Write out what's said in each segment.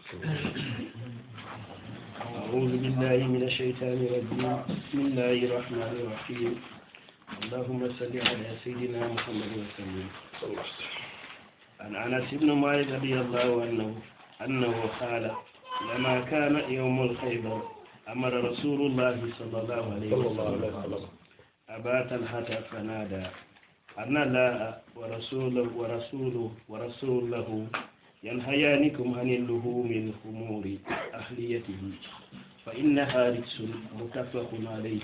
أعوذ بالله من الشيطان الرجيم بسم الله الرحمن الرحيم اللهم صل على سيدنا محمد وسلم عن أنس بن مالك رضي الله عنه أنه قال لما كان يوم الخيبر أمر رسول الله صلى الله عليه وسلم أبا طلحة فنادى أن الله ورسوله ورسوله ورسوله ينهيانكم عن اللهوم الخمور أهليته فإنها رجس متفق عليه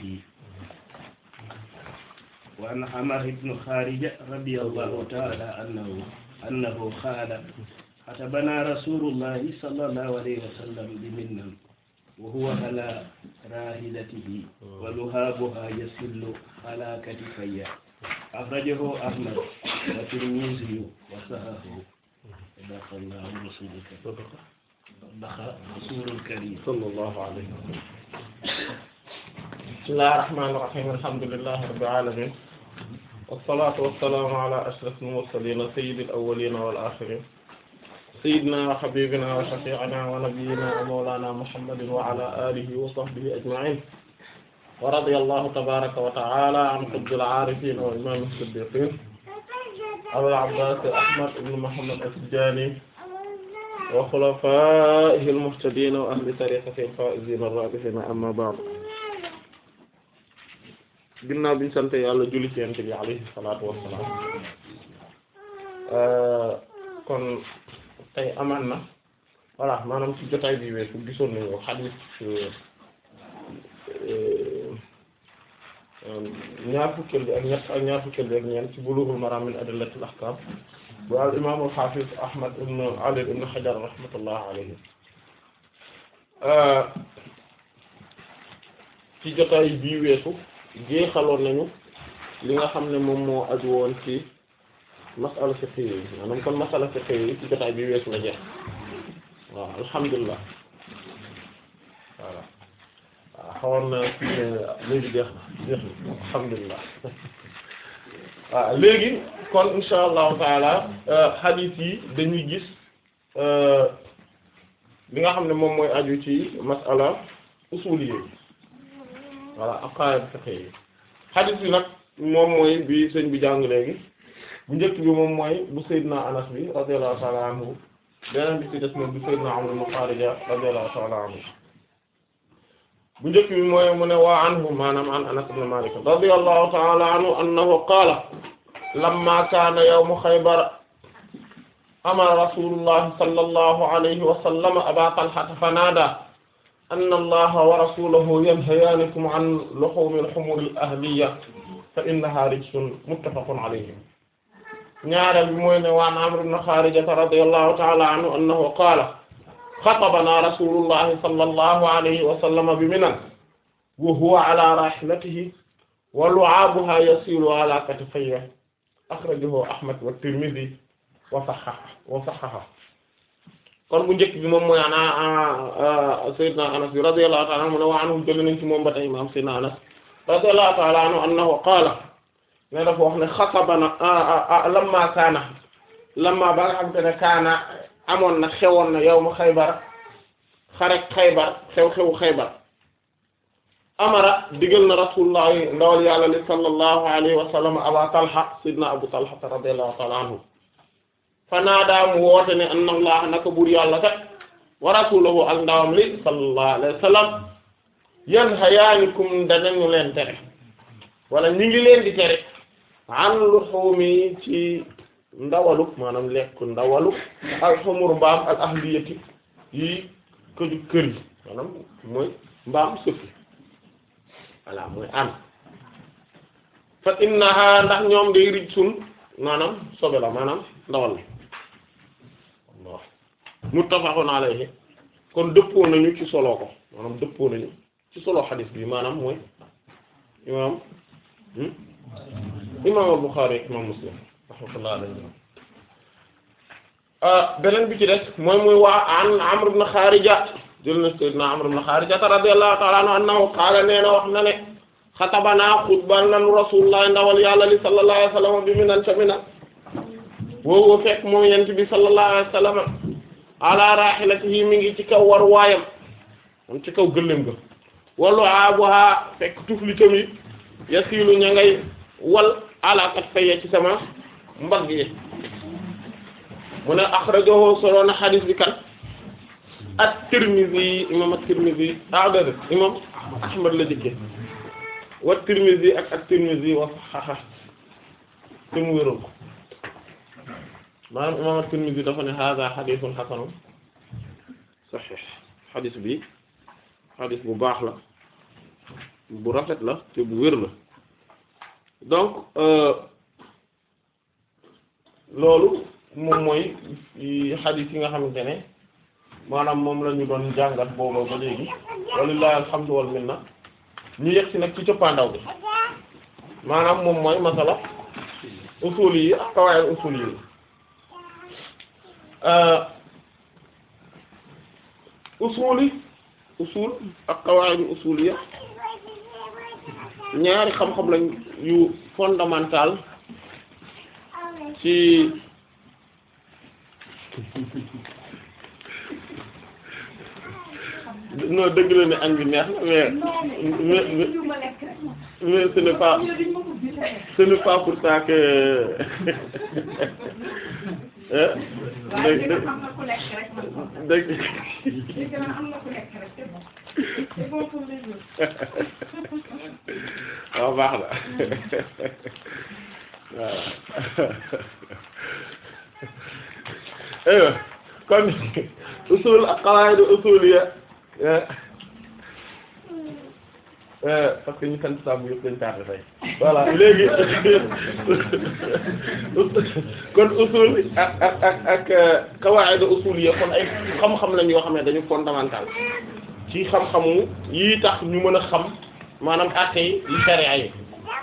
وعن عمر بن خارجة رضي الله تعالى أنه أنه قال كتبنا رسول الله صلى الله عليه وسلم بمنا وهو على راحلته ولهابها يسل على كتفي أخرجه أحمد والترمذي وصححه صدق الله رسولك صدق رسول الكريم صلى الله عليه وسلم بسم الله الرحمن الرحيم الحمد لله رب العالمين والصلاة والسلام على أشرف المرسلين سيد الأولين والآخرين سيدنا وحبيبنا وشفيعنا ونبينا ومولانا محمد وعلى آله وصحبه أجمعين ورضي الله تبارك وتعالى عن قطب العارفين وإمام الصديقين أبو العباس أحمد بن محمد التجاني وخلفائه المهتدين وأهل طريقته الفائزين الرابحين أما بعد ginnaaw biñu sant yàlla julli ci yonent bi alayhi salaatu wassalaam kon tey amaan na voilà maanaam ci jotaay bi weesu gisoon nañu xadiis ñaar fukkeel bi ak ñett ak ñaar fukkeel bi ak ñeent ci Bulughul Maram min adillatil ahkam bu al imaamul xaafis Ahmad ibn Ali ibn Hajar rahmatullah alayhi ci jotaay bii weesu jeexaloon nañu li nga xam ne moom moo aju woon ci masala fiqh yi maanaam kon masala fiqh yi ci jotaay bii weesu la jeex waaw alhamdulilah voilà waaw xawoon na ci léegi jeex na jeex na alhamdulilah waaw léegi kon insha allahu taala hadith yi dañuy gis li nga xam ne moom mooy aju ci masala usuli yi voilà aqaid fiqh yi hadith bi nag moom mooy bi sëñ bi jàng léegi bu njëkk bi moom mooy bu Seydina Anas bi radiyallahu ta'ala anhu beneen bi ci des moom bu Seydina Amr ibn Kharija radiyallahu ta'ala anhu bu njëkk bi mooy mu ne waa anhu maanaam an Anas ibn Malik radiyallahu ta'ala anhu annahu qaala lamma kaana yawmu Khaybar amara rasulullahi sallallahu alayhi wa sallam aba Talha fanaadaa anna allaha wa rasulahu yanhayaanikum an luhumi al-humuri al-ahliyya fa innaha rijsun muttafaqun alayhi ñaareel bi mooy ne waan Amr ibn Khaarija radiyallahu ta'ala anhu annahu qaala xatabana rasulullahi sallallahu alayhi wa sallam bi Minan wa huwa ala rahilatihi wa lu'aabuha yasiilu ala katifayhi akhrajahu Ahmad wa Tirmidhi wa sahhaha wa sahhaha kon bu njëkk bi moom mooy ana Seydina Anas bi radiyallahu ta'ala anhu ne wa anhu jël nañ ci moom ba tey imaam Seydina Anas radiyallahu ta'ala anhu annahu qaala ne dafa wax ne xatabana lamma kaana lamma ba nga xam te ne kaana amoon na xewoon na yawmu Xaybar xarek Xaybar xew-xewu Xaybar amara digal na rasulullah ndawal yàlla li sallallahu alayhi wa sallam aba Talha Seydina Abu Talha radiyallahu ta'ala anhu fanaadaa mu woote ne anna allah naka buur yàlla kat wa rasuluhu ak ndawam li sallallahu alayhi wa sallam yanhayaanikum danañu leen tere wala ñu ngi leen di tere an luhumi ci ndawalu maanaam lekk ndawalu al humur mbaam al ahliyati yi këju kër yi maanaam mooy mbaam sëfi voilà mooy an fa innaha ndax ñoom day rijsun maanaam sobe la maanaam ndawal la Allah muttafaqun alayhi kon dëppoo nañu ci solo ko maanaam dëppoo nañu ci solo xadis bi maanaam mooy imaam imaam al-Bukhari ak imaam Muslim rahmatullah alayhi beneen bi ci des mooy muy waa an Amr ibn Kharija jël na sayyidina Amr ibn Kharija radiyallahu ta'ala anhu annahu qaala nee na wax na ne xatabanaa xutbal nanu rasulullah ndawal yàlla li sallallahu alayhi wa sallam bi minan ca minan woowu fekk moom yent bi sallallahu alayhi wa sallam ala rahilatihi mi ngi ci kaw war waayam am ci kaw gëléem ga wallu aaboha fekk tufli tamit yasiilu ña ngay wal ala kat faye ci sama mbagg yi mu ne akhrajahu solo na xadis bi kan at-Tirmidhi imam at-Tirmidhi ah déedéet imam Ahmad la jëkke wa Tirmidhi ak at-Tirmidhi wa sahaha te mu wéral ko maanaam imam at-Tirmidhi dafa ne hadha hadithun hasanun sahih xadis bi xadis bu baax la bu rafet la te bu wér la donc loolu moom mooy xadis yi nga xamante ne maanaam moom la ñu doon jàngat boobu ba léegi walillahi alhamdu wal minna ñu yegg si nag ci cëppaandaw bi maanaam moom mooy masala usul yi ak qawaid usul yi usul yi usul ak qawaid usul ya ñaari xam-xam lañ yu fondamental ci non dëgg la ne añ bi neex na mais mais mais ce n'est pas ce n'est pas pour ça que dëgg dëgg waaw baax na waaw kon usul ak qawaid usuliyya parce que ñu sant saabu yëpp dañ tardé tey voilà léegi kon usul ak ak ak ak qawaid usuliyya kon ay xam-xam lañ yoo xam ne dañu fondamental ci xam-xamu yi tax ñu mën a xam maanaam àtte yi yi sharia yi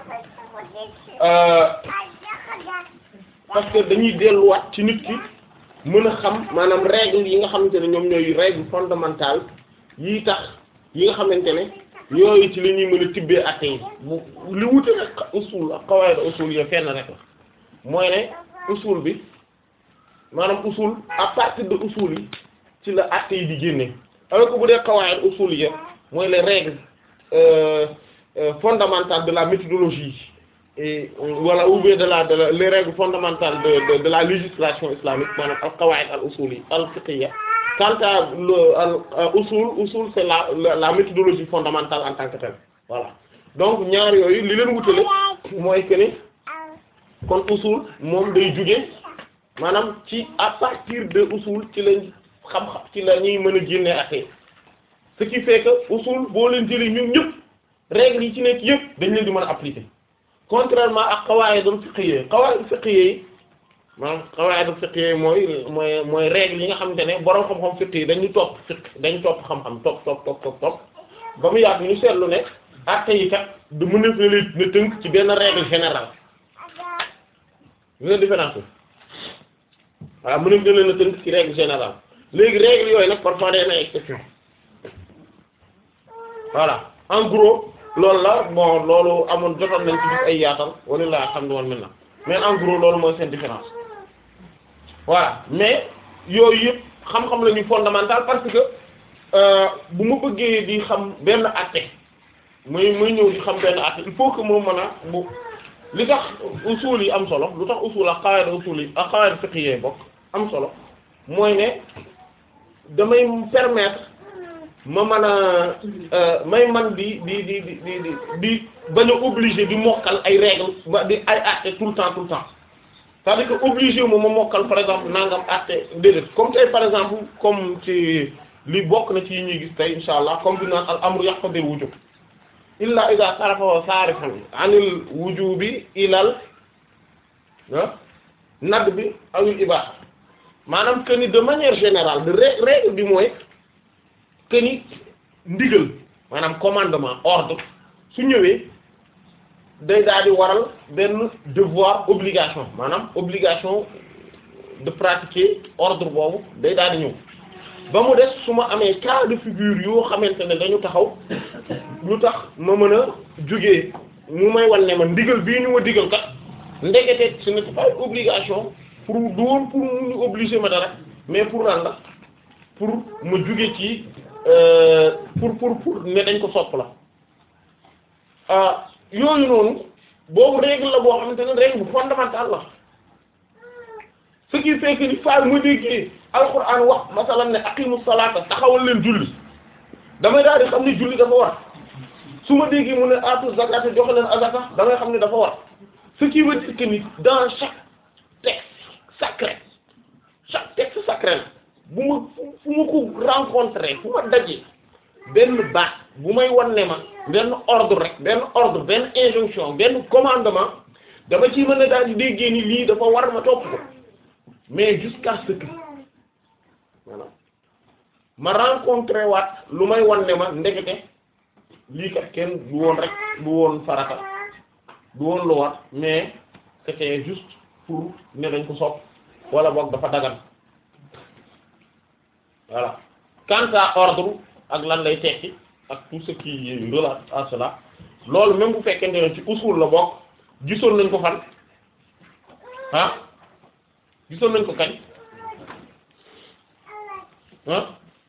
parce que dañuy delluwaat ci nit ki mën a xam maanaam règle yi nga xamante ne ñoom ñooy règle fondamentale yi tax yi nga xamante ne yooyu ci la ñuy mën a tibbee àtte yi bu li wute nag usul ak qawaid usul yi fenn rek la mooy ne usul bi maanaam usul à partir de usul yi ci la àtte yi di génne alors que bu dee qawaid usul yi mooy les règles euh, euh, fondamentales de la méthodologie et voilà ou bien de la de la les règles fondamentales de de, de la législation islamique maanaam al qawaid al usuli al fiqhiyya quant à le al usul usul c'est la, la la méthodologie fondamentale en tant que telle voilà donc ñaar yooyu li leen wutale mooy que ni kon usul moom day jóge maanaam ci à partir de usul ci lañ xam-xam ci la ñuy mën a génne atte ce qui fait que usul boo leen jëlee ñun ñëpp règles yi ci nekk yëpp dañ leen di mën a appliquer contrairement ak qawaidul fiqhiyya qawaidul fiqhiyya yi maanaam qawaidul fiqhiyya mooy mooy mooy règles yi nga xamante ne borom xam-xam fiqh yi dañu topp fiqh dañ topp xam-xam topp topp topp topp topp ba mu yàgg ñu seetlu ne atte yi kat du mën a leen na tënk ci benn règle générale ñu différence bi waaw mën na leen a tënk ci règle générale léegi règle yooyu nag parfois day na exception voilà en gros loolu la bon loolu amoon jotoon nañ ci gis ay yaatal wala laa xam ne woon mel na mais en gros loolu mooy seen différence voilà mais yooyu yëpp xam-xam la ñuy fondamental parce que bu ma bëggee di xam benn àtte muy muy ñëw di xam benn àtte il faut que moo mën a bu li tax usul yi am solo lu tax usul ak qawaid usul yi ak qawaid fiqhiyya bokk am solo mooy ne damay permettre ma mën a may man di di di di di di bañ a obligé di mokkal ay règles ba di ay àtte tout le temps tout le temps c'est-à-dire que obligé moom ma mokkal par exemple nangam àtte déedéet comme tey par exemple comme ci li bokk na ci yi ñuy gis tey insha allah comme bi naan al amru yaqtadil wujub illa idha sarafa sarifan anil wujubi ilal ah nadd bi awil ibaha maanaam que ni de manière générale de règle bi mooy que ni ndigal maanaam commandement ordre su ñëwee day daal di waral benn devoir obligation maanaam obligation de pratiquer ordre boobu day daal di ñëw ba mu des su ma amee cas de figure yoo xamante ne dañu taxaw lu tax ma mën a jógee mu may wan ne ma ndigal bii ñu ma digal kat ndekete ce n'est pas une obligation pour du woon pour mu ñu obliger ma dara mais pour lan la pour ma jóge ci euh, pour pour pour ne dañ ko sopp la ah yooyu noonu boobu règle la boo xamante ne règle bu fondamentale la ce qui fait que ni faar ma déggee alquran wax masalan ne aqimu salata taxawal leen julli damay daal di xam ne julli dafa war su ma déggee mu ne atu zakata joxe leen azaka damay xam ne dafa war ce qui veut dire que ni dans chaque texte sacré chaque texte sacré la bu ma fu ma ko rencontré fu ma dajee benn baat bu may wan ne ma benn ordre rek benn ordre benn injonction benn commandement dama ci mën a daal di déggee ni lii dafa war ma topp ko mais jusqu'à ce que voilà ma rencontré waat lu may wan ne ma ndekete lii kat kenn du woon rek du woon farata du woon lu war mais c'était juste pour ne dañ ko sopp wala boog dafa dagan voilà quant à ordre ak lan lay tekki ak tout ce qui relate à cela loolu même bu fekkente ne ci usul la bokk gisoon nañ ko fan ah gisoon nañ ko kañ ah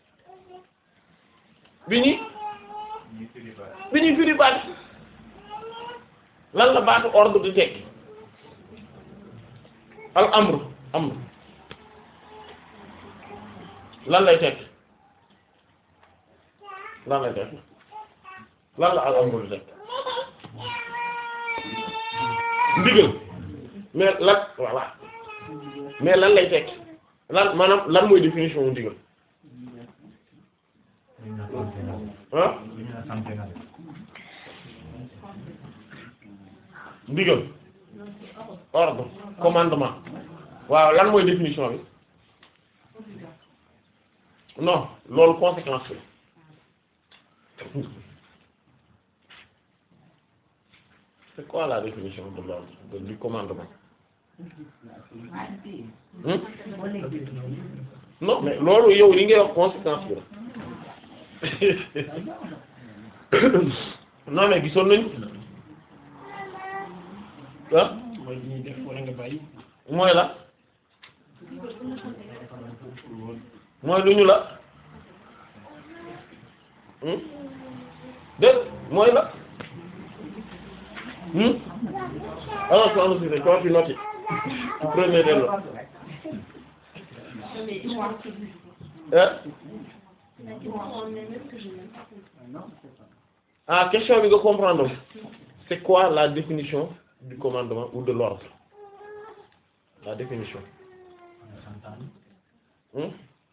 bi ñuy bi ñuy firi baat lan la baatu ordre di tekki al amru amru lan lay tekki lan lay tekki lan la al amru di tekki ndigal mais lan voilà mais lan lay tekki lan maanaam lan mooy définition wu ndigal ah ndigal ordre commandement waaw lan mooy définition bi non loolu conséquence la c'est quoi la définition de l'ordre de- du commandement Hmm? non mais loolu yow li ngay wax conséquence bi la non mais gisoon nañu ah mooy li ñuy def wala nga bàyyi mooy la mooy lu ñu la hmm dégg mooy la hmm alors que on se quand tu notes premier dello hein ah question bi nga comprendre c'est quoi la définition du commandement ou de l'ordre la définition hmm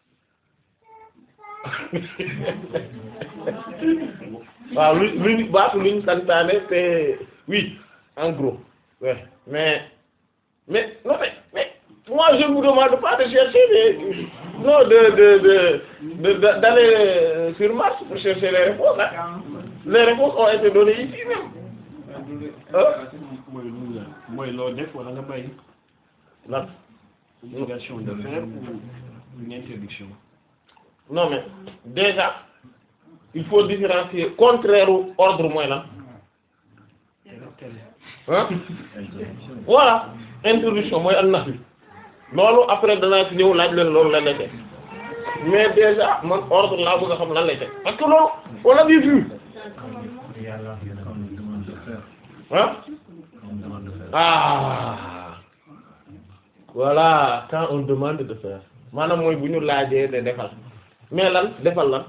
waaw lu luñ baatu luñ santaane c'est oui en gros ouais mais mais non mais mais moi je ne vous demande pas de chercher des non de de de de de- d'aller sur Mars pour chercher les réponses hein. les réponses ont été données ici même ah mooy lu la mooy loo def wala nga bàyyi lan obligation de faire ou une interdiction non mais déjà il faut différencier contraire au ordre mooy lan ah voilà introduction mooy an nax bi loolu après danaa ci ñëw laaj leen loolu lan lay teg mais déjà man ordre laa bëgg a xam lan lay teg parce que loolu on l'a vu ah ah voilà quand on demande de faire maanaam mooy bu ñu laajee de defal mais lan defal lan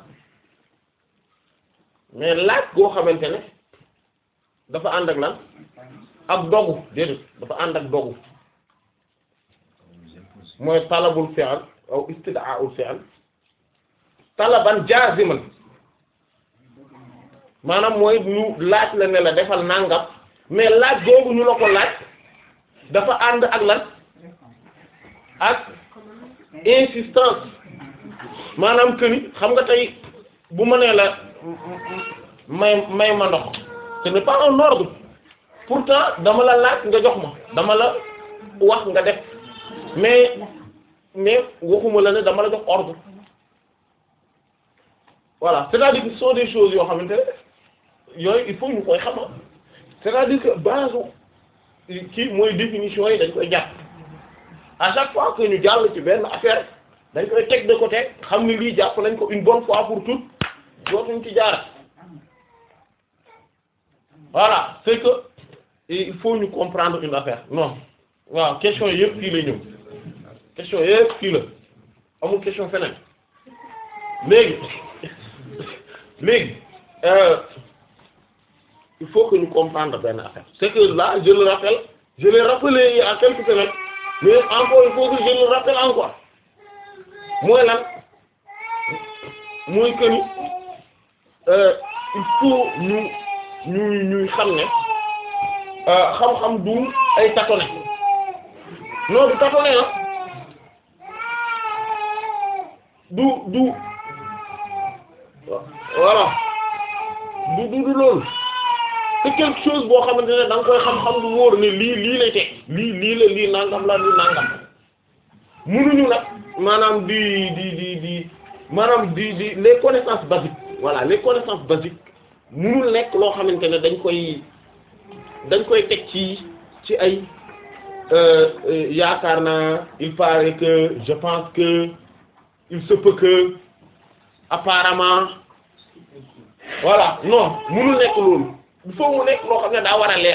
mais laaj goo xamante ne dafa ànd ak lan ak dogu déedéet dafa ànd ak dogu mooy talabul fi'l aw istida'ul fi'l talaban jaziman maanaam mooy ñu laaj la ne la defal nangam mais laaj googu ñu la ko laaj dafa ànd ak lan ak insistance maanaam que ni xam nga tey bu ma nee la may may ma ndox ce n'est pas un ordre pourtant dama la laaj nga jox ma dama la wax nga def mais mais waxuma la ne dama la jox ordre voilà c'est-à-dire que ce sont des choses yoo xamante ne yooyu il faut ñu koy xam c'est-à-dire que base kii mooy définition yi dañ koy jàpp à chaque fois que ñu jàll ci benn affaire dañ koy teg de côté xam ni lii jàpp nañ ko une bonne fois pour toutes dootuñ ci jaar voilà c'est que il faut ñu comprendre une affaire non waaw question yëpp fii lay ñëw question yëpp fii la amul question feneen léegi léegi euh, il faut que ñu comprendre benn affaire c'est que là je le rappelle je l'ai rappelé il y a quelques semaines mais encore il faut que je le rappelle encore mooy lan mooy que ni euh, il faut ñu ñu ñuy xam ne euh, xam-xam du ay tâtonner non du tâtonner ah du du voilà du du du loolu c'est quelque chose boo xamante ne da nga koy xam-xam du wóor ne lii lii lay teg lii lii la lii nangam la lii nangam munuñu nag maanaam di di di di maanaam di di les connaissances basiques voilà les connaissances basiques munul nekk loo xamante ne dañ koy dañ koy teg ci ci ay yaakaar naa il paraît que je pense que il se peut que apparemment voilà non munul nekk loolu il faut mu nekk loo xam ne daa war a leer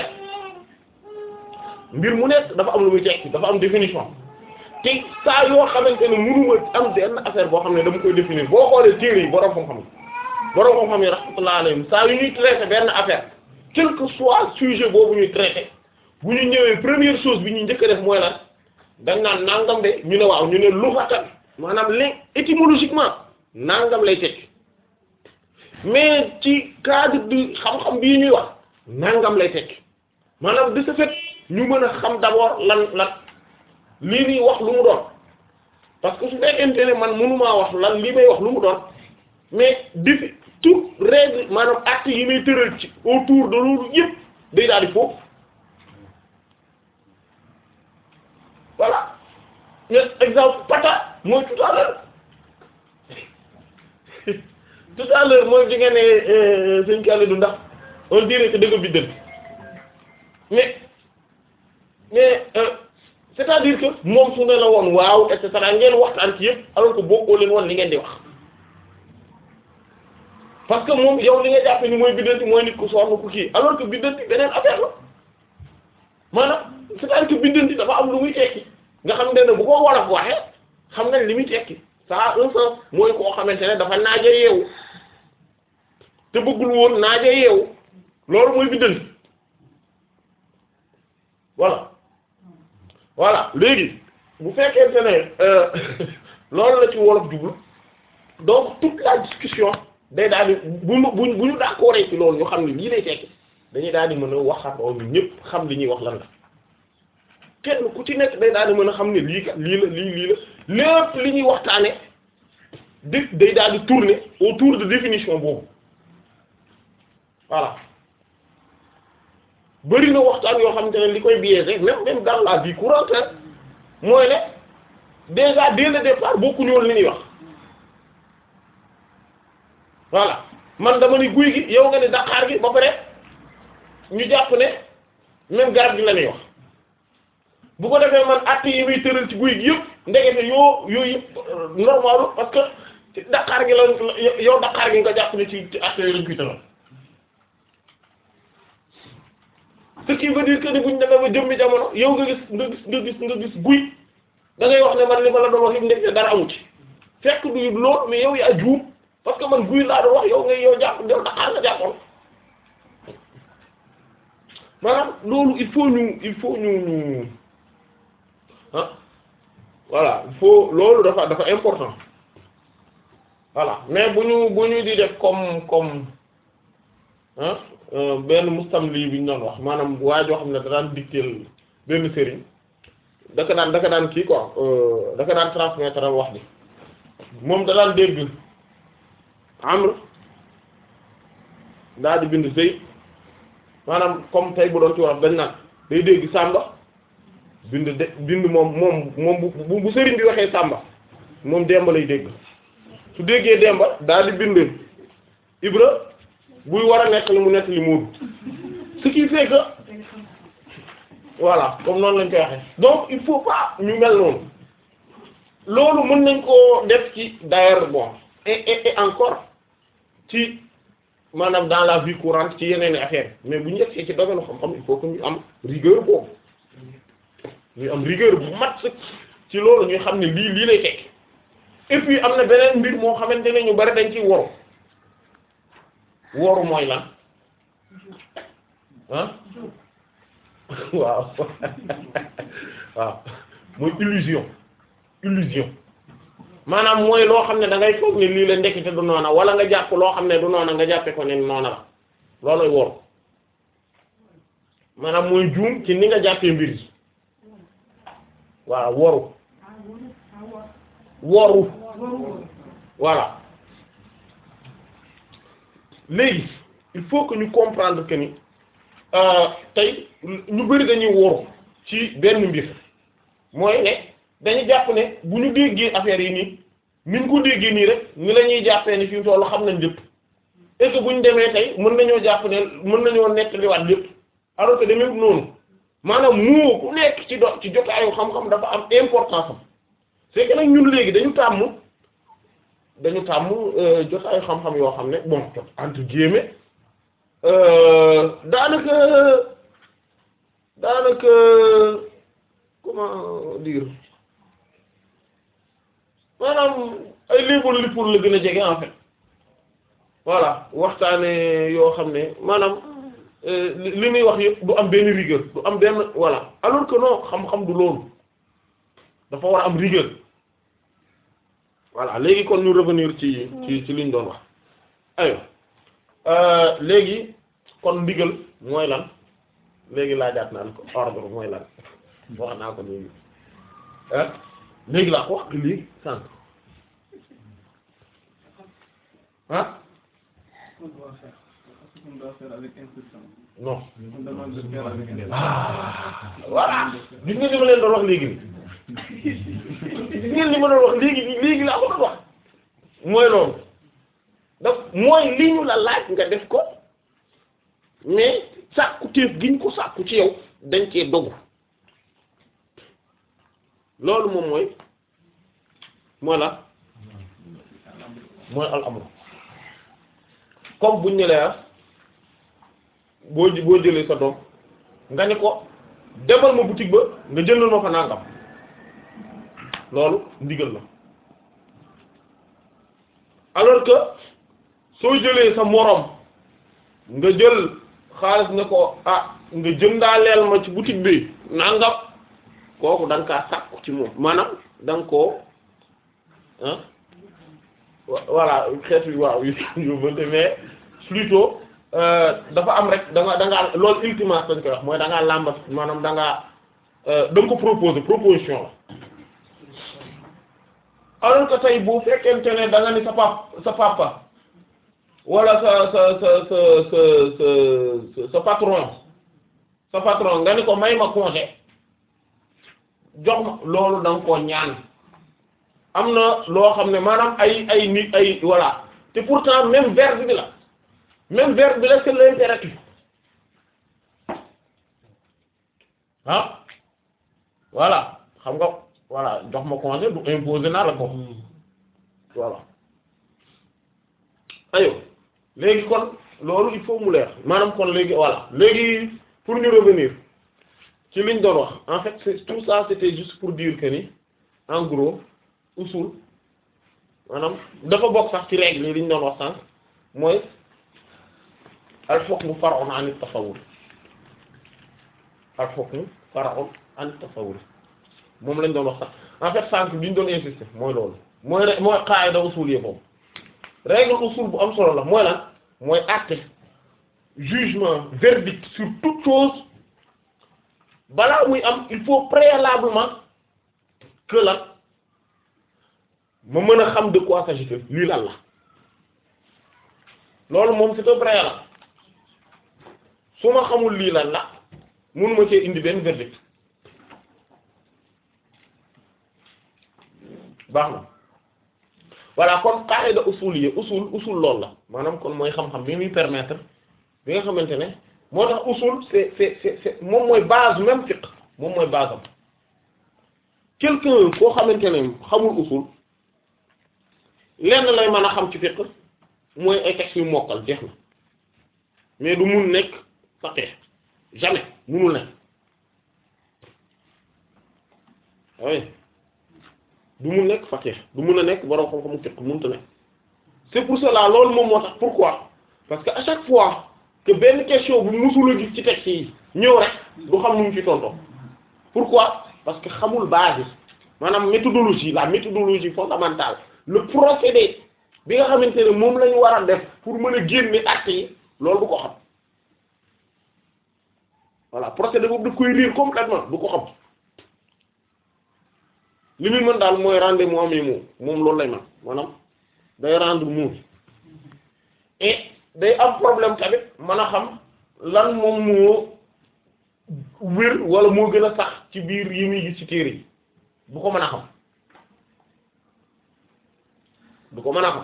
mbir mu nekk dafa am lu muy tekki dafa am définition te saa yoo xamante ne munuma am benn affaire boo xam ne dama koy définir boo xoolee téere yi borom xam-xam borom xam-xam yi rahmatullah alayhim saa yu ñuy traité benn affaire quel que soit sujet boobu ñuy traité bu ñu ñëwee première chose bi ñuy njëkk a def mooy lan dañ naan nangam de ñu ne waaw ñu ne luxatan maanaam léegi étymologiquement nangam lay tekki mais ci cadre bi xam-xam bii ñuy wax nangam lay tekki maanaam de ce fait ñu mën a xam d'abord lan lan lii nii wax lu mu doon parce que su fekkente ne man mënumaa wax lan lii may wax lu mu doon mais defi tout règle maanaam acte yi may tëral ci autour de loolu yëpp day daal di foofu voilà mais exemple pata mooy tout à l'heure tout à l'heure mooy di nga ne sëñ Khalidou ndax on dirait que dëgg bi dëgg mais mais euh, c'est-à-dire que moom su ne la woon waaw et cetera ngeen waxtaan ci yëpp alors que bokkoo leen woon li ngeen di wax parce que moom yow li nga jàppe ni mooy biddanti mooy nit ku sonn ku kii alors que biddanti beneen affaire la maanaam c'est-à-dire que biddanti dafa am lu muy tekki nga xam ne bu ko wolof waxee xam nga li muy tekki ça a un sens mooy koo xamante ne dafa naaje yeewu te bëggul woon naaje yeewu loolu mooy biddanti voilà voilà léegi bu fekkente ne loolu la ci wolof jublu donc toute la discussion day daal di bu ñu bu bu ñu d'accord ci loolu ñu xam ne lii lay tekki dañuy daal di mën a waxatoo ñu ñëpp xam li ñuy wax lan la kenn ku ci nekk day daal di mën a xam ne lii kat lii la lii lii la lépp li ñuy waxtaane di day daal di tourner autour de définition boobu voilà bari na waxtaan yoo xamante ne li koy biaisé même même dans la vie courante mooy ne déjà dès le départ bokkuñu woon li ñuy wax voilà man dama ni guy gi yow nga ne daqaar gi ba pare ñu jàpp ne même garab gi la ñuy wax bu ko defee man att yi muy tëral ci guy gi yëpp ndegete yoo yooyu yëpp normal parce que daqaar gi la yow daqaar gi nga jàpp ne ci ci att yooyu lañ koy tëral ce qui veut dire que ni buñ demee ba jëmmi jamono yow nga gis nga gis nga gis nga gis guy da ngay wax ne man li ma la doon wax yëpp ndekete dara amu ci fekk du lool mais yow yaa juum parce que man guy laa doon wax yow nga yow jàpp yow daqaar nga jàppoon maanaam loolu il faut ñu il faut ñu ñu ah voilà il faut loolu dafa dafa important voilà mais bu ñu bu ñu di def comme comme ah benn mustamli bi ñu doon wax maanaam waa joo xam ne da daan dicter benn sëriñ daka daan daka daan kii quoi daka daan transmettre wax bi moom da daan dégg amr daal di bind Zayd maanaam comme tey bu doon ci wax dañ naan day dégg Samba bind de bind moom moom moom bu bu sëriñ bi waxee Samba moom Demba lay dégg su déggee Demba daal di bind Ibra buy war a nekk li mu nekk li Moodu ce qui fait que voilà comme noonu lañ koy waxee donc il faut pas ñu mel noonu loolu mën nañ koo def ci d'ailleurs bon et et et encore ci maanaam dans la vie courante ci yeneen i affaire mais bu ñu yegsee ci domaine xam-xam il faut que ñu am rigueur boobu ñu am rigueur bu mat sëkk ci loolu ñuy xam ne lii lii lay tekki et puis am na beneen mbir moo xamante ne ñu bari dañ ciy woru woru mooy lan ah waaw waaw mooy illusion illusion maanaam mooy loo xam ne da ngay foog ne lii la ndekete du noona wala nga jàpp loo xam ne du noona nga jàppe ko ne noona la looloy woru maanaam mooy juum ci ni nga jàppee mbir yi waaw woru woru voilà léegi il faut que ñu comprendre que ni tey ñu bari dañuy woru ci benn mbir mooy ne dañu jàpp ne bu ñu déggee affaire yi nii ni ñu ko déggee nii rek ni la ñuy jàppee ni fi mu tollu xam nañ lépp et que bu ñu demee tey mën nañoo jàpp ne mën nañoo nettaliwaat lépp alors que demee noonu maanaam moo ku nekk ci do ci jotaayu xam-xam dafa am importance am c'est que nag ñun léegi dañu tàmm dañu tàmm jotaayu xam-xam yoo xam ne bon entre guillemets daanaka daanaka comment dire maanaam ay léeboon li pour la gën a jege en fait voilà waxtaane yoo xam ne maanaam li muy wax yëpp du am benn rigueur du am benn voilà alors que non xam-xam du loolu dafa war a am rigueur voilà léegi kon ñu revenir ci ci ci liñ doon wax ayo léegi kon ndigal mooy lan léegi laajaat naan ko ordre mooy lan wax naa ko léegi ah léegi laa ko wax lii sànq ah non ah voilà gis nga li ma leen doon wax léegi nii gis ngeen li ma doon wax léegi nii léegi laa ko doon wax mooy loolu donc mooy li ñu la laaj nga def ko mais sàkku téef gi ñu ko sàkku ci yow dañ cee dogu loolu moom mooy mooy la mooy al amru comme buñ ne la boo boo jëlee sa doom nga ne ko demal ma boutique ba nga jëndal ma fa nangam loolu ndigal la alors que soo jëlee sa moroom nga jël xaalis ne ko ah nga jëndaaleel ma ci boutique bi nangam kooku da nga kaa sàkku ci moom maanaam da nga koo ah voilà xeetu yu waaw yu yu mais plutôt dafa am rek da nga da ngaa loolu ultimat dañ koy wax mooy da ngaa làmbat maanaam da ngaa da nga ko proposer proposition la alors que tey bu fekkente ne da nga ni sa pap sa papa wala sa sa sa sa sa sa sa patron sa patron nga ni ko may ma congé jox ma loolu da nga koo ñaan am na loo xam ne maanaam ay ay nit ay voilà te pourtant même verbe bi la même verbe bi la c'est l'impératif ah voilà xam nga voilà jox ma congé du imposer naa la ko voilà ayo léegi kon loolu il faut mu leer maanaam kon léegi voilà léegi pour ñu revenir ci liñ doon wax en fait c'est tout ça c'était juste pour dire que ni en gros usul maanaam dafa bokk sax ci règle yi liñ doon wax sànq mooy al hukmu far'un 'an at-tasawwur al hukmu far'un 'an at-tasawwur moom lañ doon wax sax en fait sànq bi ñu doon insister mooy loolu mooy re mooy qaida usul yi boobu règle usul bu am solo la mooy lan mooy acte jugement verdict sur toute chose balaa muy am il faut préalablement que lan ma mën a xam de quoi s'agit-il lii lan la loolu moom c'est un préalable su ma xamul lii lan la mënuma cee indi benn verdict baax na voilà kon qaida usul yi usul usul loolu la maanaam kon mooy xam-xam bi muy permettre bi nga xamante ne moo tax usul c'est c'est c'est c'est moom mooy base même fiqh moom mooy base am quelqu'un koo xamante ne xamul usul lenn lay mën a xam ci fiqh mooy ay textes yu mokkal jeex na mais du mun nekk faqih jamais munul nekk oui du mun nekk faqih du mun a nekk borom xam-xamu fiqh mënta nekk c'est pour cela loolu moom moo tax pourquoi parce que à chaque fois que benn question bu musul a gis ci texte yi ñëw rek du xam nu mu ci tontoo pourquoi parce que xamul base maanaam méthodologie la méthodologie fondamentale le procédé bi nga xamante ne moom la ñu war a def pour mën a génne actes yi loolu du ko xam voilà procédé boobu daf koy riir complètement du ko xam li muy mën daal mooy rendre mu amee moom moom loolu lay man maanaam day rendre mu et day am problème tamit mën a xam lan moom moo wér wala moo gën a sax ci biir yi muy gis ci téere yi du ko mën a xam du ko mën a xam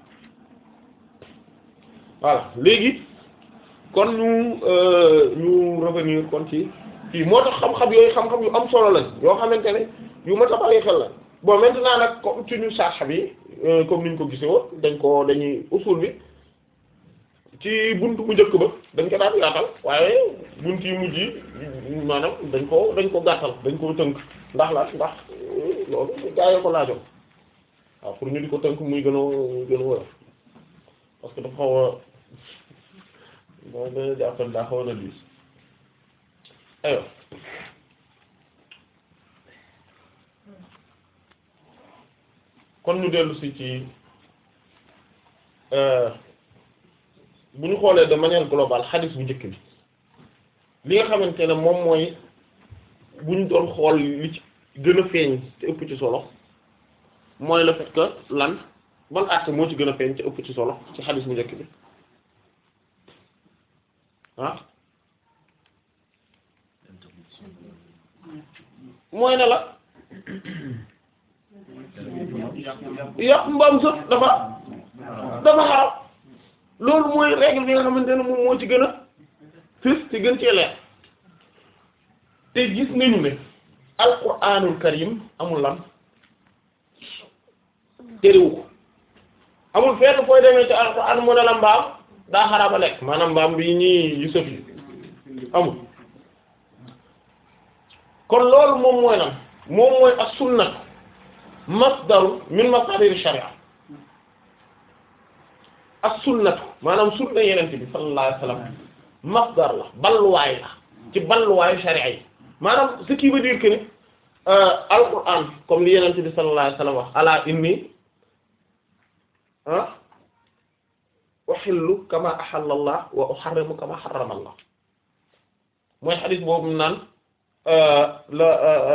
voilà léegi kon ñu ñu revenir kon ci fii moo tax xam-xam yooyu xam-xam yu am solo lañ yoo xamante ne yu ma tax bàyyi xel la bon maintenant nag comme ci ñu sarxa bi comme niñ ko gisee woon dañ ko dañuy usul bi ci buntu bu njëkk ba dañ ko daan yaatal waaye bunt yi mujj yi maanaam dañ ko dañ ko gàttal dañ ko tënk ndax la ndax loolu gaa yi ko laajoon waaw pour ñu di ko tënk muy gën a muy gën a wër parce que dafa xaw a moo dana jàppal daa xaw na diis ayo kon ñu dellu si ci bu ñu xoolee de manière globale xadis bu njëkk bi li nga xamante ne moom mooy bu ñu doon xool li ci gën a feeñ te ëpp ci solo mooy le fait que lan ban acte moo ci gën a feeñ te ëpp ci solo ci xadis bu njëkk bi ah mooy ne la yàq mbaam sëf dafa dafa xaraam loolu mooy règle bi nga xamante ne moom moo ci gën a fës ci gën cee leer te gis nañu ne alquranul karim amul lan terewu ko amul fenn fooy demee ci alquran mu ne la mbaam daa xaraama lekk maanaam mbaam bi ñii yu sëf yi amul kon loolu moom mooy lan moom mooy as-sunnah masdaru min masadir sharia as-sunnatu maanaam sunna yenente bi sallallahu alayhi wasallam masdar la balluwaay la ci balluwaayu sharia yi maanaam ce qui veut dire que ne alquran comme li yenente bi sallallahu alayhi wasallam wax ala inni ah uhillu kama ahalla Allah wa uharrimu kama harrama Allah mooy xadis boobu naan la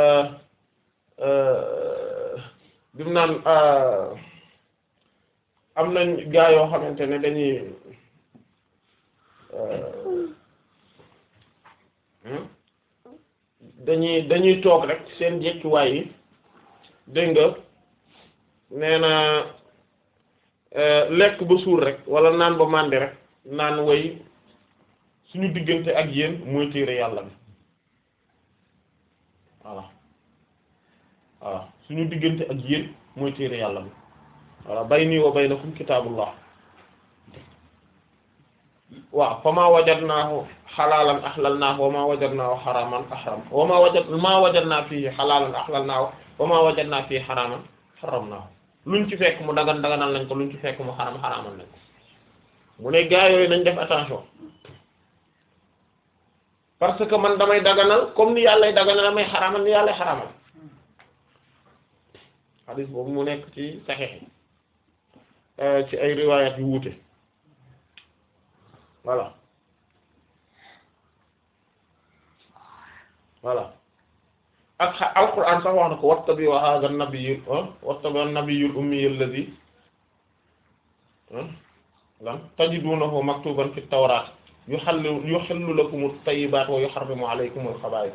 bi mu naan am nañ gaa yoo xamante ne dañuy dañuy dañuy toog rek seen jekkiwaay yi dégg nga nee na lekk ba suur rek wala naan ba màndi rek naan way suñu diggante ak yéen mooy téere yàlla bi voilà voilà suñu diggante ak yéen mooy téere yàlla bi voilà bayni wa baynakum kitaabullah waaw fa ma wajadnaahu xalaalan ahlalnaahu wa ma wajadnaahu xaraaman ahram wa ma wajad ma wajadnaa fii xalaalan ahlalnaahu wa ma wajadnaa fii xaraaman xaramnaahu luñ ci fekk mu dagan daganal nañ ko luñ ci fekk mu xaram xaraamal nañ ko mu ne gaa yooyu nañ def attention parce que man damay daganal comme ni yàllay daganal damay xaraamal ni yàllay xaraamal xadis boobu mu nekk ci saxiix ci ay riwayat yu wuute voilà voilà ak alquran sax wax na ko wattabi wa hadha an-nabiy wattabi an-nabiy al-ummi alladhi lan tajidunahu maktuban fi at-tawrat yuhallu yuhillu lakum at-tayyibat wa yuharrimu alaykum al-khaba'ith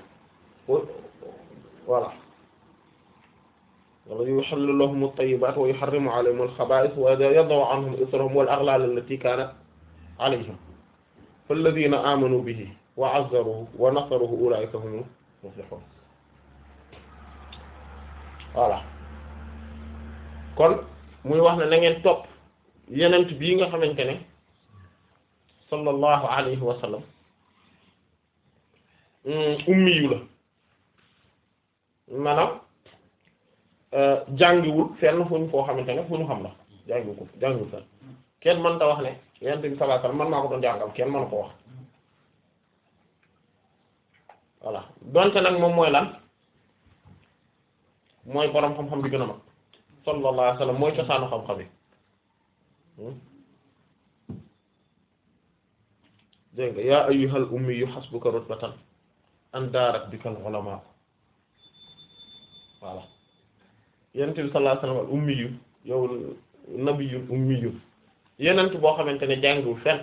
voilà wala yuhillu lahum at-tayyibat wa yuharrimu alayhim al-khaba'ith wa yada'u anhum israhum wal aghlal allati kanat alayhim falladhina amanu bihi wa 'azzaruhu wa nasaruhu ulaika humul muflihun voilà kon muy wax ne na ngeen topp yenent bii nga xamante ne sallallahu alayhi wa sallam ummi yu la maanaam jàngiwul fenn fu ñu foo xamante ne fu ñu xam la jàngiwul ko jàngiwul fenn kenn mën ta wax ne yenent bi sallallahu alayhi wa sallam man maa ko doon jàngal kenn mënu ko wax voilà donte nag moom mooy lan mooy boroom xam-xam bi gën a mag sallallahu alayhi wa sallam mooy cosaanu xam-xam yi dégg nga yaa ayyuhal ummiyu hasbuka rutbatan an daarat bikal ulama voilà yenent bi sallallahu alayhi wa sallam al ummiyu yow nabiyun ummiyu yenent boo xamante ne jàngiwul fenn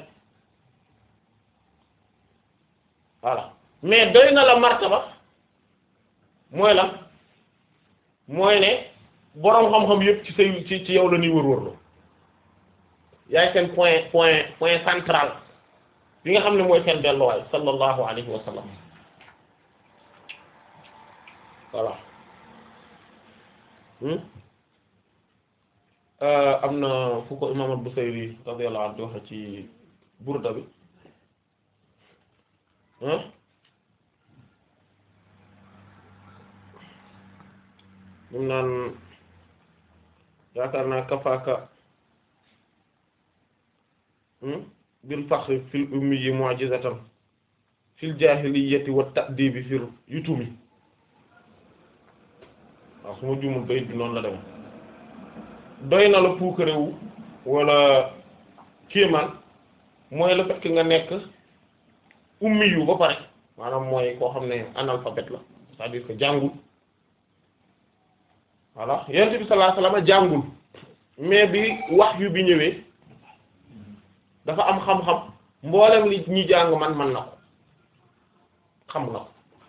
voilà mais doy na la martaba mooy la mooy ne boroom xam-xam yépp ci say ci ci yow la ñuy wër-wërloo yaay seen point point point central bi nga xam ne mooy seen delluwaay sallallahu alayhi wa sallam voilà am na fu ko imaam al-Busayri radiyallahu anhu waxe ci burda bi mum naan yaakaar naa kafaaka bil fakhri fil ummi mu'jizatan fil jahiliyyati wa ta'dibi fil yutumi waaw su ma juumul bayit bi noonu la dem doy na la puukarewu wala kéemaan mooy le fait que nga nekk ummi yu ba pare maanaam mooy koo xam ne analphabète la c'est-à-dire que jàngul voilà yonent bi sallallahu alayhi wasallam jàngul mais bi wax yu bi ñëwee dafa am xam-xam mboolem li ñi jàng man man na ko xam na ko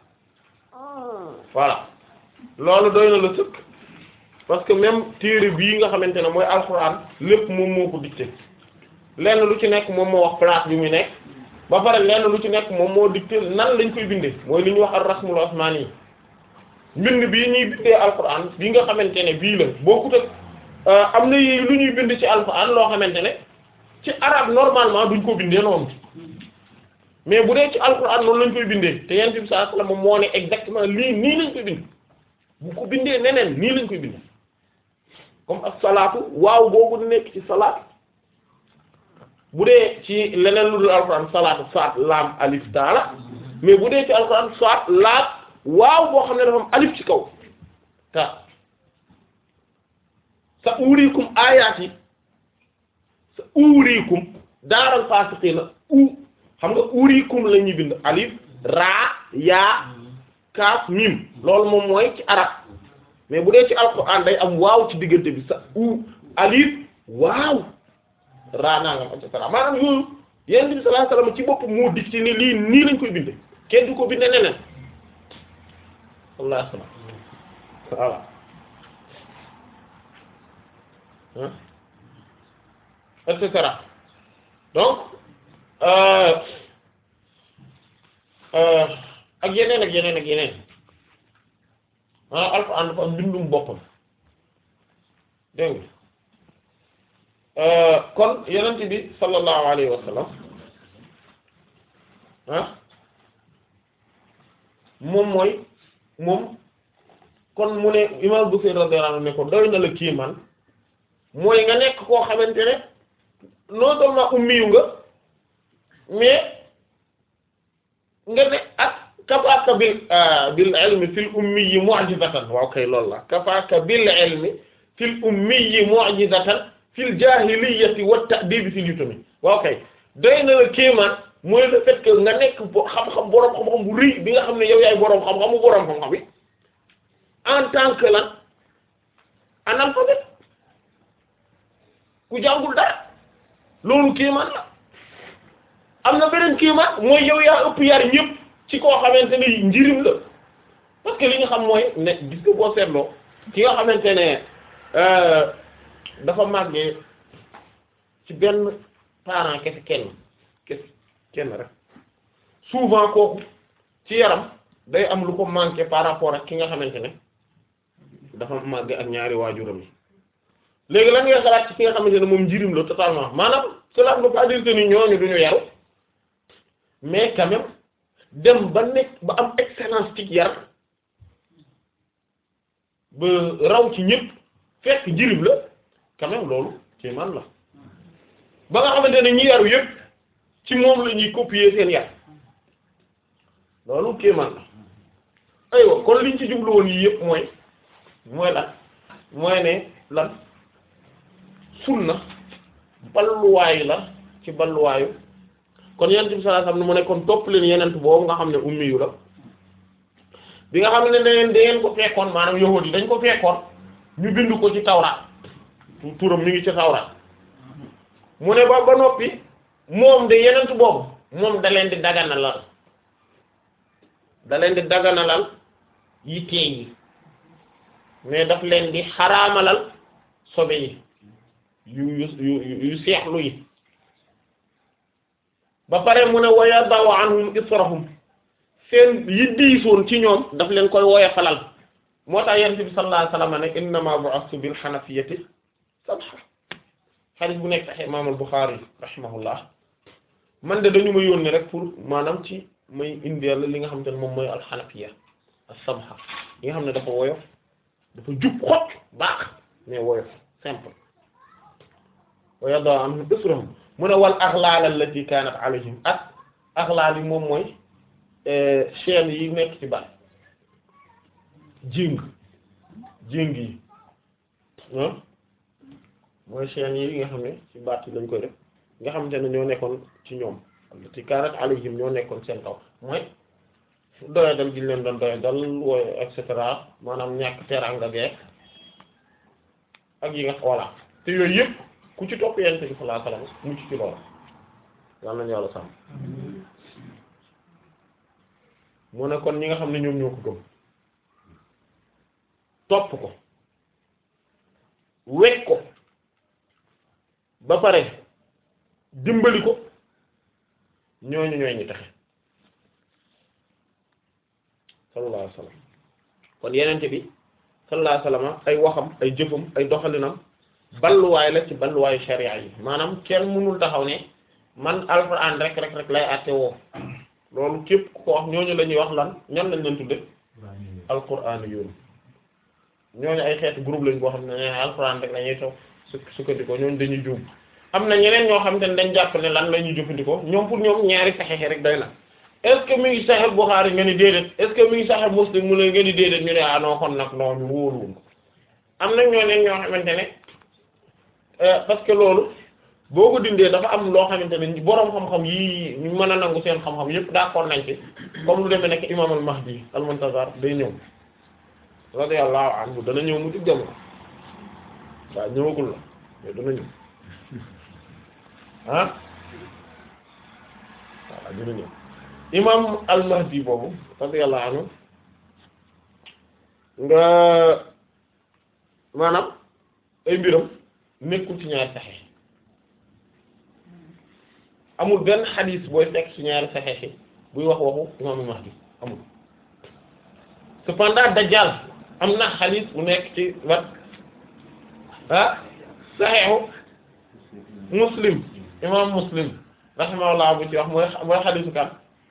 voilà loolu doy na la sëkk parce que même téere bii nga xamante ne mooy alxuraan lépp moom moo ko dicté lenn lu ci nekk moom moo wax place bi mu nekk ba pare lenn lu ci nekk moom moo dicté nan lañ koy bindee mooy li ñuy wax ar rasmul osmani yi mbind bii ñuy bindee alxuraan bi nga xamante ne bii la bokkut ak am na yi lu ñuy bind ci alxuraan loo xamante ne ci arabe normalement duñ ko bindee noonu mais bu dee ci alxuraan noonu lañ koy bindee te yent bi sallallahu alayhi wasallam moo ne exactement lii nii lañ koy bind bu ko bindee neneen nii lañ koy bindee comme ak salaatu waaw boobu nekk ci salaat bu dee ci leneen lu dul alxuraan salaatu saat laam alif taala mais bu dee ci alxuraan saat laam waaw boo xam ne dafa am alif ci kaw ta sa uriikum aayaati sa uriikum daaral faasiqiina u xam nga uriikum la ñuy bind alif raa yaa kaaf mim loolu moom mooy ci arab mais bu dee ci alquran day am waaw ci diggante bi sa u alif waaw raa nangam et cetera maanaam yooyu yonent bi sallallahu alayhi wasallam ci bopp moo dig ci ni lii nii lañ koy binde kenn du ko binde neneen sallallahu alayhi wasallam voilà et cetera donc ak yeneen ak yeneen ak yeneen ah alxuraan dafa am mbindum boppam dégg nga kon yonent bi sallallahu alayhi wa sallam ah moom mooy moom kon mu ne imam Busayri radiyallahu anhu ne ko doy na la kiimaan mooy nga nekk koo xamante ne non seulement ummiyu nga mais nga ne ak kafaaka bil bil ilmi fil ummi mu'jizatan waaw kay loolu la kafaaka bil ilmi fil ummi mu'jizatan fil jahiliyyati wat ta'dib fil yutumi waaw kay doy na la kéemaan mooy le fait que nga nekk xam-xam boroom xam-xam bu rëy bi nga xam ne yow yaay boroom xam-xamu boroom xam-xam bi en tant que lan analphabète ku jàngul dara loolu kéemaan la am na beneen kéemaan mooy yow yaa ëpp yar ñëpp ci koo xamante ne njirim la parce que li nga xam mooy ne gis nga boo seetloo ki nga xamante ne dafa màggee ci benn parent kese kenn kese kenn rek souvent kooku ci yaram day am lu ko manqué par rapport ak ki nga xamante ne dafa màgg ak ñaari waajuram yi léegi lan ngay xalaat ci ki nga xamante ne moom njirim la totalement maanaam cela ne veut pas dire que ni ñooñu duñu yaru mais quand même dem ba nekk ba am excellence ci yar ba raw ci ñëpp fekk njirim la quand même loolu ci man la ba nga xamante ne ñi yaru yëpp ci moom la ñuy copier seen yar loolu kéemaan la aywa kon liñ ci jublu woon yii yëpp mooy mooy lan mooy ne lan sunna balluwaay la ci balluwaayu kon yenent bi sallallahu alayhi wasallam mu ne kon topp leen yenent boobu nga xam ne ummi yu la bi nga xam ne dangeen dangeen ko fekkoon maanaam yahuud yi dañ ko fekkoon ñu bind ko ci tawraat turam mi ngi ci tawraat mu ne ba ba noppi moom de yenent boobu moom da leen di daganalal da leen di daganalal yi teey yi mais daf leen di xaraamalal sobe yi yu yu yu yu seexlu yi ba pare mu ne waya daw anhum israhum seen yi diisoon ci ñoom daf leen koy woya falal moo tax yonent bi sallallahu alayhi wasallam ne innama bu'astu bil hanafiyyati sabha hadith bu nekk sahih imam al-Bukhari rahimahullah man de dañu ma yónni rek pour maanaam ci may indeel li nga xamante ne moom mooy al-hanafiyya as-sabha yi nga xam ne dafa woyof dafa jub xocc baax mais woyof simple wa yada anhum israhum mu ne wal aghlal allati kanat alayhim ak aghlal yi moom mooy chaîne yi nekk ci baat jéng jéng yi ah mooy chaîne yi nga xam ne ci baat yi lañ koy def nga xamante ne ñoo nekkoon ci ñoom allati kanat alayhim ñoo nekkoon seen kaw mooy doya dal gi leen doon doya dal wooy et cetera maanaam ñàkk teraanga geek ak yi nga voilà te yooyu yëpp ku ci topp yent bi sallallahu alayhi wasallam mucc ci loolu yàlla nañu yàlla sàmm mu ne kon ñi nga xam ne ñoom ñoo ko gëm topp ko wekk ko ba pare dimbali ko ñooñu ñooy ñi taxe sallallahu alayhi wasallam kon yenente bi sallallahu alayhi wasallam ay waxam ay jëfam ay doxalinam balluwaay la ci balluwaayu sharia yi maanaam kenn mënul taxaw ne man alxuraan rek rek rek lay àtte woo loolu képp ku ko wax ñooñu la ñuy wax lan ñan lañ leen tudde alxuraan yoon ñooñu ay xeetu groupe lañ boo xam ne ne alxuraan rek la ñuy toog su sukkandikoo ñooñu dañuy juum am na ñeneen ñoo xam te ne dañ jàpp ne lan la ñuy jëfandikoo ñoom pour ñoom ñaari saxexe rek doy na est-ce que mi ngi Sahih Bukhari nga ni déedéet est-ce que mi ngi Sahih Muslim mu ne nga ni déedéet ñu ne ah non kon nag non ñu wóoluwul ko am na ñoo neen ñoo xamante ne parce que loolu boo ko dindee dafa am loo xamante ne boroom xam-xam yi ñu mën a nangu seen xam-xam yépp d'accord nañ ci comme lu demee nekk imam al-Mahdi al-Muntazar day ñëw radiyallahu anhu dana ñëw mu jug jamono waaw ñëwagul la mais dana ñëw ah waaw dina ñëw imam al-Mahdi boobu radiyallahu anhu nga maanaam ay mbiram nekkul ci ñaari saxeex amul benn xadiis booy fekk ci ñaari saxeex yi buy wax waxu imam al-Mahdi amul cependant Dajjal am na xadiis bu nekk ci wat ah saxeexu Muslim imam Muslim rahimahullah bu ci wax mooy mooy xadiisu kan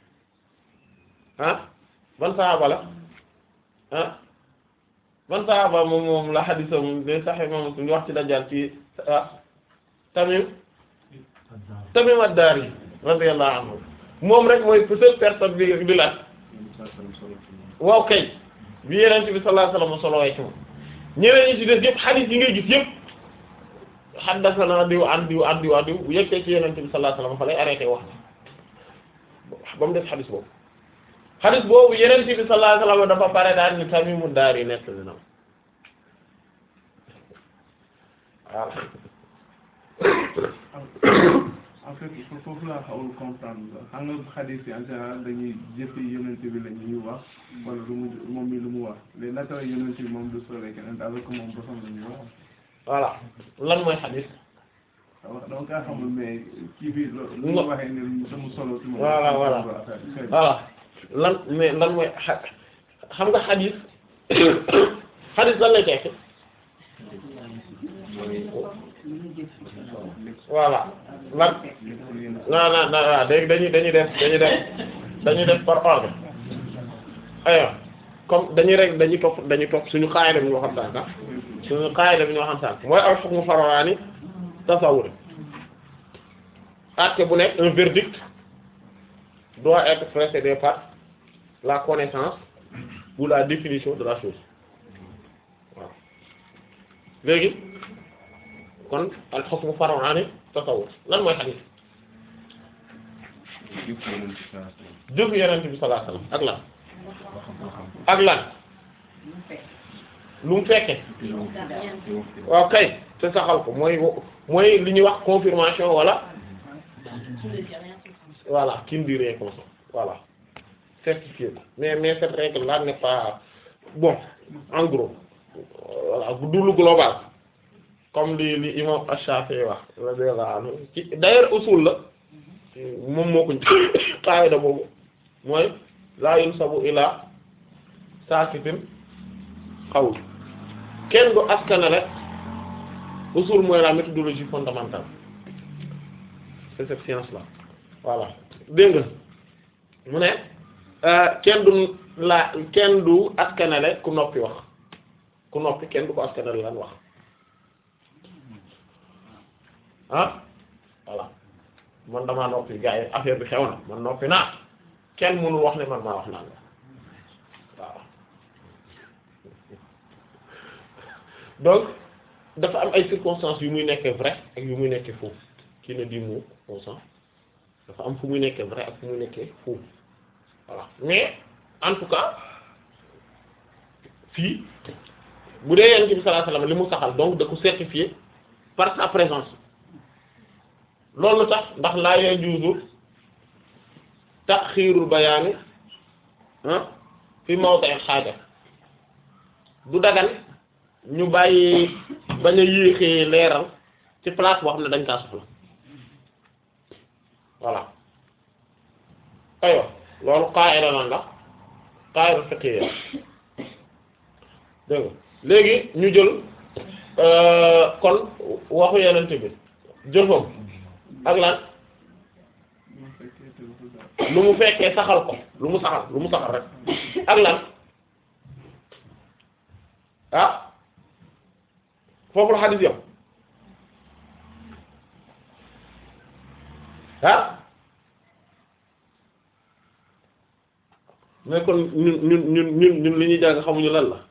ah ban saxaaba la ah ban saxaaba moom moom la xadiisam de sax imam Muslim di wax ci Dajjal ci ah Tamim Tamim ad-Dari radiyallahu anhu moom rek mooy seule personne bi di laaj waaw kay bi Yonent bi sallallahu alayhi wasallam solowee ci moom ñeneen ñi ci des yëpp xadiis yi ngay gis yëpp haddathana diw an diw an diw an diw bu yeggee ci Yonent bi sallallahu alayhi wasallam fa lay arrêté wax na ba mu def xadiis boobu xadiis boobu Yonent bi sallallahu alayhi wasallam dafa pare daal ni Tamimu Daari nekk li na voilà en fait foofu laa xawul comprendre xam nga xadis yi en général dañuy jëfi yonent bi la ñuy wax wala lu mu moom mi lu mu wax léegi naka la yonent bi moom du sore keneen alors que moom bosam la ñuy wax voilà lan mooy xadis wax donc kaa xamul mais kii bi lu mu waxee ne sama solo ci moom voilà voilà voilà lan mais lan mooy xa xam nga xadis xadis lan lay tekki voilà lan non non non waaw léegi dañuy dañuy def dañuy def dañuy def par ordre aywa comme dañuy rek dañuy topp dañuy topp suñu qaayida bi ñu waxoon sànq ah suñu qaayida bi ñu waxoon sànq mooy al hukmu far'ani tasawwur acte bu nekk un verdict doit être précédé par la connaissance ou la définition de la chose waaw léegi kon al hukmu far'ani tasawwur lan mooy hadith jëf yonent bi sallallahu alayhi wasallam ak lan ak lan lu mu fekke waaw kay te saxal ko mooy mooy li ñuy wax confirmation wala voilà qui ne dit rien comme ça voilà certifié ko mais mais cette règle là n'est pas bon en gros voilà du lu global comme li li imam Ash-Shafi'i wax radiyallahu anhu ci d'ailleurs usul la moom moo ko qaida boobu mooy la yunsabu ila sakitin qawl kenn du askanale usul mooy la méthodologie fondamentale c'est cette science là voilà dégg nga mu ne kenn du la kenn du askanale ku noppi wax ku noppi kenn du ko askanale lan wax ah voilà man damaa noppi gars yi affaire bi xew na man noppi naa kenn mënul wax ne man maa wax naan la waaw donc dafa am ay circonstances yu muy nekkee vrai ak yu muy nekkee faux qui ne dit mot consent dafa am fu muy nekkee vrai ak fu muy nekkee faux voilà mais en tout cas fii bu dee yonent bi sallallahu alayhi wasallam li mu saxal donc da ko certifié par sa présence loolu tax ndax laa yajuuzu taxiirul bayaani ah fi mawdi'il xaaja du dagan ñu bàyyi bañ a yéexee leeral ci place boo xam ne dañ kaa soxla voilà aywa loolu qaa'ida lan la qaa'ida fiqhiyya dégg nga léegi ñu jël kon waxu yenent bi jëfam ak lan lu mu fekkee saxal ko lu mu saxal lu mu saxal rek ak lan ah foofu la xadis yam ah mais kon ñun ñun ñun ñun ñun li ñuy jàng xamuñu lan la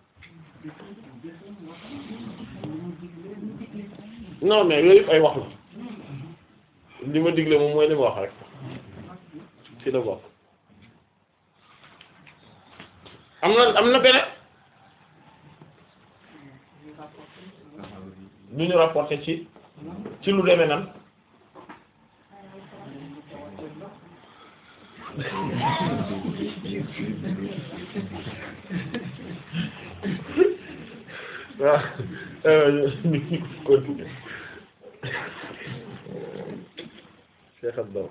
non mais yooyu yëpp ay wax la li ma digle moom mooy li ma wax rek ci la bokk am na am na beneen lu ñu rapporté ci ci lu demee nan waaw ñu continuer Cheikh Abdou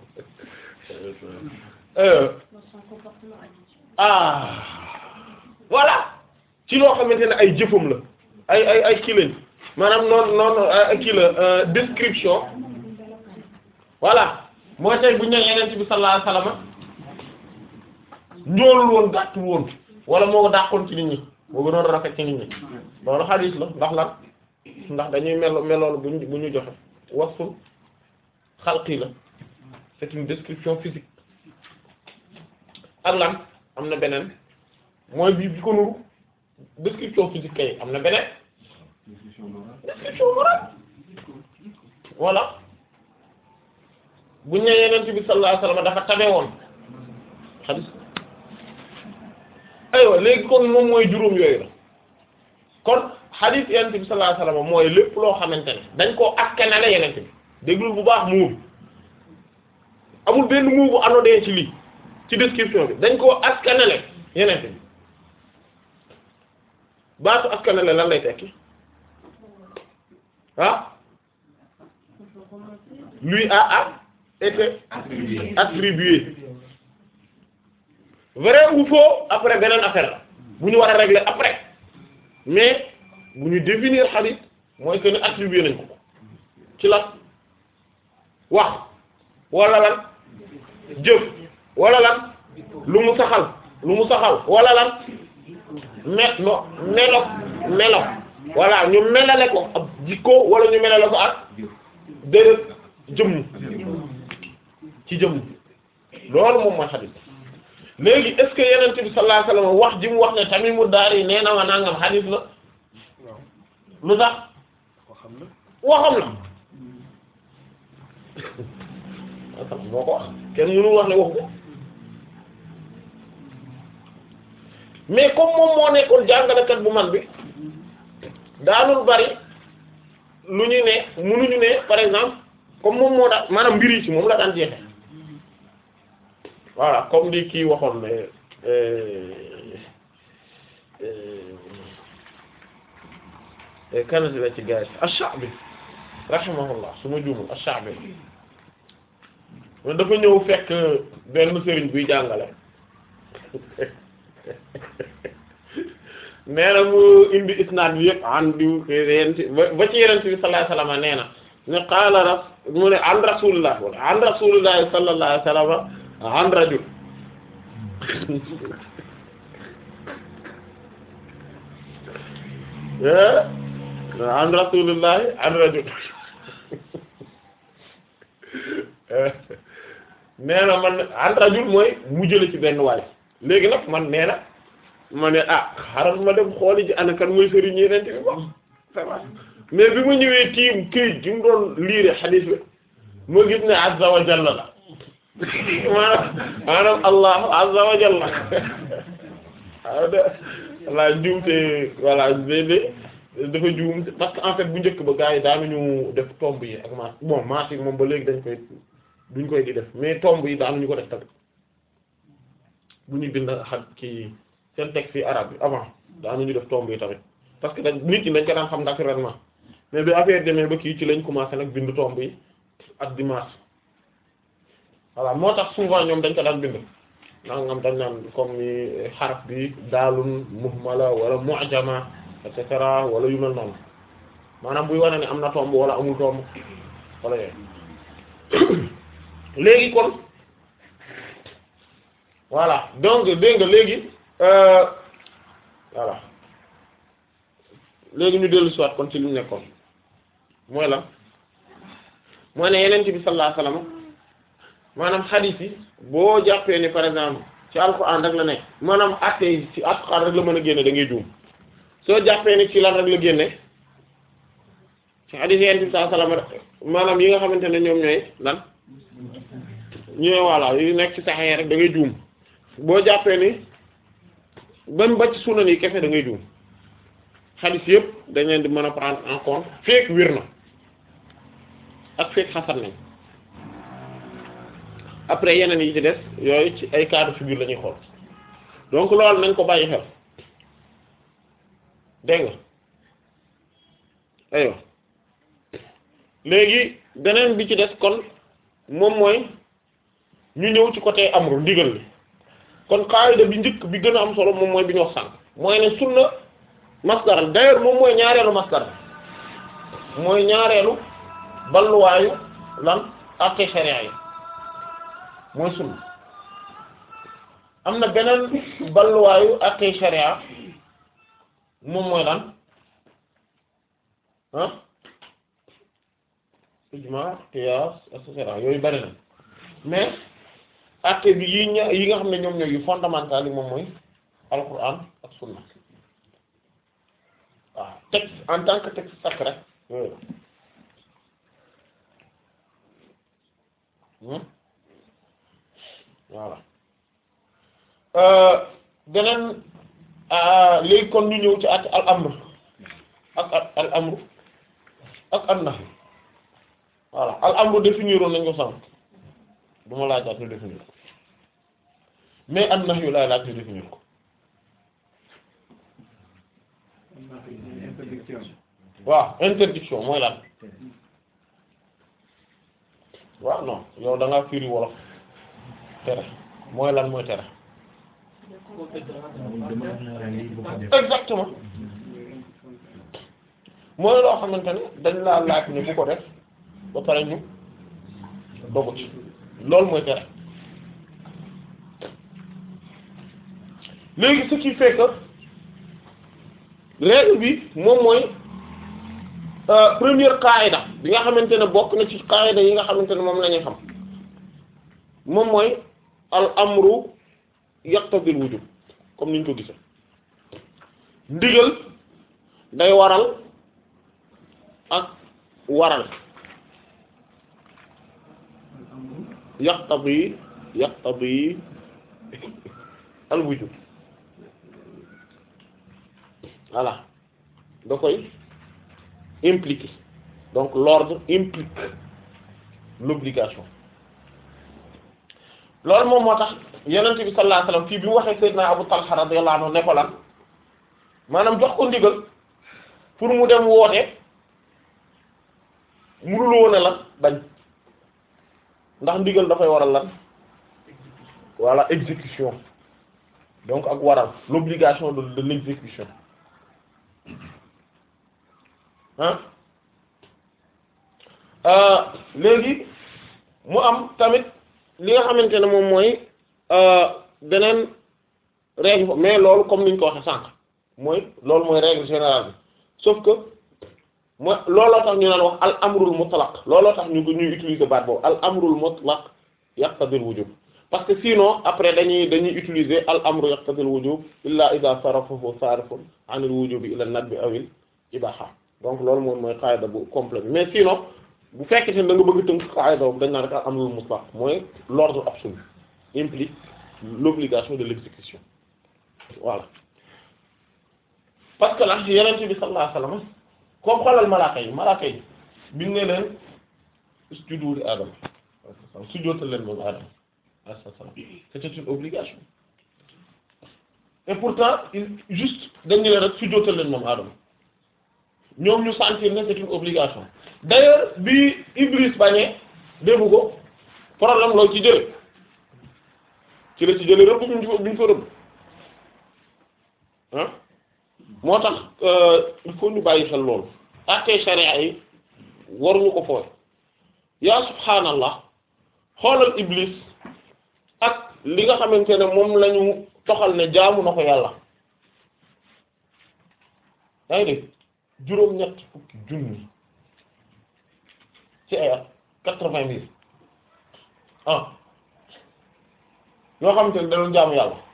ah voilà ci loo xamante ne ay jëfam la ay ay ay kii lañ maanaam noonu noonu kii la description voilà mooy tey bu ñu nee yeneen bi sallallahu alayhi wasallam njoolul woon gàttul woon wala moo ko dàqoon ci nit ñi moo gënoon rafet ci nit ñi loolu xadiis la ndax lan ndax dañuy melo meloolu bu ñu bu ñu joxe wasful xalqi la c'est une description physique ak lan am na beneen mooy bii bi ko nuru description physique kay am na beneen description morale voilà bu ñu nee yeneen bi sallallahu alayhi wasallam dafa tabe woon xadis aywa léegi kon moom mooy juróom yooyu la kon xadis yeneen bi sallallahu alayhi wasallam mooy lépp loo xamante ne dañ koo askanale yeneen bi déglul bu baax muur amul benn muu bu anodee ci lii ci description bi dañ koo askanale yeneen bi baatu askanale lan lay tekki ah lui a a été attribué vrai ou faux après beneen affaire la bu ñu war a régler après mais bu ñu définir hadith mooy que ni attribué nañ ko ci lan wax wala lan jëf wala lan lu mu saxal lu mu saxal wala lan me no melo melo voilà ñu melale ko ab jikko wala ñu melale ko ak déedéet jëmm ci jëmm loolu moom mooy xadis léegi est-ce que yenent bi sallallahu alayhi wasallam wax ji mu wax ne Tamimu Daari nee na ma nangam xadis la lu tax waxam la waxam la moo ko wax kenn mënu wax ne wax ko mais comme moom moo nekkoon jàngalekat bu man bi daanul bari lu ñu ne mënuñu ne par exemple comme moom moo daan maanaam mbir yi ci moom la daan jeexe voilà comme di kii waxoon ne kanati la ci gaay ash-Sha'bi rahimahullah su ma juumul ash-Sha'bi man dafa ñëw fekk benn sëriñ buy jàngale nee na mu indi isnaad bi yëpp an diw yent ba ci yenent bi sallallahu alayhi wasallam nee na ne qaala ras mu ne an rasulillah wala an rasulillah sallallahu alayhi wasallam an rajul an rasulillah an rajul nee na man an rajul mooy mu jële ci benn waay léegi nag man nee na ma ne ah xaaral ma dem xooli ji ana kan mooy sëriñ yeneen bi wax mais bi ma ñëwee tiim këyit gi mu doon liire xadiis bi ma gis ne azza wa jalla la maanaam maanaam allahu azza wa jalla waaw de voilà njuumte voilà léeg dafa juum parce que en fait bu njëkk ba gars yi daanuñu def tomb yi ak maas bon maas yi moom ba léegi dañ koy duñ koy di def mais tomb yi daanuñu ko def tamit bu ñuy bind xaj kii seen texte yi arabe bi avant daanuñu def tomb yi tamit parce que dañ nit ñi dañ ko daan xam naturellement mais bi affaire demee ba kii ci lañ commencé nag bind tomb yi ak dimanche voilà moo tax souvent ñoom dañ ko daan bind nangam dañ naan comme ni xaraf bi daalun muhmala wala mu'jama et cetera wala yu mel noonu maanaam buy wane ne am na tomb wala amul tomb wala yooyu léegi kon voilà donc dégg nga léegi voilà léegi ñu dellu siwaat kon ci li ñu nekkoon mooy lan mooy ne yeneen bi sallallahu alayhi wasallam maanaam xadiis yi boo jàppee ni par exemple ci alxuraan rek la nekk maanaam atte yi ci alxuraan rek la mën a génne da ngay juum soo jàppee ni ci lan rek la génne ci xadiis yeneen bi sallallahu alayhi wasallam maanaam yi nga xamante ne ñoom ñooy lan ñooy voilà yi nekk ci saxee rek da ngay juum boo jàppee ni ban ba ci sunan yi kese da ngay juum xadiis yëpp dañ leen di mën a prendre en compte fekk wir na ak fekk xasan nañ après yeneen yi ci des yooyu ci ay cas de figure la ñuy xool donc loolu nañ ko bàyyi xel dégg nga aywa léegi beneen bi ci des kon moom mooy ñu ñëw ci côté amru ndigal li kon qaida bi njëkk bi gën a am solo moom mooy bi ñu wax sànq mooy ne sunna masdar d'ailleurs moom mooy ñaareelu masdar mooy ñaareelu balluwaayu lan àtte sharia yi mooy sunna am na beneen balluwaayu àtte sharia moom mooy lan ah ijma qiyas et cetera yooyu bari na mais àtte bi yi ña yi nga xam ne ñoom ñooy yu fondamental yi moom mooy alquran ak sunna waaw texte en tant que texte sacré yooyu voilà beneen léegi kon ñu ñëw ci at al amr ak ak al amru ak an nahy voilà al amru définir woon nañ ko sànq du ma laajaat ñu définir ko mais an nahyu laay laaj ñu définir ko interdiction waaw interdiction mooy lan waaw non yow da ngaa firi wolof tere mooy lan mooy tere exactement mooy loo xamante ne dañ laa laaj ne bu ko def ba pare ñu dogu ci loolu mooy tere léegi ce qui fait que règle bi moom mooy première qaida bi nga xamante ne bokk na ci qaida yi nga xamante ne moom la ñuy xam moom mooy al amru yaqtadil wujub comme niñ ko gisee ndigal day waral ak waral yaqtadi yaqtadi al wujub voilà da koy impliquer donc l'ordre implique l'obligation loolu moom moo tax yonent bi sallallahu alayhi wasallam fii bi mu waxee Seydina Abu Talha radiyallahu anhu ne ko lan maanaam jox ko ndigal pour mu dem woote mënul woon a lan bañ ndax ndigal dafay waral lan voilà exécution donc ak waral l'obligation de de l'exécution ah léegi mu am tamit li nga xamante ne moom mooy beneen règle mais loolu comme niñ ko waxee sànq mooy loolu mooy règle générale bi sauf que mooy looloo tax ñu naan wax al amrul mutlaq looloo tax ñu ñuy utiliser baat boobu al amrul mutlaq yaqtadil wujub parce que sinon après dañuy dañuy utiliser al amru yaqtadil wujub illa idha sarafahu sarifun anil wujubi ila nadbi awil ibaha donc loolu moom mooy qaida bu complet bi mais sinon bu fekkee ne da nga bëgg tënk qaida boobu dañ naan rek al amrul mutlaq mooy l'ordre absolu implique l'obligation de l'exécution voilà parce que là yeneen bi sallallahu alayhi wasallam comme xoolal malaaka yi malaaka yi biñ ne leen sujudu li Adama sujjóotal leen moom Adama alayhi salaam c'était une obligation et pourtant il juste dañu leen rek sujjóotal leen moom Adama ñoom ñu sentir ne c'est une obligation d'ailleurs bi Iblis bañee defu ko problème loolu ci jële ci la ci jële rëbb bi ñu bi ñu ko rëbb ah moo tax il faut ñu bàyyi xel loolu àttee sharia yi waruñu ko fooy yaa subhaanallah xoolal iblis ak li nga xamante ne moom lañu toxal ne jaamu na ko yàlla yaa ngi dégg juróom-ñett fukki junni ci ay at quatre-vingt mille ah yoo xamante ne da doon jaamu yàlla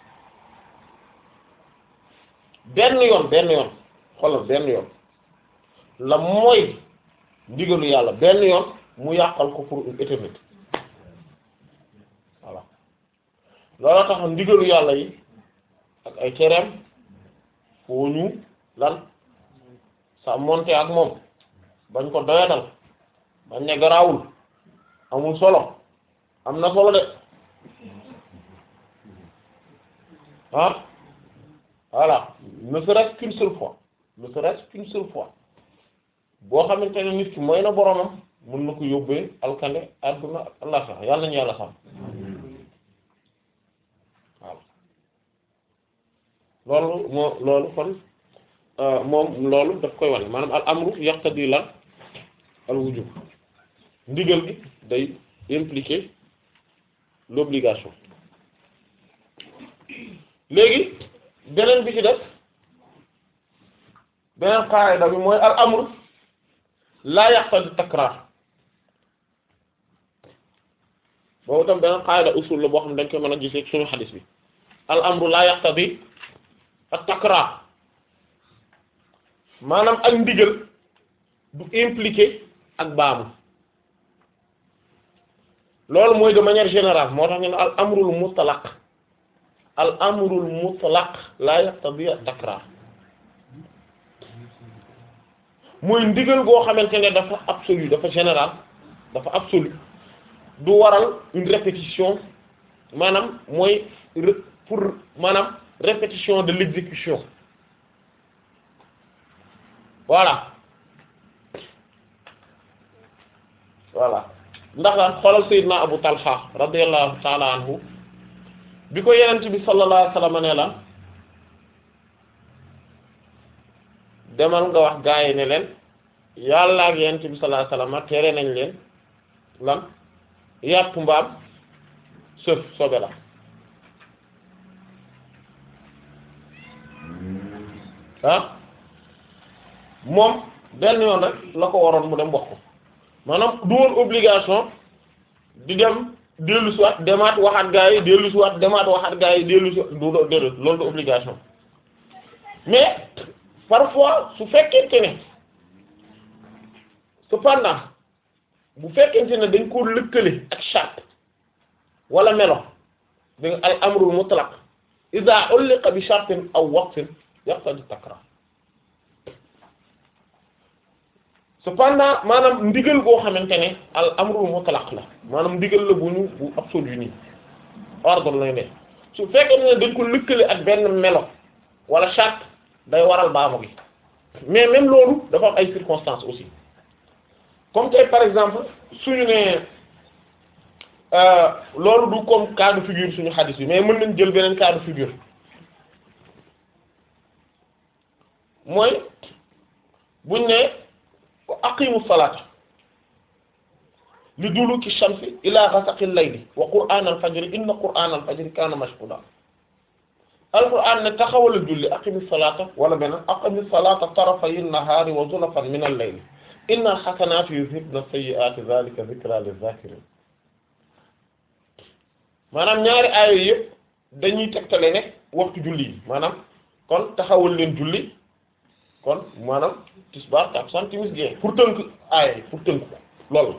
benn yoon benn yoon xoolal benn yoon la mooy ndigalu yàlla benn yoon mu yàqal ko pour une éternité voilà loolu tax ndigalu yàlla yi ak ay tereem foo ñu lan sa monte ak moom bañ ko doyadal bañ ne garaawul amul solo am na solo de ah voilà ne serait-ce qu'une seule fois ne serait-ce qu'une seule fois boo xamante ne nit ki mooy na boromam mën na ko yóbbee alkande adduna ak àllaxira yàlla nañu yàlla xam waaw loolu moo loolu kon moom loolu daf koy wane maanaam al amru yaqtadi la al wujub ndigal gi day impliquer l'obligation léegi beneen bi ci def beneen qaida bi mooy al amru la yaqtadi takrar boobu tam beneen qaida usul la boo xam ne dañ koy mën a gisee suñu xadis bi al amru la yaqtadi ak takrar maanaam ak ndigal du impliqué ak baamu loolu mooy de manière générale moo tax ñu ne al amrul mutlaq al amrul mutlaq la yaqtadi ak takrar mooy ndigal goo xamante ne dafa absolu dafa général dafa absolu du waral une répétition maanaam mooy pour maanaam répétition de l'exécution voilà voilà ndax daan xoolal Seydina Abu Talha radiyallahu ta'ala anhu bi ko yenent bi sallallahu alayhi wasallam ne la demal nga wax gaa yi ne leen yàlla ak yent bi sallallahu alayhi wasallam tere nañ leen lan yàpp mbaam sëf sobe la ah moom benn yoon rek la ko waroon mu dem wax ko maanaam du woon obligation di dem dellu si waat demaat waxaat gaa yi dellu si waat demaat waxaat gaa yi dellu si waat du do déedéet loolu du obligation mais parfois su fekkente ne cependant bu fekkente ne dañ ko lëkkale ak charte wala melo da nga al amrul mutlaq iza ulliqa bi shartin aw waqtin yaqtadi takrar cependant maanaam ndigal goo xamante ne al amrul mutlaq la maanaam ndigal la bu ñu bu absolu nii ordre lay ne su fekkee ne dañ ko lëkkale ak benn melo wala charte day waral baamu gi mais même loolu dafa am ay circonstances aussi comme tey par exemple suñu ne loolu du comme cas de figure suñu xadis bi mais mën nañ jël beneen cas de figure mooy buñ ne aqimu salata li duluki shamsi ila ghasaqi al-layli wa qur'an al-fajri inna qur'an al-fajri kana mashhuda alquran ne taxawal julli aqimi salata wala beneen aqimi salata tarafay an-nahari wa zulafan min al-layli inna al-hasanati yuzhibna as-sayyi'ati dhalika dhikra liz-zakirin maanaam ñaari aaya yëpp dañuy tegtale ne waxtu julli yi maanaam kon taxawal leen julli kon maanaam tisbaar takkusaan timis gee pour tënk aaya yi pour tënk ko loolu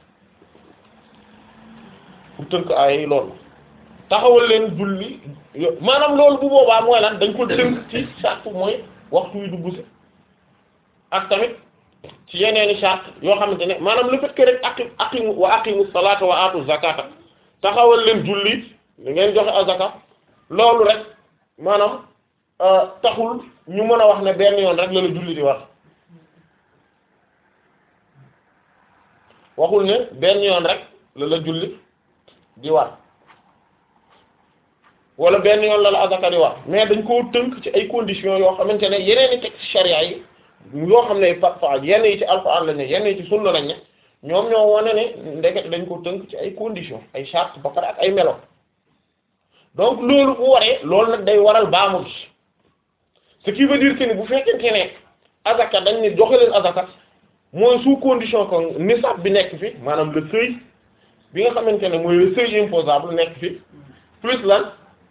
pour tënk aaya yi loolu taxawal leen julli yo- maanaam loolu bu boobaa mooy lan dañ ko tënk ci charte mooy waxtu wi dugg si ak tamit ci yeneeni charte yoo xamante ne maanaam le fait que rek aqim aqimu wa aqimu salata wa atu zakata taxawal leen julli li ngeen joxe azaka loolu rek maanaam taxul ñu mën a wax ne benn yoon rek la la julli di war waxul ne benn yoon rek la la julli di war wala benn yoon la la azaka di war mais dañ koo tënk ci ay conditions yoo xamante ne yeneen i texte charia yi yoo xam ne parfois yenn yi ci alxuraan lañ ne yenn yi ci sunna lañ ne ñoom ñoo wane ne ndeket dañ ko tënk ci ay conditions ay chartes ba pare ak ay melo donc loolu bu waree loolu nag day waral baamu gi ce qui veut dire que ni bu fekkente ne azaka dañ ne joxe leen azaka mooy sous condition que nisab bi nekk fi maanaam le seuil bi nga xamante ne mooy le seuil imposable nekk fi plus lan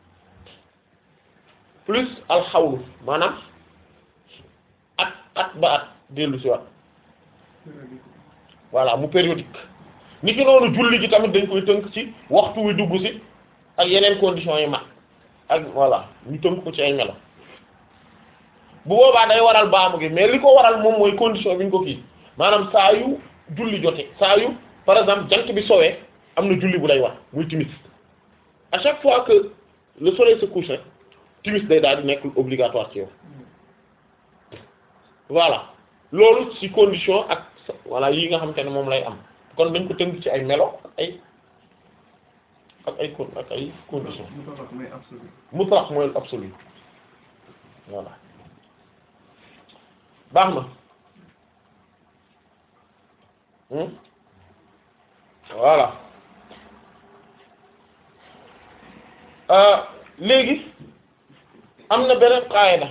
plus alxawlu maanaam at at ba at dellu si wat voilà mu périodique ni ki noonu julli gi tamit dañ koy tënk ci waxtu wi dugg si ak yeneen conditions yi mat ak voilà ñu tënk ko ci ay melo bu boobaa day waral baamu gi mais li ko waral moom mooy condition bi ñu ko kii maanaam saa yu julli jote saa yu par exemple jant bi sowee am na julli bu lay wax muy timis à chaque fois que le soleil se couche rek timis day daal di nekk obligatoire ci yow voilà loolu ci condition ak voilà yi nga xamante ne moom lay am kon dañ ko tënk ci ay melo ak ay ak ay con ak ay conditions mutlaq mooy absolu mutlaq mooy absolu voilà baax na hmm voilà euh léegi am na beneen qaayida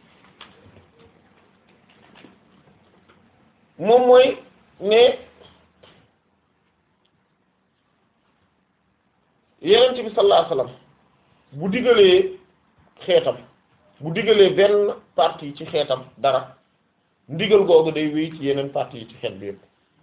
moom mooy ne yenent bi sallallahu alayhi wasallam bu digalee xeetam bu digalee benn partie ci xeetam dara ndigal googu day wéy ci yeneen partie yi ci xeet bi yëpp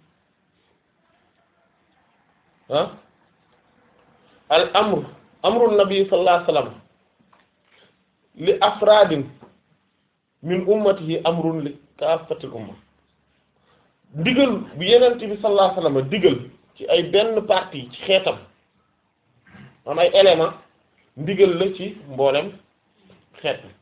ah al amr amru nabi sallallahu alayhi wasallam li afradin min ummatihi amrun li kaafatil umma digal bu yenent bi sallallahu alayhi wasallam digal ci ay benn partie ci xeetam am ay élément ndigal la ci mboolem xeet bi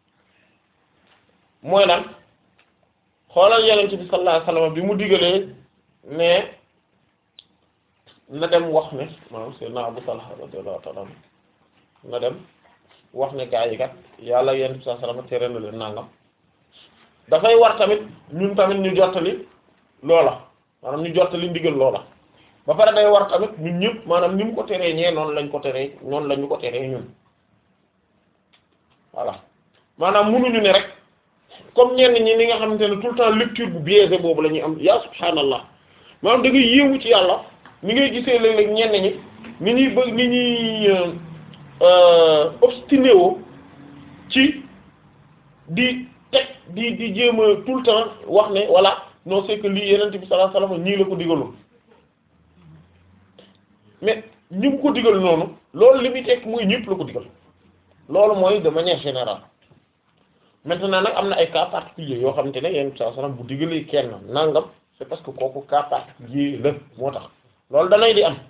mooy lan xoolal yenent bi sallallahu alayhi wasallam bi mu digalee ne na dem wax ne maanaam sayyidina Abu Talha radiyallahu ta'ala anhu na dem wax ne gaa yi kat yàlla yenent bi sallallahu alayhi wasallam tere na leen nangam dafay war tamit ñun tamit ñu jottali loola maanaam ñu jottali ndigal loola ba pare day war tamit ñun ñëpp maanaam ni mu ko teree ñee noonu lañ ko teree noonu lañu ko teree ñun voilà maanaam munuñu ne rek comme ñenn ñi ni nga xamante ne tout le temps lecture bu biaisée boobu la ñuy am ya subhaanallah maanaam da ngay yéewu ci yàlla ni ngay gisee léeg-léeg ñenn ñi ni ñuy bëgg ni ñuy obstiné woo ci di teg di di jéem a tout le temps wax ne voilà non c'est que lii yeneen bi sallallahu alayhi wasallam ñii la ko digaloon mais ñi mu ko digal noonu loolu li muy teg muy ñëpp la ko digal loolu mooy de manière générale maintenant nag am na ay cas particuliers yoo xamante ne yenn saa salaam bu digalee kenn nangam c'est parce que kooku cas particulier la moo tax loolu danay di am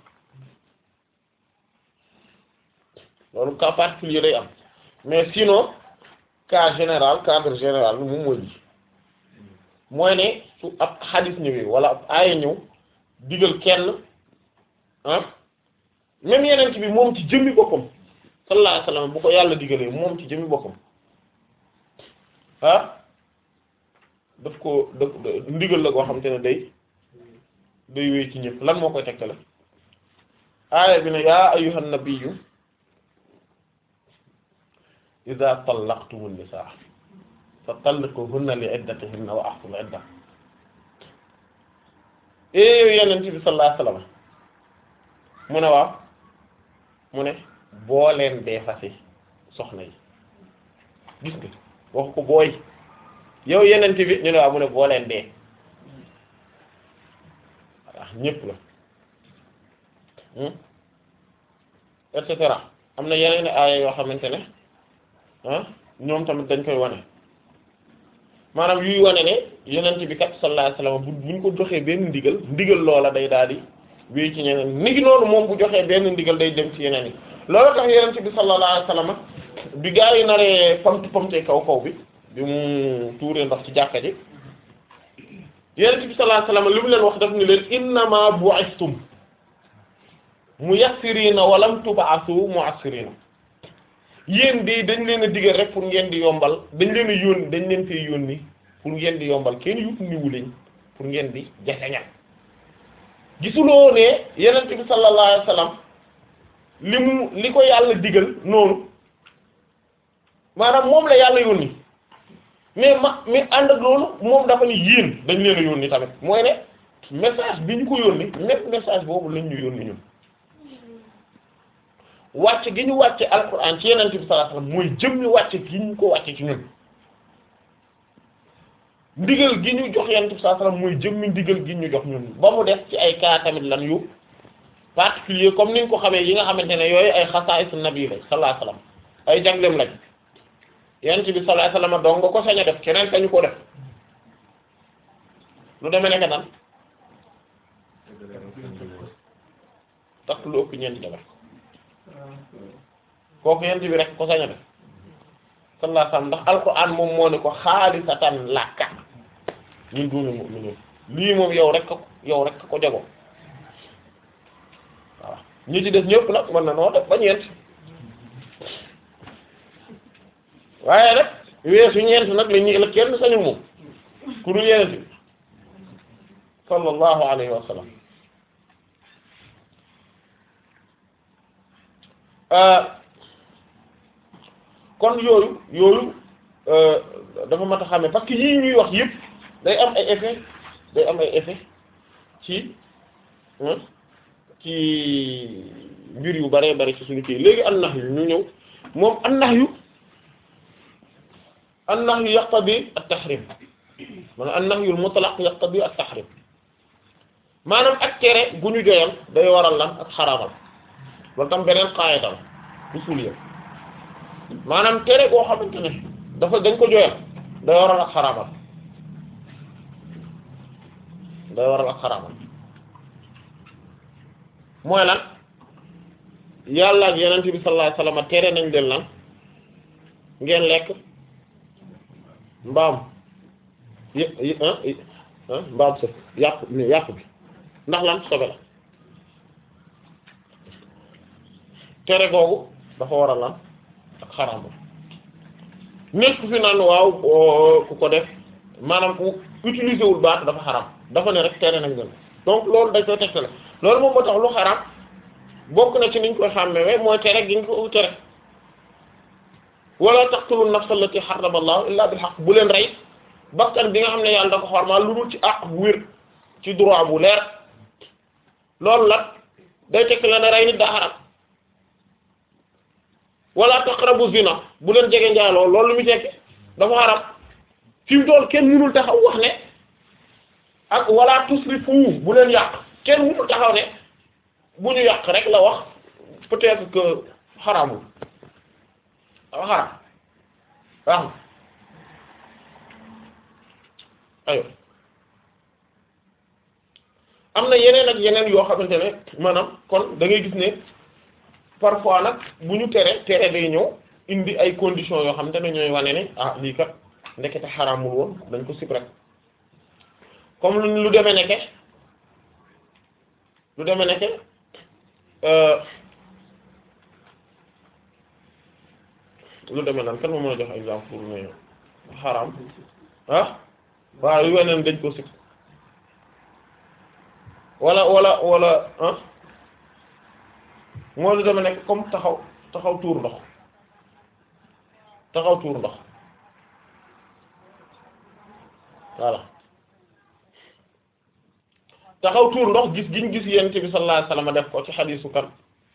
loolu cas particulier day am mais sinon cas général cadre général bi moom mooy lii mooy ne su ab xadis ñëwee wala ab aaya ñëw digal kenn ah même yeneen bi moom ci jëmmi boppam sallallahu alayhi wasallam bu ko yàlla digalee moom ci jëmmi boppam ah daf ko daf ndigal la koo xam te ne day day wéy ci ñëpp lan moo koy tegtale aaya bi ne yaa ayyuhan nabiyyu idha tallaqtumun nisaa fa talliquhunna li iddatihinna wa ahsul idda ee yow yeneen bi sallallahu alayhi wasallam mu ne waaw mu ne boo leen dee fasi soxna yi gis nga wax ko booy yow yeneen bi ñu ne waaw mu ne boo leen dee waaw ñépp la et cetera am na yeneen aaya yoo xamante ne ah ñoom tamit dañ koy wane maanaam yuy wane ne yeneen bi kat sallallahu alayhi wasallam bu buñ ko joxee benn ndigal ndigal loola day daal di wéy ci ñeneen ni ngi noonu moom bu joxee benn ndigal day dem ci yeneen yi loolu tax yeneen bi sallallahu alayhi wasallam bi gaa yi naree pamtu pamtee kaw kaw bi bi mu tuuree ndox ci jàkka ji yeneen bi sallallahu alayhi wasallam li mu leen wax daf ni leen innama bu'istum muyassirina wa lam tub'asu mu'assirina yéen de dañ leen a digal rek pour ngeen di yombal dañ leen a yónni dañ leen fee yónni pour ngeen di yombal kenn yut niwu leen pour ngeen di jafeñal gisuloo ne yenent bi sallallahu alayhi wasallam li mu li ko yàlla digal noonu maanaam moom la yàlla yónni mais ma mais ànd ak loolu moom dafa ni yéen dañ leen a yónni tamit mooy ne message bi ñu ko yónni même message boobu lañ ñu yónni ñun wàcc gi ñu wàcce alquran ci yenent bi sallallahu alayhi wasallam mooy jëm ñu wàcce gi ñu ko wàcce ci ñun ndigal gi ñu jox yenent bi sallallahu alayhi wasallam mooy jëm ñu ndigal gi ñu jox ñun ba mu def ci ay cas tamit lan yu particulier comme ni nga ko xamee yi nga xamante ne yooyu ay xasaa'isu nabi la sallallahu alayhi wasallam ay jagleem lañ yenent bi sallallahu alayhi wasallam dong nga ko sañ a def keneen sañu ko def lu demee nekk nan takk lu ëpp ñeenti jabar kooku yent bi rek ko sañ a def sallallahu alayhi wasallam ndax alquran moom moo ne ko xaalisatan laka ñun duñu mu'minin lii moom yow rek ko yow rek ko jago waaw ñi ci def ñëpp nag mën na noo def ba ñeent waaye rek weesu ñeent nag la ñuy la kenn sañu moom ku dul yenent bi sallallahu alayhi wa sallam kon yooyu yooyu dafa mat a xàmme parce que yii ñuy wax yëpp day am ay effet day am ay effet ci ci mbir yu bare bare ci suñu kii léegi an nax yu ñu ñëw moom an nax yu an nax yu yaqtadi at-tahrim maanaam an nax yu mutlaq yaqtadi at-tahrim maanaam ak tere gu ñu joyal day waral lan ak xaraamal loolu tam beneen qaayida la usuliyya maanaam tere koo xamante ne dafa dañ ko joyal day waral ak xaraamal day waral ak xaraamal mooy lan yàlla ak yenent bi sallallahu alayhi wasallam tere nañ leen lan ngeen lekk mbaam y mbaam sëf yàpp yàpp bi ndax lan sobe la tere googu dafa waral lan ak xaraam nekk fi naan waaw ku ko def maanaam utiliser wul baat dafa xaram dafa ne rek tere nañ leen donc loolu dañ koy tegtale loolu moom moo tax lu xaram bokk na ci niñ koy xàmmee mooy tere gi nga ko tere wala taqtulu nafsa allati harrama allahu illa bil haqq bu leen rey bakkan bi nga xam ne yàlla da ko xormaal lu dul ci àq bu wér ci droit bu leer loolu la day tekk la ne rey nit daa xaram wala taqrabu zina bu leen jege njaaloo loolu lu mu tekki dafa xaram fi mu toll kenn mënul taxaw wax ne ak wala tusrifu bu leen yàq kenn mënul taxaw ne bu ñu yàq rek la wax peut-être que xaramul dafa xaram wax na ayo am na yeneen ak yeneen yoo xamante ne maanaam kon da ngay gis ne parfois nag bu ñu tere tere day ñëw indi ay conditions yoo xamante ne ñooy wane ne ah lii kat ndekete xaraamul woon dañ ko sib rek comme lu lu demee nekke lu demee nekke lu demee nan kan ma mën a jox exemple pour ne xaraam ah waaw yu weneen dañ ko sib wala wala wala ah moo lu dama nekk comme taxaw taxaw tuur ndox taxaw tuur ndox voilà taxaw tuur ndox gis giñ gis yonent bi sallallahu alayhi wasallam def ko ci xadiisu kan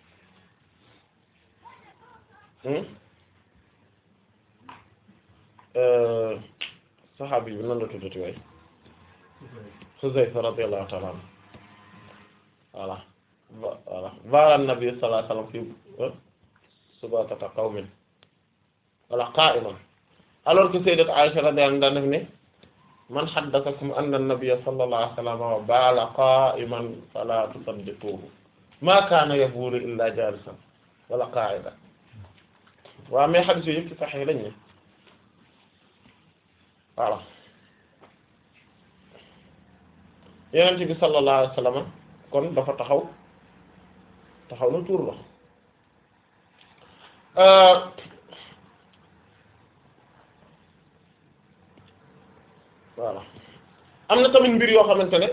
saxaabi bi nan la tuddati waay Xuzayfa radiyallahu ta'ala anhu voilà voilà baala nabi sallallahu alayhi wasallam fi subatata qawmin wala qa'iman alors que sayyidat Aisha radiyallahu anha def ne man haddathakum anna an-nabiyya sallallahu alayhi wasallam baala qa'iman fala tusaddiquhu ma kana yabulu illa jalisan wala qa'idan waaw mais hadith yooyu yëpp ci sahih lañ ne voilà Yonent bi sallallahu alayhi wasallam kon dafa taxaw taxaw na tuur ndox voilà am na tamit mbir yoo xamante ne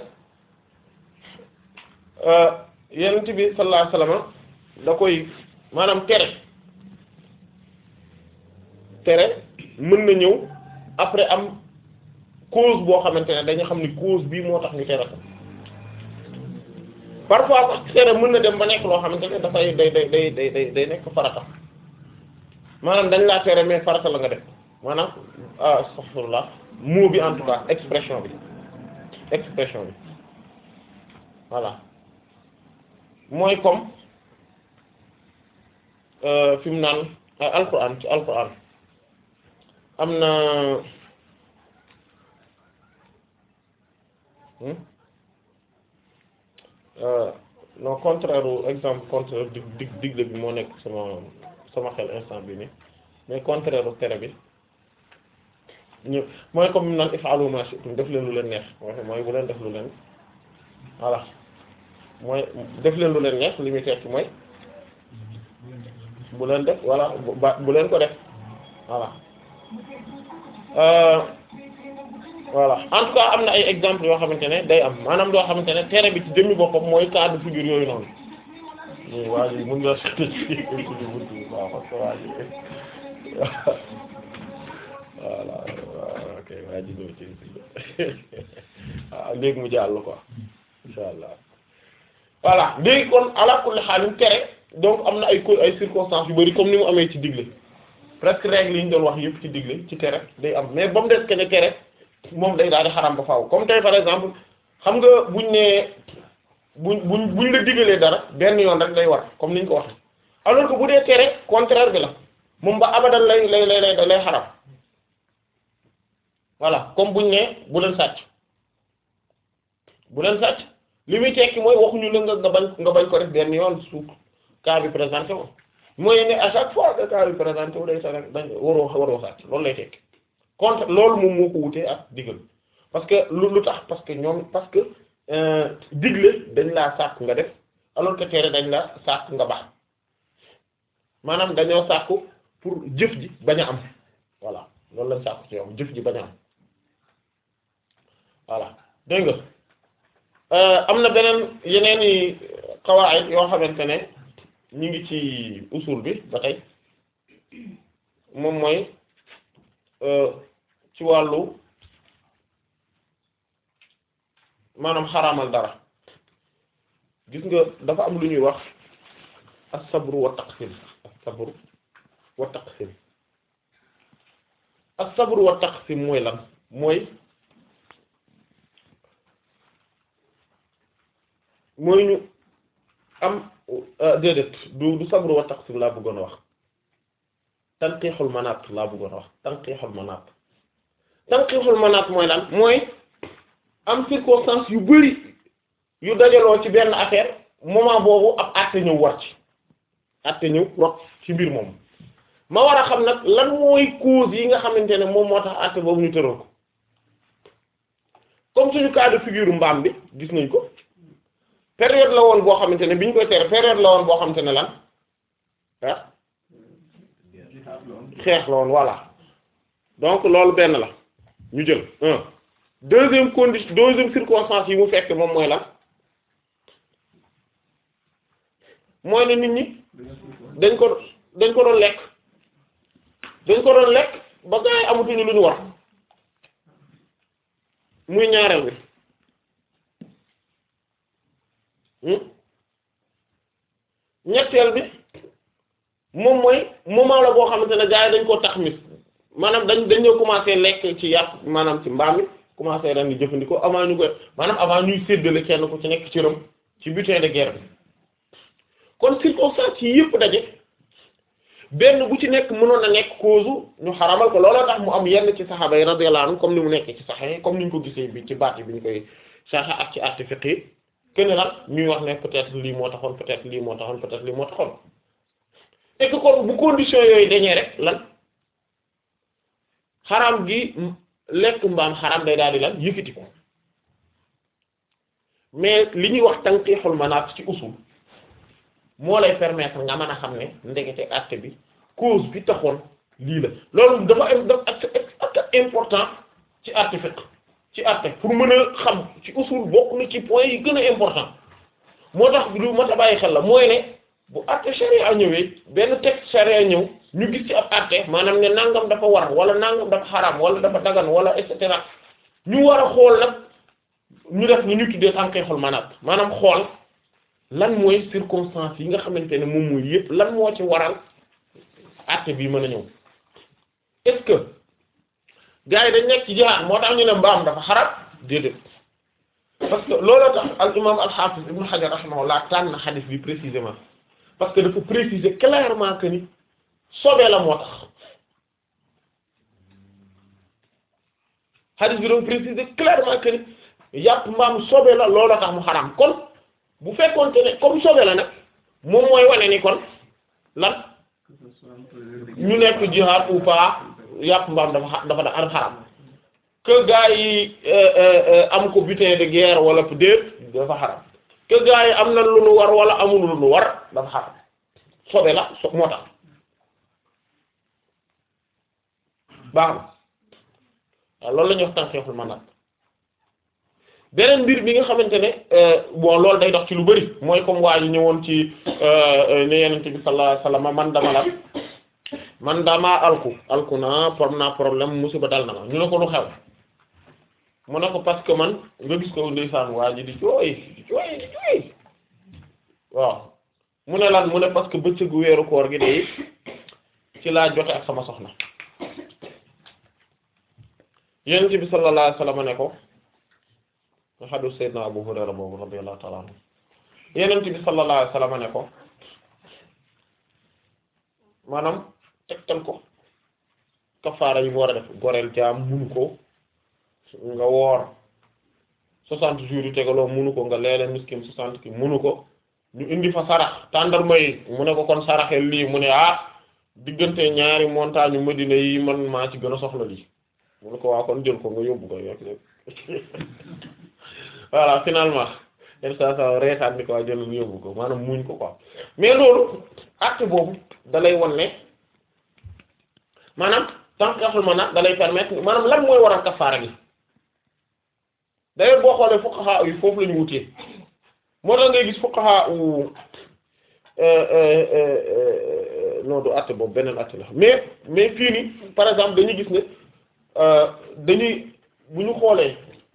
yonent bi sallallahu alayhi wasallam da koy maanaam tere tere mën na ñëw après am cause boo xamante ne dañu xam ni cause bii moo tax ñu tere ko parfois sax tere mën na dem ba nekk loo xamante ne dafay day day day day day day nekk farata maanaam dañ laa tere mais farata la nga def maanaam astaghfirullah mot bi en tout cas expression bi expression bi voilà mooy comme fi mu naan alquran ci alquran am na non contraire exemple contraire dig dig digle bi moo nekk sama sama xel instant bi nii mais contraire tere bi ñu mooy comme naan if'alu ma shi'tum def leen lu leen neex mooy bu leen def lu leen voilà mooy def leen lu leen neex li muy tekki mooy bu leen def voilà ba bu leen ko def voilà voilà en tout cas am na ay exemple yoo xamante ne day am maanaam loo xamante ne tere bi ci jëmmi boppam mooy cas de figure yooyu noonu nii waa ji mën nga tëj ci buntu bi waaw parce que waa ji voilà ok waa ji ñëw ci waaw léegi mu jàll quoi insha allah voilà léegi kon ala kulli xaalim tere donc am na ay co ay circonstances yu bari comme ni mu amee ci digle presque règle yi ñu doon wax yëpp ci digle ci tere day am mais ba mu des que ne tere moom day daal di xaram ba faaw comme tey par exemple xam nga buñ ne buñ buñ buñ la digalee dara benn yoon rek lay war comme niñ ko waxee alors que bu dee tere contraire bi la moom ba abadan lay lay lay lay lay xaram voilà comme buñ ne bu leen sàcc bu leen sàcc li muy tekki mooy waxuñu la nga nga bañ nga bañ ko def benn yoon su cas bi présenté wu mooy ne à chaque fois que cas bi présenté wu day sa rek dañ waroo waroo sàcc loolu lay tekki contre loolu moom moo ko wutee ak digal parce que lu lu tax parce que ñoom parce que digle dañ laa sàkk nga def alors que tere dañ la sàkk nga baax maanaam dañoo sàkku pour jëf ji bañ a am voilà loolu lañ sàkku ci yow jëf ji bañ a am voilà dégg nga am na beneen yeneen i qawaid yoo xamante ne ñu ngi ci usul bi ba tey moom mooy ci wàllu maanaam xaraamal dara gis nga dafa am lu ñuy wax as-sabru wa taqsim as-sabru wa taqsim as-sabru wa taqsim mooy lan mooy mooy ñu am déedéet du du sabru wa taqsim laa bëggoon a wax tanqiixul manaat laa bëggoon a wax tanqiixul manaat tanqiixul manaat mooy lan mooy am circonstance yu bari yu dajaloo ci benn affaire moment boobu ab àtte ñëw war ci àtte ñëw rot ci mbir moom ma war a xam nag lan mooy cause yi nga xamante ne moom moo tax àtte boobu ñu tëral ko comme suñu cas de figure mbaam bi gis nañ ko période la woon boo xamante ne bi ñu koy tere période la woon boo xamante ne lan ah xeex la woon voilà donc loolu benn la ñu jël un deuxième condition deuxième circonstance yi mu fekk moom mooy lan mooy ne nit ñi dañ ko dañ ko doon lekk dañ ko doon lekk ba gaa yi amatuñu lu ñu war muy ñaareel bi ñetteel bi moom mooy moment la boo xamante ne gaa yi dañ koo tax mis maanaam dañ dañoo commencé lekk ci yàpp maanaam ci mbaam mi commencé ren di jëfandikoo avant ñu koy maanaam avant ñuy séddale kenn ku ci nekk ci rëm ci butin de guerre bi kon circonstance yi yëpp daje benn bu ci nekk mënoon a nekk cause ñu xaramal ko looloo tax mu am yenn ci saxaaba yi radiyallahu anhum comme ni mu nekk ci saxee comme ni ñu ko gisee bi ci baat bi ñu koy saxa ak ci arti fiqh yi kenn nag ñuy wax ne peut-être lii moo taxoon peut-être lii moo taxoon peut-être lii moo taxoon et que kon bu condition yooyu dañee rek lan xaram gi lekk mbaam xaram day daal di lan yëkkati ko mais li ñuy wax tanqiixul manaat ci usul moo lay permettre nga mën a xam ne ndekete acte bi cause bi taxoon lii la loolu dafa am dafa ak important ci acte fiqh ci acte pour mën a xam ci usul bokk na ci point yi gën a important moo tax lu mat a bàyyi xel la mooy ne bu acte charia ñëwee benn texte charia ñëw ñu gis ci ab acte maanaam ne nangam dafa war wala nangam dafa xaraam wala dafa dagan wala et cetera ñu war a xool nag ñu def ni ñu tuddee tanqiixul manaat maanaam xool lan mooy circonstance yi nga xamante ne moom mooy yëpp lan moo ci waral acte bii mën a ñëw est-ce que gars yi dañ nekk ci jihaad moo tax ñu ne mbaam dafa xaraam déedéet parce que looloo tax al imam al hafiz ibn hajar rahimahullah tànn na xadis bi précisément parce que dafa préciser clairement que ni sobee la moo tax xadis bi dafa préciser clairement que ni yàpp mbaam sobee la looloo tax mu xaraam kon bu fekkoonte ne comme sobe la nag moom mooy wane ni kon lan ñu nekk jihaad ou pas yàpp mbaam dafa dafa da am xaram que gars yi am ko butin de guerre wala déet dafa xaram que gars yi am na lu nu war wala amul lu nu war dafa xaram sobe la so moo tax baax na waaw loolu la ñuy wax tanqiixul manaat beneen mbir bi nga xamante ne bon loolu day dox ci lu bari mooy comme waa ji ñëwoon ci ne yenente bi sallallahu alayhi wasallam man dama la man dama alku alku na prom naa problème musiba dal na ma ñu ne ko lu xew mu ne ko parce que man nga gis ko ndeysaan waa ji di jooy di jooy di jooy waaw mu ne lan mu ne parce que bëccëgu weeru koor gi de ci laa jote ak sama soxna yenente bi sallallahu alayhi wasallam ne ko nga xadu sayyidna Abu Hurayra boobu radiyallahu ta'ala anhu yenent bi sallallahu alayhi wasallam ne ko maanaam tegtal ko kafaara yi mu war a def goreel jaam munu ko nga woor soixante jours yu tegaloo munu ko nga leele miskin soixante ki munu ko ñu indi fa sarax tàndarma yi mu ne ko kon saraxel lii mu ne ah diggante ñaari montagne Madina yi man maa ci gën a soxla lii mu ne ko waa kon jël ko nga yóbbu ko yokk voilà finalement yenn saa saa reetaan ni ko waa jël yóbbu ko maanaam muñ ko quoi mais loolu acte boobu da lay wan ne maanaam tanqiixul manaat da lay permettre maanaam lan mooy waral kafaara gi d'ailleurs boo xoolee fuqaha yi foofu la ñu wutee moo tax ngay gis fuqaha u non du àtte boobu beneen àtte la mais mais fii nii par exemple dañuy gis ne dañuy bu ñu xoolee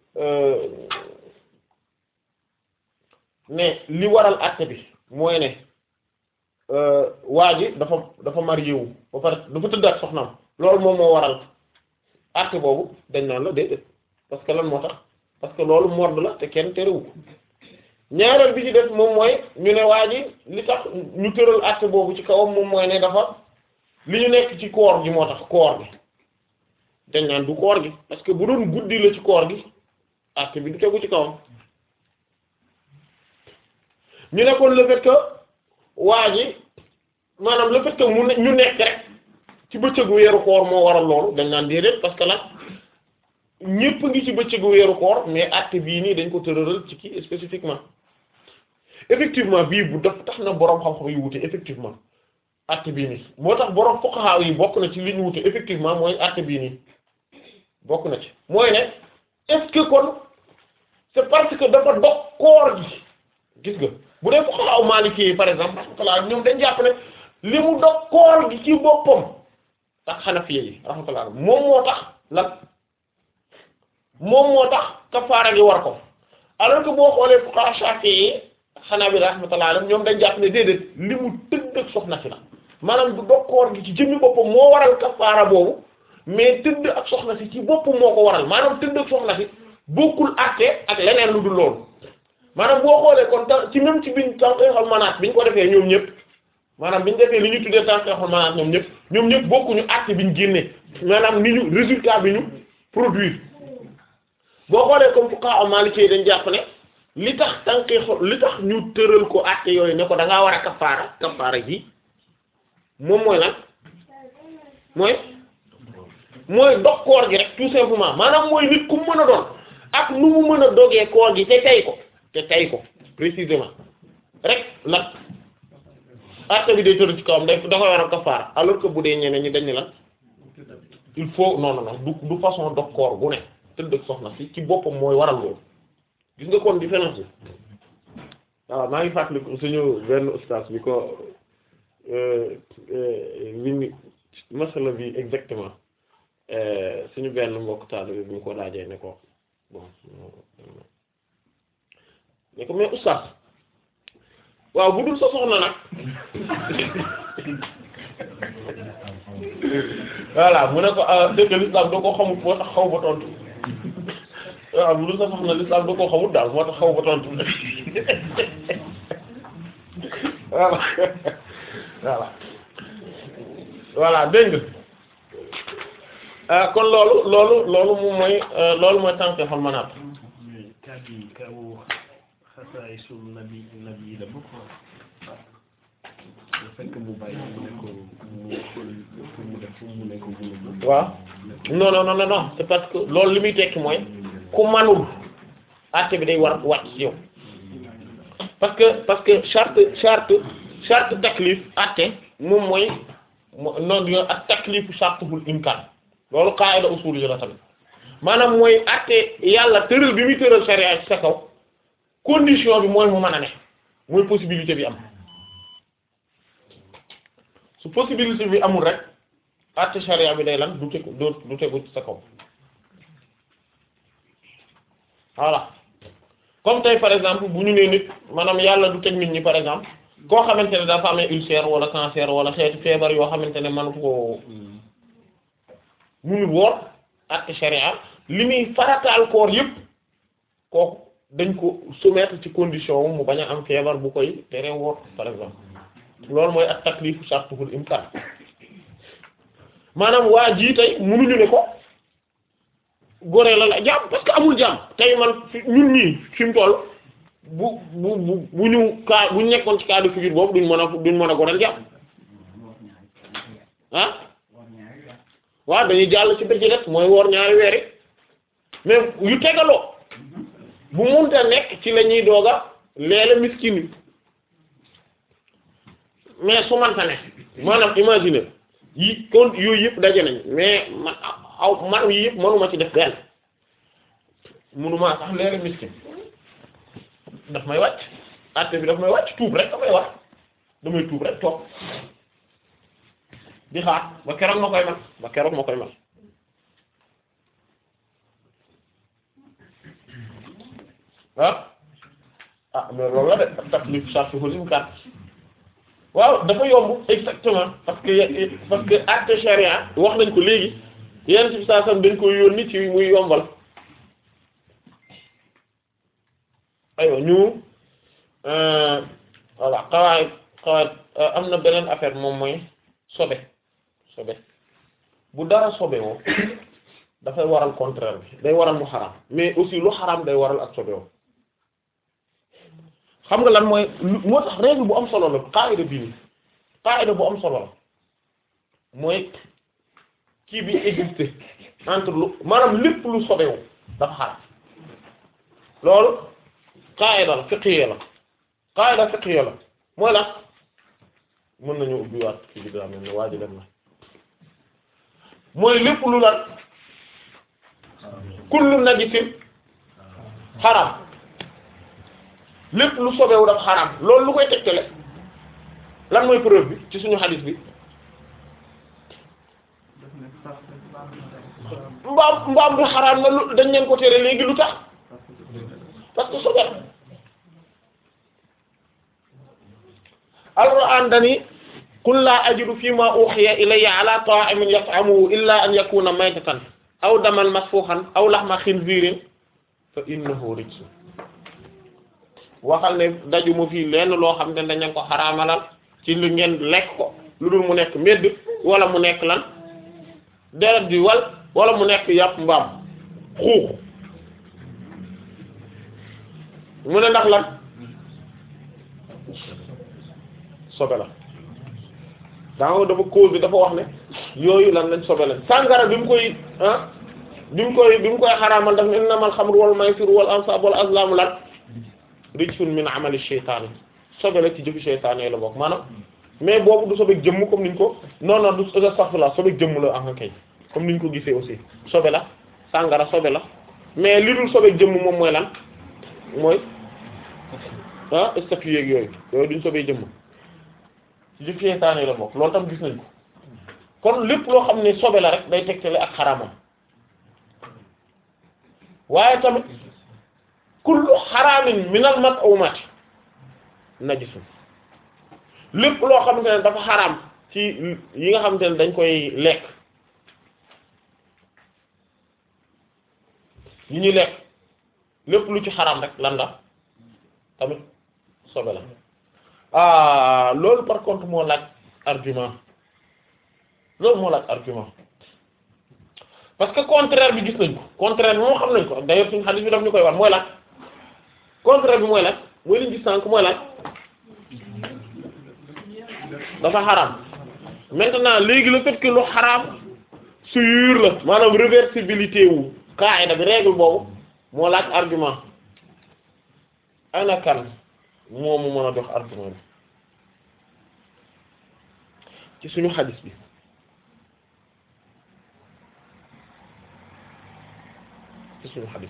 ne li waral àtte bi mooy ne waa ji dafa dafa marié wu ba pare dafa tëdd ak soxnaam loolu moom moo waral àtte boobu dañ naan la déedéet parce que lan moo tax parce que loolu mord la te kenn terewu ko ñaareel bi ci def moom mooy ñu ne waa ji li tax ñu tëral àtte boobu ci kawam moom mooy ne dafa li ñu nekk ci koor gi moo tax koor gi dañ naan du koor gi parce que bu doon guddi la ci koor gi àtte bi du tegu ci kawam ñu ne kon le fait que waa ji maanaam le fait que mu ne ñu nekk rek ci bëccëgu weeru koor moo waral loolu dañ naan déedéet parce que nag ñépp ngi ci bëccëgu weeru koor mais àtte bii nii dañ ko tëralal ci kii spécifiquement effectivement bii bu def tax na boroom xam-xam yu wute effectivement àtte bii nii moo tax boroom fuqaha yi bokk na ci li ñu wute effectivement mooy àtte bii nii bokk na ci mooy ne est-ce que kon c'est parce que dafa dog koor gi gis nga bu dee fuqaha maliki yi par exemple rahmatullah ñoom dañ jàpp ne li mu dog koor gi ci boppam ak xanafiye yi rahmatullah moom moo tax lan moom moo tax kafaara gi war ko alors que boo xoolee fuqaha shafi'i yi xanaa bi rahmatullah alayhim ñoom dañ jàpp ne déedéet li mu tëdd ak soxna si la maanaam du dog koor gi ci jëmmi boppam moo waral kafaara boobu mais tëdd ak soxna si ci boppam moo ko waral maanaam tëdd ak soxna si bokkul àtte ak leneen lu dul loolu maanaam boo xoolee kon ta ci même ci biñ tànqeexal manaat biñ ko defee ñoom ñëpp maanaam biñ defee li ñu tuddee tànqeexal manaat ñoom ñëpp ñoom ñëpp bokkuñu àtte biñ génnee maanaam ni ñu résultat bi ñu produire boo xoolee comme fuqaha maliki dañ jàpp ne li tax tànqeexal li tax ñu tëral ko àtte yooyu ne ko da ngaa war a kafaara kafaara ji moom mooy lan mooy mooy dog koor gi rek tout simplement maanaam mooy nit ku mën a doon ak nu mu mën a dogee koor gi te tey ko te tey ko précisément rek nag acte bi day tëdd ci kawam da da koy war a kafaara alors que bu dee ñeneen ñi dañ ne la il faut non non non du du façon dog koor gu ne tëdd ak soxna si ci boppam mooy waral loolu gis nga kon différence bi waaw maa ngi fàttaliku suñu benn ustaas bi ko li ni masala bi exactement suñu benn mbokk taalibe bi ñu ko laajee ne ko bon ne ko mais oustaz waaw bu dul sa soxna nag voilà mu ne ko dëgg l'islam da koo xamut moo tax xaw ba tontu waaw bu dul sa soxna l'islam da koo xamut daal moo tax xaw ba tontu voilà voilà voilà dégg nga kon loolu loolu loolu moom mooy loolu mooy tànk xol manaat kàddu yi kaw xasaay sul nabi nabi la bokk le fait que mu bàyyi mu ne ko mu xool pour mu def pour mu ne ko mu waaw non non non non c'est parce que loolu li muy tekki mooy ku manul àtte bi day war wàcc ci yow parce que parce que charte charte charte taklif àtte moom mooy noonu yo ak taklifu chartuhul imkaan loolu qaida usul yi la tamit maanaam mooy àtte yàlla tëral bi muy tëral sharia ci sa kaw condition bi mooy mu mën a ne mooy possibilité bi am su possibilité bi amul rek àtte sharia bi day lan du tegu du tegu ci sa kaw voilà comme tey par exemple bu ñu nee nit maanaam yàlla du teg nit ñi par exemple koo xamante ne dafa amee ulcère wala cancer wala xeetu feebar yoo xamante ne mënatu ko munul woor àtte sharia li muy farataal koor yëpp kooku dañ ko soumettre ci condition mu bañ a am feebar bu koy tere woor par exemple loolu mooy ak taklifu shartuhul imkan maanaam waa jii tey munuñu ne ko goree la la jaam parce que amul jaam tey man fi ñun ñii fi mu toll bu bu bu bu ñu kaa bu ñu nekkoon ci cas de figure boobu duñ mën a duñ mën a goreel jaam ah waaw dañuy jàll ci bëccëg rek mooy woor ñaari weeri mais yu tegaloo bu munta nekk ci la ñuy doog a leela miskin yi mais su manta ne maanaam imaginer yi kon yooyu yëpp daje nañ mais man aw man yi yëpp mënuma ci def benn mënumaa sax leere miskin daf may wàcc àtte bi daf may wàcc tuub rek damay wax damay tuub rek toog di xaar ba keroog ma koy man ba keroog ma koy man ah ah mais loolu la de taklif shartuhul imkan waaw dafa yomb exactement parce que parce que acte charia wax nañ ko léegi yenn ci saa sam dañ koy yónni ci muy yombal aywa ñu voilà xawaay xawaay am na beneen affaire moom mooy sobe sobe bu dara sobe woo dafay waral contraire bi day waral mu xaram mais aussi lu xaram day waral ak sobe woo xam nga lan mooy moo tax règle bu am solo la qaida bii nii qaida bu am solo la mooy kii bi existé entre lu maanaam lépp lu sobewu dafa xaram loolu qaida la fiqhiyya la qaida fiqhiyya la mooy la mën nañu ubbiwaat kii bi daa mel ne waa ji dem na mooy lépp lu lan kullu najisin xaram lépp lu sobewu daf xaram loolu lu koy tegtale lan mooy preuve bi ci suñu hadith bi mbaam mbaam bi xaraam na lu dañ leen ko tere léegi lu tax parce que sobe alquran dani qul la ajidu fi ma uhiya ilayya ala ta'imin yat'amuhu illa an yakuna maytatan aw daman masfuhan aw lahma khinzirin fa innahu rijsun waxal ne dajuma fii lenn loo xam ne dañu ko xaraamalal ci lu ngeen lekk ko lu dul mu nekk medd wala mu nekk lan deret bi wal wala mu nekk yàpp mbaam xuux mu ne ndax lan sobe la danga dafa cause bi dafa wax ne yooyu lan lañ sobe lañ sàngara bi mu koy ah bi mu koy bi mu koy xaraamal daf ne innamal xamru wal maysiru wal ansab wal azlamu lan rijsun min amali shaytaan sobe la ci jëfi shaytaan yi la bokk maanaam mais boobu du sobeek jëmm comme niñ ko non non du astaghfirullah sobeek jëmm la en kay comme niñ ko gisee aussi sobe la sàngara sobe la mais li dul sobeek jëmm moom mooy lan mooy ah statut yeeg yooyu yooyu duñ sobee jëmm ci jëfi shaytaan yi la bokk loolu tam gis nañ ko kon lépp loo xam ne sobe la rek day tegtale ak xaraamam waaye tamit kullu xaraamin minal mat'umat najisun lépp loo xamante ne dafa xaraam ci yi nga xamante ne dañ koy lekk yi ñuy lekk lépp lu ci xaraam rek lan la tamit sobe la ah loolu par contre moo laaj argument loolu moo laaj argument parce que contraire bi gis nañ ko contraire bi moo xam nañ ko d'ailleurs suñu hadith bi daf ñu koy wax mooy laaj contraire bi mooy laaj mooy liñ gis sànq mooy laaj dafa xaraam maintenant léegi le fait que lu xaraam suyur la maanaam réversibilité wu qaida bi règle boobu moo laaj argument ana kan moo mu mën a jox argument bi ci suñu xadis bi ci suñu xadis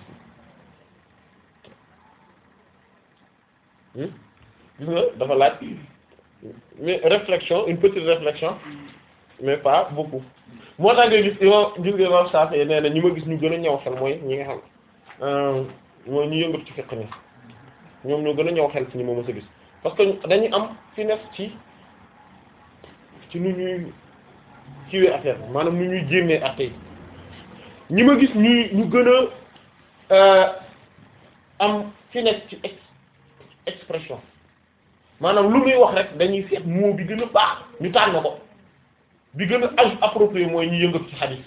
bi gis nga dafa laaj mais réflexion une petite réflexion mais pas beaucoup moo tax nga gis imam gis nga imam Shafi'i nee na ñi ma gis ñu gën a ñëw xel mooy ñi nga xam mooy ñu yëngatu ci fiqh ni ñoom ñoo gën a ñëw xel ci ñi ma mës a gis parce que dañuy am finesse ci ci nu ñuy kiiwee affaire maanaam nu ñuy génnee affaire yi ñi ma gis ñuy ñu gën a am finesse ci expression maanaam lu muy wax rek dañuy seet mot bi gën a baax ñu tànn ko bi gën a approprié mooy ñu yëngatu ci hadith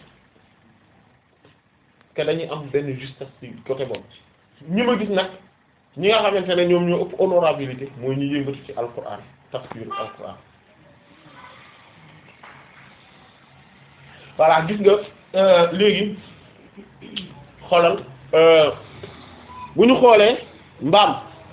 que dañuy am benn justesse ci côté boobu ñi ma gis nag ñi nga xamante ne ñoom ñoo ëpp honorabilité mooy ñu yëngatu ci alquran tafsir alquran voilà gis nga léegi xoolal bu ñu xoolee mbaam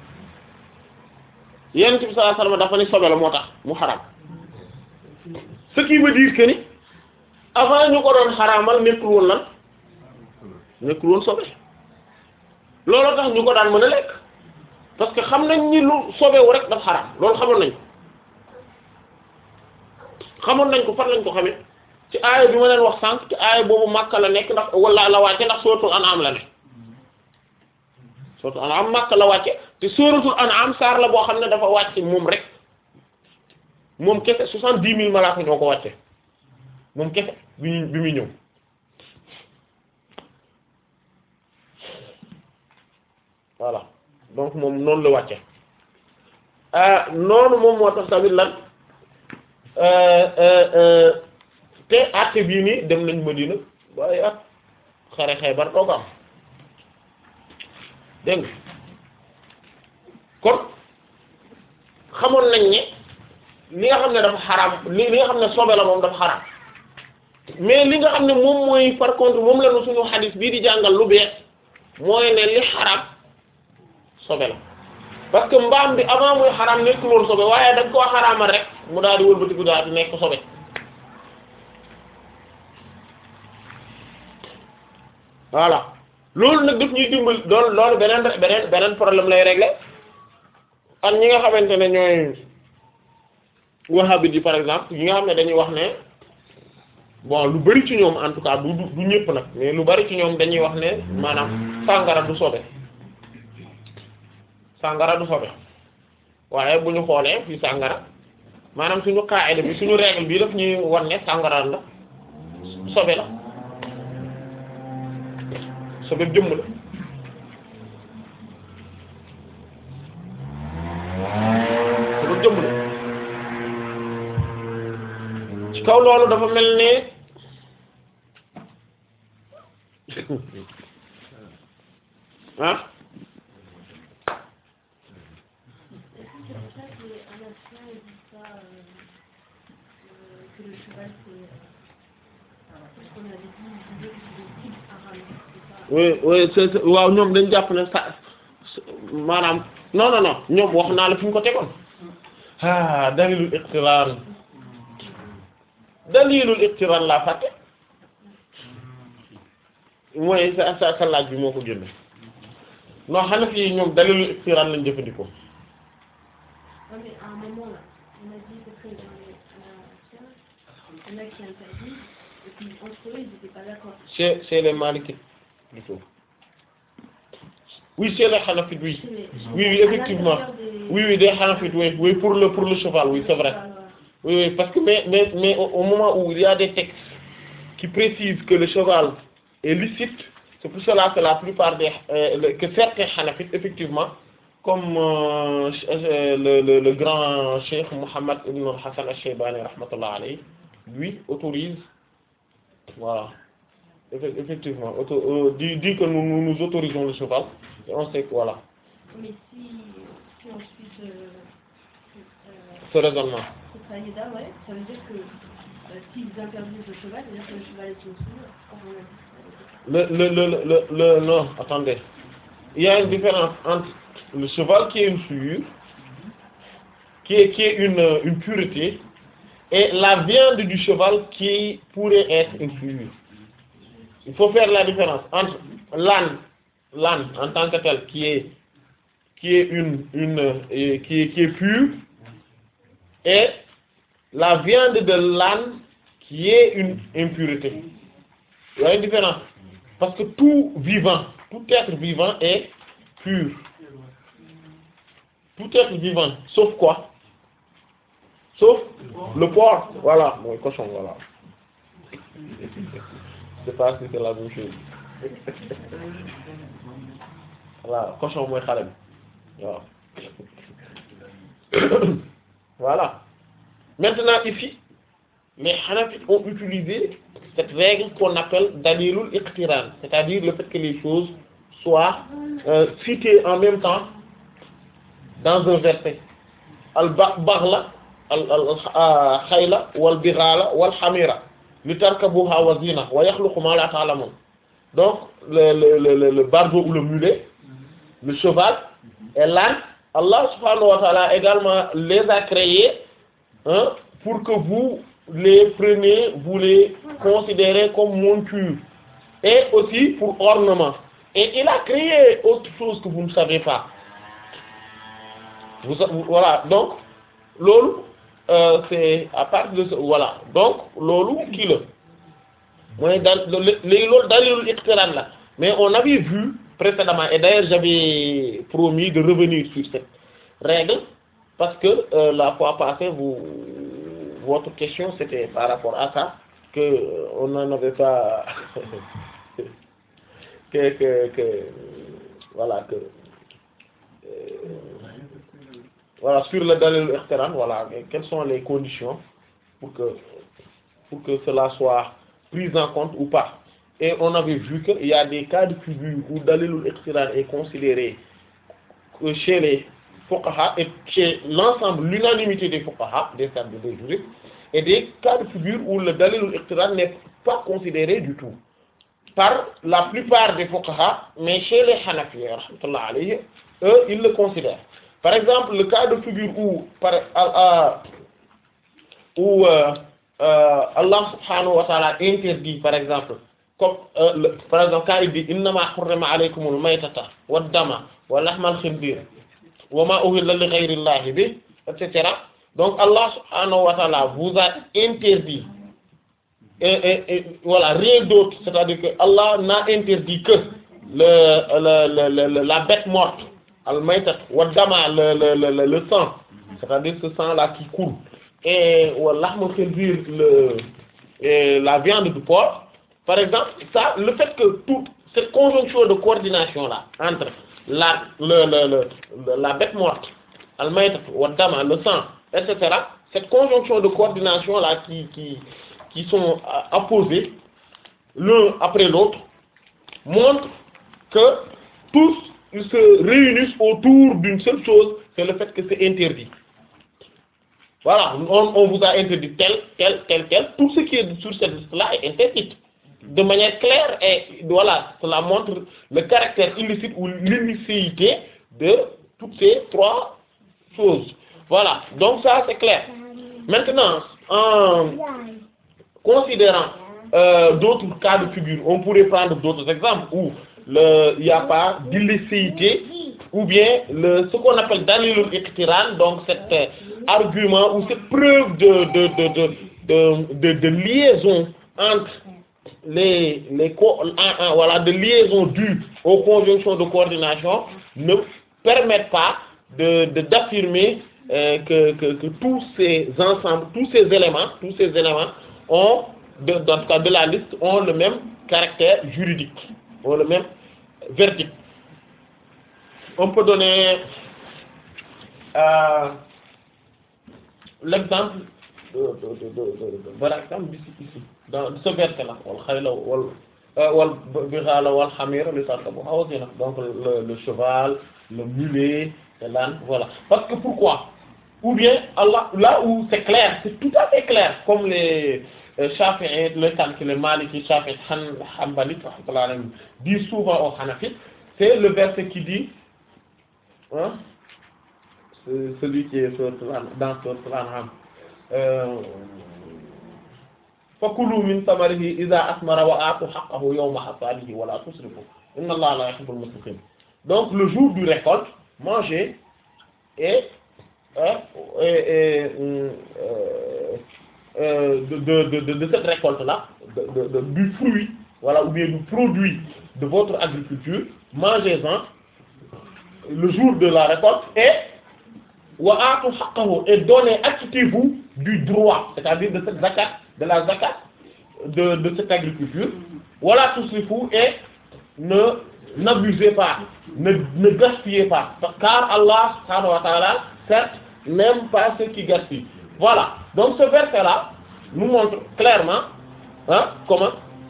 yonent bi sallallahu alayhi wasallam dafa ni sobe la moo tax mu xaraam ce qui veut dire que ni avant ñu ko doon xaraamal nekkul woon lan nekkul woon sobe looloo tax ñu ko daan mën a lekk parce que xam nañ ni lu sobewu rek dafa xaraam loolu xamoon nañ xamoon nañ ko fan lañ ko xamee ci aaya bi ma leen wax sànq ci aaya boobu Makka la nekk ndax wala la wàcce ndax suratul an'am la ne suratul an'am Makka la wàcce te suratul an'am saar la boo xam ne dafa wàcce moom rek moom kese soixante-dix mille malaaka ñoo ko wàcce moom kese bi ñu bi muy ñëw voilà donc moom noonu la wàcce noonu moom moo tax tamit lan te àtte bii nii dem nañ Madina waaye at xare Xaybar doo ko am dégg nga kon xamoon nañ ne li nga xam ne dafa xaraam li li nga xam ne sobe la moom dafa xaraam mais li nga xam ne moom mooy par contre moom la nu suñu xadis bii di jàngal lu bees mooy ne li xaraam sobe la parce que mbaam bi avant muy xaraam nekkul woon sobe waaye dañ koo xaraamal rek mu daal di wëlbatiku daal di nekk sobe voilà loolu nag daf ñuy dimbal doon loolu beneen beneen beneen problème lay régler ak ñi nga xamante ne ñooy wahhabite yi par exemple yi nga xam ne dañuy wax ne bon lu bari ci ñoom en tout cas du du ñëpp nag mais lu bari ci ñoom dañuy wax ne maanaam sàngara du sobe sàngara du sobe waaye bu ñu xoolee fii sàngara maanaam suñu qaida bi suñu règle bi daf ñuy wan ne sàngara la sobe la sobe jëmm la sobe jëmm la ci kaw loolu dafa mel ne ah oui oui c'est waaw ñoom dañ jàpp ne sa maanaam non non non ñoom wax naa la fi ñu ko tegoon ah dalilul iqtirar dalilul iqtirar laa fàtte mooy sa sa sa laaj bi moo ko génne non xanaa fii ñoom dalilul iqtirar lañ jëfandikoo. Ouais, mais à un moment là, on a dit que dans les euh, il y en a qui interdisent, et puis entre eux, ils n'étaient pas d'accord. chez chez les Malikites plutôt oui chez les Hanafites oui Chez les- oui oui effectivement À l'intérieur des- oui oui des Hanafites oui oui pour le pour le cheval oui c'est vrai oui oui parce que mais mais mais au, au moment où il y a des textes qui précisent que le cheval est licite c'est pour cela que la plupart des euh, le- que certains Hanafites effectivement comme euh, ch- euh, le, le le grand cheikh Mohammed ibn Hassan al-Shaybani rahmatullah alayhi lui autorise voilà Effe- effectivement auto euh, dit dit que nous, nous nous autorisons le cheval et on sait que voilà Mais si, si ensuite, euh, euh, ce raisonnement c'est Saïda, ouais, ça veut dire que euh, s'ils interdisent le cheval, c'est-à-dire que le cheval est une souille, quand on a dit le le le le le non attendez il y a une différence entre le cheval qui est une souillure qui est qui est une euh, une pureté et la viande du cheval qui pourrait être une souillure il faut faire la différence entre l'âne l'âne en tant que tel qui est qui est une une euh, et qui est qui est pure et la viande de l'âne qui est une impureté il y a une différence parce que tout vivant tout être vivant est pur tout être vivant sauf quoi sauf le porc voilà mooy cochon voilà je sais pas si c'est la même chose voilà cochon mooy xale bi waaw voilà maintenant ici les Hanafites ont utilisé cette règle qu'on appelle dalilul iqtiran c'est-à-dire le fait que les choses soient euh, citées en même temps dans un verset al ba baghla al al khayla wal bighala wal hamira li tarkabuha wa zina wa yakhluqu ma la ta'lamun donc le le le le, le barbeau ou le mulet le cheval et l'âne Allah subhanahu wa ta'ala également les a créés hein, pour que vous les preniez, vous les considérez comme monture et aussi pour ornement. et il a créé autre chose que vous ne savez pas vous, vous- voilà donc loolu euh, c'est à partir de ce voilà donc loolu kii la mooy daal léegi loolu dalilul iqtiran la mais on avait vu précédemment et d'ailleurs j'avais promis de revenir sur cette règle parce que euh, la fois passée vous votre question c'était par rapport à ça que euh, on n'en avait pas que que que voilà que euh, voilà sur le dalil iqtiran voilà mais quelles sont les conditions pour que pour que cela soit pris en compte ou pas et on avait vu qu'il y a des cas de figure où dalilul iqtiran est considéré que chez les fuqaha et chez l'ensemble l'unanimité des fuqaha des sages des juristes et des cas de figure où le dalilul iqtiran n'est pas considéré du tout par la plupart des fuqaha mais chez les hanafi rahmatullah alayhi eux ils le considèrent par exemple le cas de figure où par à, où euh, euh, Allah subhanahu wa ta'ala interdit par exemple comme euh, le- par exemple quand il dit innama hurrima alaykumul maytata wad dama wa lahmal khinzir wa ma uhilla li ghayri llahi bi et cetera donc Allah subhanahu wa ta'ala vous a interdit et, et, et voilà rien d'autre c'est-à-dire que Allah n'a interdit que le, le, le, le- la bête morte al maytat wa dama le, le, le, le, le sang c'est-à-dire ce sang là qui coule et wa lahmul khinzir le et la viande du porc par exemple ça le fait que toute cette conjonction de coordination là entre la le, le, le, le- la bête morte al maytat wa dama le sang etc cette conjonction de coordination là qui qui qui sont euh, apposés l'un après l'autre montre que tous ils se réunissent autour d'une seule chose c'est le fait que c'est interdit voilà on, on vous a interdit tel tel tel tel tout ce qui est sur cette liste là est interdit de manière claire et voilà cela montre le caractère illicite ou l'illicéité de toutes ces trois choses voilà donc ça c'est clair maintenant en considérant euh, d'autres cas de figure, on pourrait prendre d'autres exemples où le, il n'y a pas d'illicéité ou bien le, ce qu'on appelle dalilul iqtiran, donc cet euh, argument ou cette preuve de, de, de, de, de, de, de liaison entre les, les co- en- en- voilà, de liaison due aux conjonctions de coordination ne permettent pas de, de- d'affirmer euh, que, que, que tous ces ensembles, tous ces éléments, tous ces éléments ont, de, dans le cas de la liste, ont le même caractère juridique, ont le même verdict. On peut donner euh, l'exemple de, de, de, de, de, de- par exemple ici, ici, dans ce verset-là, wal khayla wal euh, wal bighala wal hamira li tarkabuha wa zina. donc le, le cheval, le mulet, et l'âne, voilà. Parce que pourquoi Ou bien Allah, là où c'est clair, c'est tout à fait clair, comme les euh, Shafi'i, les Tanki, les Maliki, Shafi'i, Han, Hanbali, rahmatullahi alayhim, disent souvent aux Hanafites, c'est le verset qui dit, hein, c'est celui qui est sur, dans sur An'am. Euh, fakulu min samarihi idha asmara wa atu haqqahu yawma hasadihi wa la tusrifu inna allaha la yuhibbul musrifin donc le jour du récolte mangez et hein, et, et, euh, euh, de, de, de, de, de cette récolte là de, de, de- du fruit voilà ou bien du produit de votre agriculture mangez-en le jour de la récolte et wa aatu haqqahu et donnez acquittez-vous du droit c'est-à-dire de cette zakat de la zakat de de cette agriculture wala tusrifu et ne n'abusez pas ne ne gaspillez pas car Allah subhanahu wa ta'ala certes n'aime pas ceux qui gaspillent voilà donc ce verset là nous montre clairement hein comment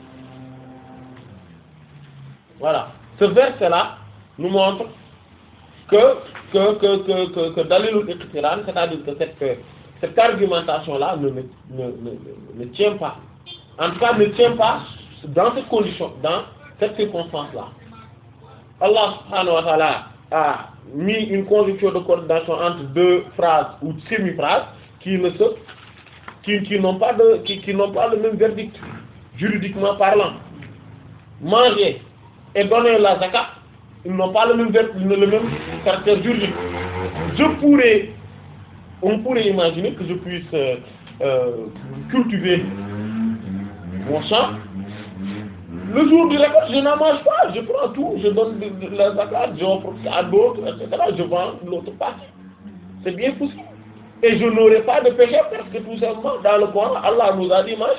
voilà ce verset là nous montre que que que que que, que dalilul iqtiran c'est-à-dire que cette euh, cette argumentation là ne ne, ne ne ne tient pas en tout cas ne tient pas dans cette condition dans cette circonstance là Allah subhanahu wa ta'ala a mis une conjonction de coordination entre deux phrases ou semi-phrases qui ne se qui qui n'ont pas de qui qui n'ont pas le même verdict juridiquement parlant manger et donner la zakat, ils n'ont pas le même, ver- le même caractère juridique. Je pourrais, on pourrait imaginer que je puisse euh, euh, cultiver mon champ. Le jour du récolte, je n'en mange pas, je prends tout, je donne de, de la zakat, j'offre à d'autres, etc. Je vends l'autre partie. C'est bien possible. Et je n'aurai pas de péché parce que tout simplement, dans le Coran, Allah nous a dit manger.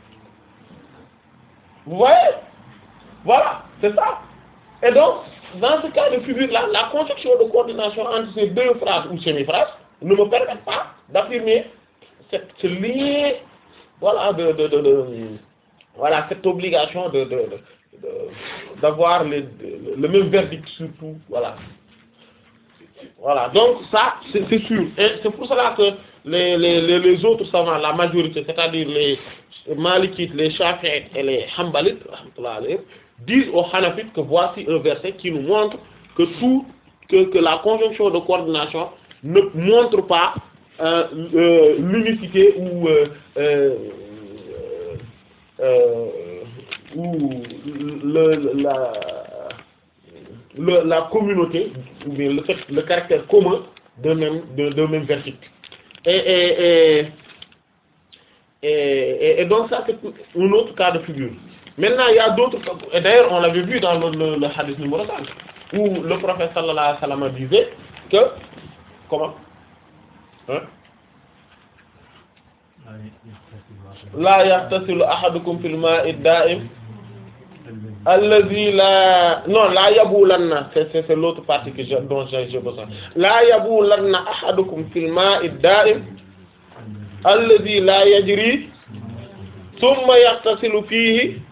Vous voyez Voilà, c'est ça. Et donc, dans ce cas de figure-là, la conception de coordination entre ces deux phrases ou semi-phrases ne me permet pas d'affirmer cette, ce lien, voilà, de, de, de, de- voilà, cette obligation de, de, de- de- d'avoir le, le- le même verdict sur tout, voilà. Voilà, donc ça, c'est c'est sûr. Et c'est pour cela que les, les, les, les autres savants, la majorité, c'est-à-dire les Malikites, les Shafi'ites et les Hanbalites, rahmatullah alayhim, disent aux Hanafites que voici un verset qui nous montre que tout, que, que la conjonction de coordination ne montre pas euh, euh, l'unicité ou, euh, euh, euh, ou le, le- la, le- la communauté, ou bien le, fait, le caractère commun d'un même, d'un d'un même verset. Et, et, et, et, et- et donc ça c'est un autre cas de figure. Maintenant il y a d'autres cas, et d'ailleurs on l'avait vu dans le, le, le hadith numéro 5, où le prophète sallallahu alayhi wa sallam disait que, comment hein la yaxtasilu ahadukum fil ma'i da'im allazi la non la yabulanna c'est c'est c'est l'autre partie que je, dont j'ai j'ai besoin la yabulanna ahadukum fil ma'i da'im allazi la yajri thumma yaxtasilu fihi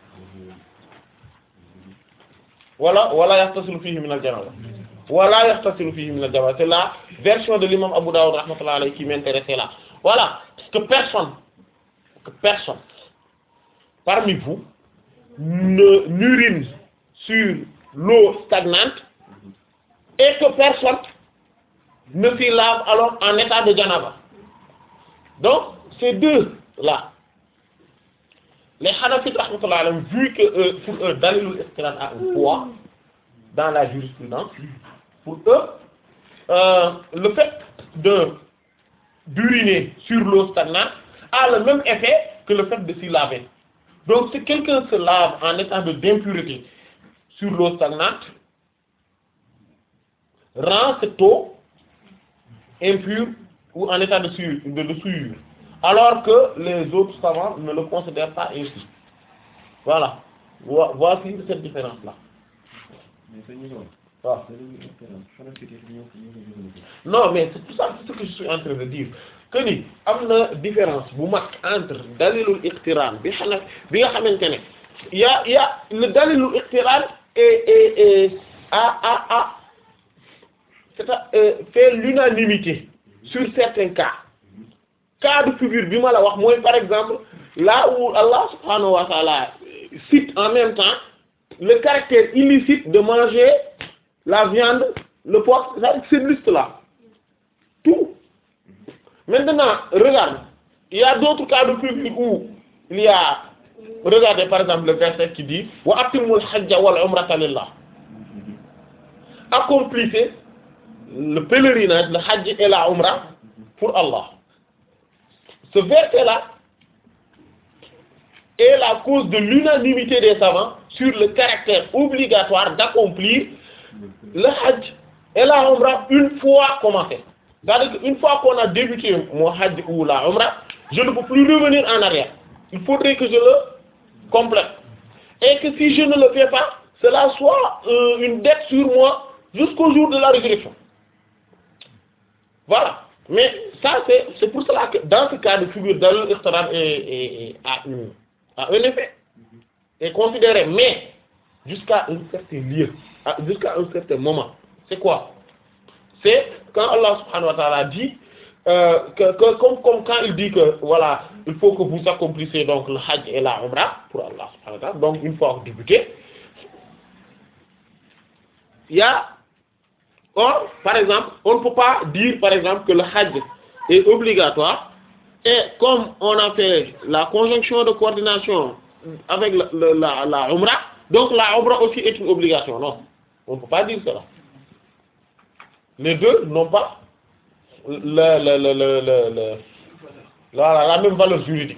wala wala yaxtasilu fihi min al-janaba wala yaxtasilu fihi min al-janaba c'est la version de l'imam Abu Dawud rahmatullah alayhi qui m'intéressait là voilà que personne que personne parmi vous ne n'urine sur l'eau stagnante et que personne ne s'y lave alors en état de janaba. Donc, ces deux là, les Hanafites rahmatullah alayhim, vu que euh, pour eux, dalilul iqtiran a un poids dans la jurisprudence, pour eux, euh, le fait de d'uriner sur l'eau stagnante a le même effet que le fait de s'y laver. Donc si quelqu'un se lave en état de d'impureté sur l'eau stagnante, rend cette eau impure ou en état de souillure, de, de souillure. alors que les autres savants ne le considèrent pas ainsi. Voilà. Vo- Voici cette différence-là. waaw non mais c'est tout ça c'est ce que je suis en train de dire que ni am na différence bu mag entre dalilul iqtiran bi xana bi nga xamante ne y a y a le dalilul iqtiran et et et a a a c'est à euh, fait l'unanimité sur certains cas cas de figure bi ma la wax mooy par exemple là où Allah subhanahu wa ta'ala cite en même temps le caractère illicite de manger la viande, le porc, c'est cette liste-là. Tout. Maintenant, regarde, il y a d'autres cas de figure où il y a, regardez par exemple le verset qui dit wa atimul hajja wal umrata lillah. Accomplissez le pèlerinage, le hajj et la umra pour Allah. Ce verset-là est la cause de l'unanimité des savants sur le caractère obligatoire d'accomplir le hajj et la umrah une fois commencé. C'est-à-dire qu'une fois qu'on a débuté mon hajj ou la umrah, je ne peux plus revenir en arrière. Il faudrait que je le complète. Et que si je ne le fais pas, cela soit euh, une dette sur moi jusqu'au jour de la résurrection. Voilà. Mais ça, c'est c'est pour cela que dans ce cas de figure, Dalil Iqtaran est, est, est- a, une- a un effet, est considéré, mais jusqu'à un certain lieu, à- jusqu'à un certain moment. C'est quoi C'est quand Allah subhanahu wa ta'ala dit, euh, que, que- comme, comme quand il dit que, voilà, il faut que vous accomplissez donc le hajj et la umrah pour Allah subhanahu wa ta'ala, donc une fois débuté, il y a Or, par exemple, on ne peut pas dire, par exemple, que le hajj est obligatoire, et comme on a fait la conjonction de coordination avec la, la, la, la umrah, donc la umra aussi est une obligation non on ne peut pas dire cela les deux n'ont pas la la la la la la la, la même valeur juridique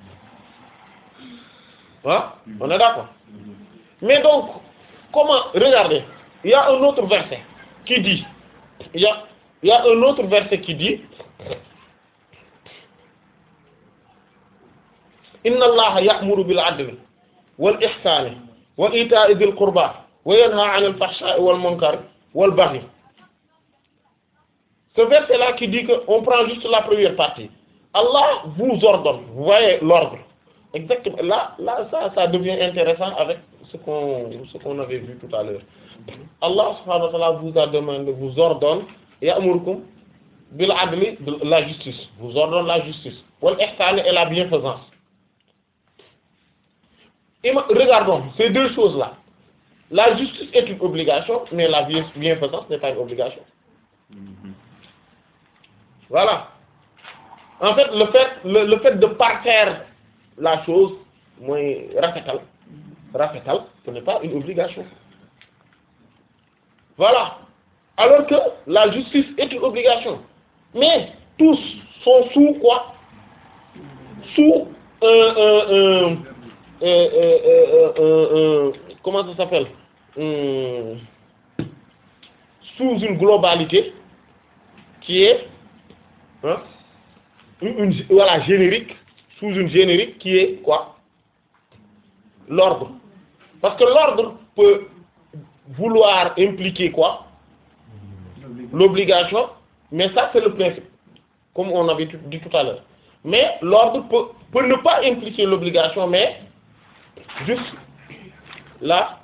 ah on est d'accord mais donc comment regardez il y a un autre verset qui dit il y a il y a un autre verset qui dit inna allaha ya'muru bil adli wal ihsani wa ita'i dhil qurba wa yanha 'anil fahsha'i wal munkari wal baghi ce verset là qui dit que on prend juste la première partie Allah vous ordonne vous voyez l'ordre exactement là là ça ça devient intéressant avec ce qu'on ce qu'on avait vu tout à l'heure Allah subhanahu wa ta'ala vous a demandé vous ordonne ya'murukum bil adli de la justice vous ordonne la justice wal ihsan et la bienfaisance et regardons ces deux choses là la justice est une obligation mais la bien- bienfaisance n'est pas une obligation voilà en fait le fait le, le fait de parfaire la chose mooy rafetal rafetal ce n'est pas une obligation voilà alors que la justice est une obligation mais tous sont sous quoi sous un un un euh, euh, euh, euh, euh, comment ça s'appelle Hum, sous une globalité qui est hein, une, une- voilà générique sous une générique qui est quoi l'ordre parce que l'ordre peut vouloir impliquer quoi l'obligation mais ça c'est le principe comme on avait tout- dit tout à l'heure mais l'ordre peut, peut ne pas impliquer l'obligation mais juste là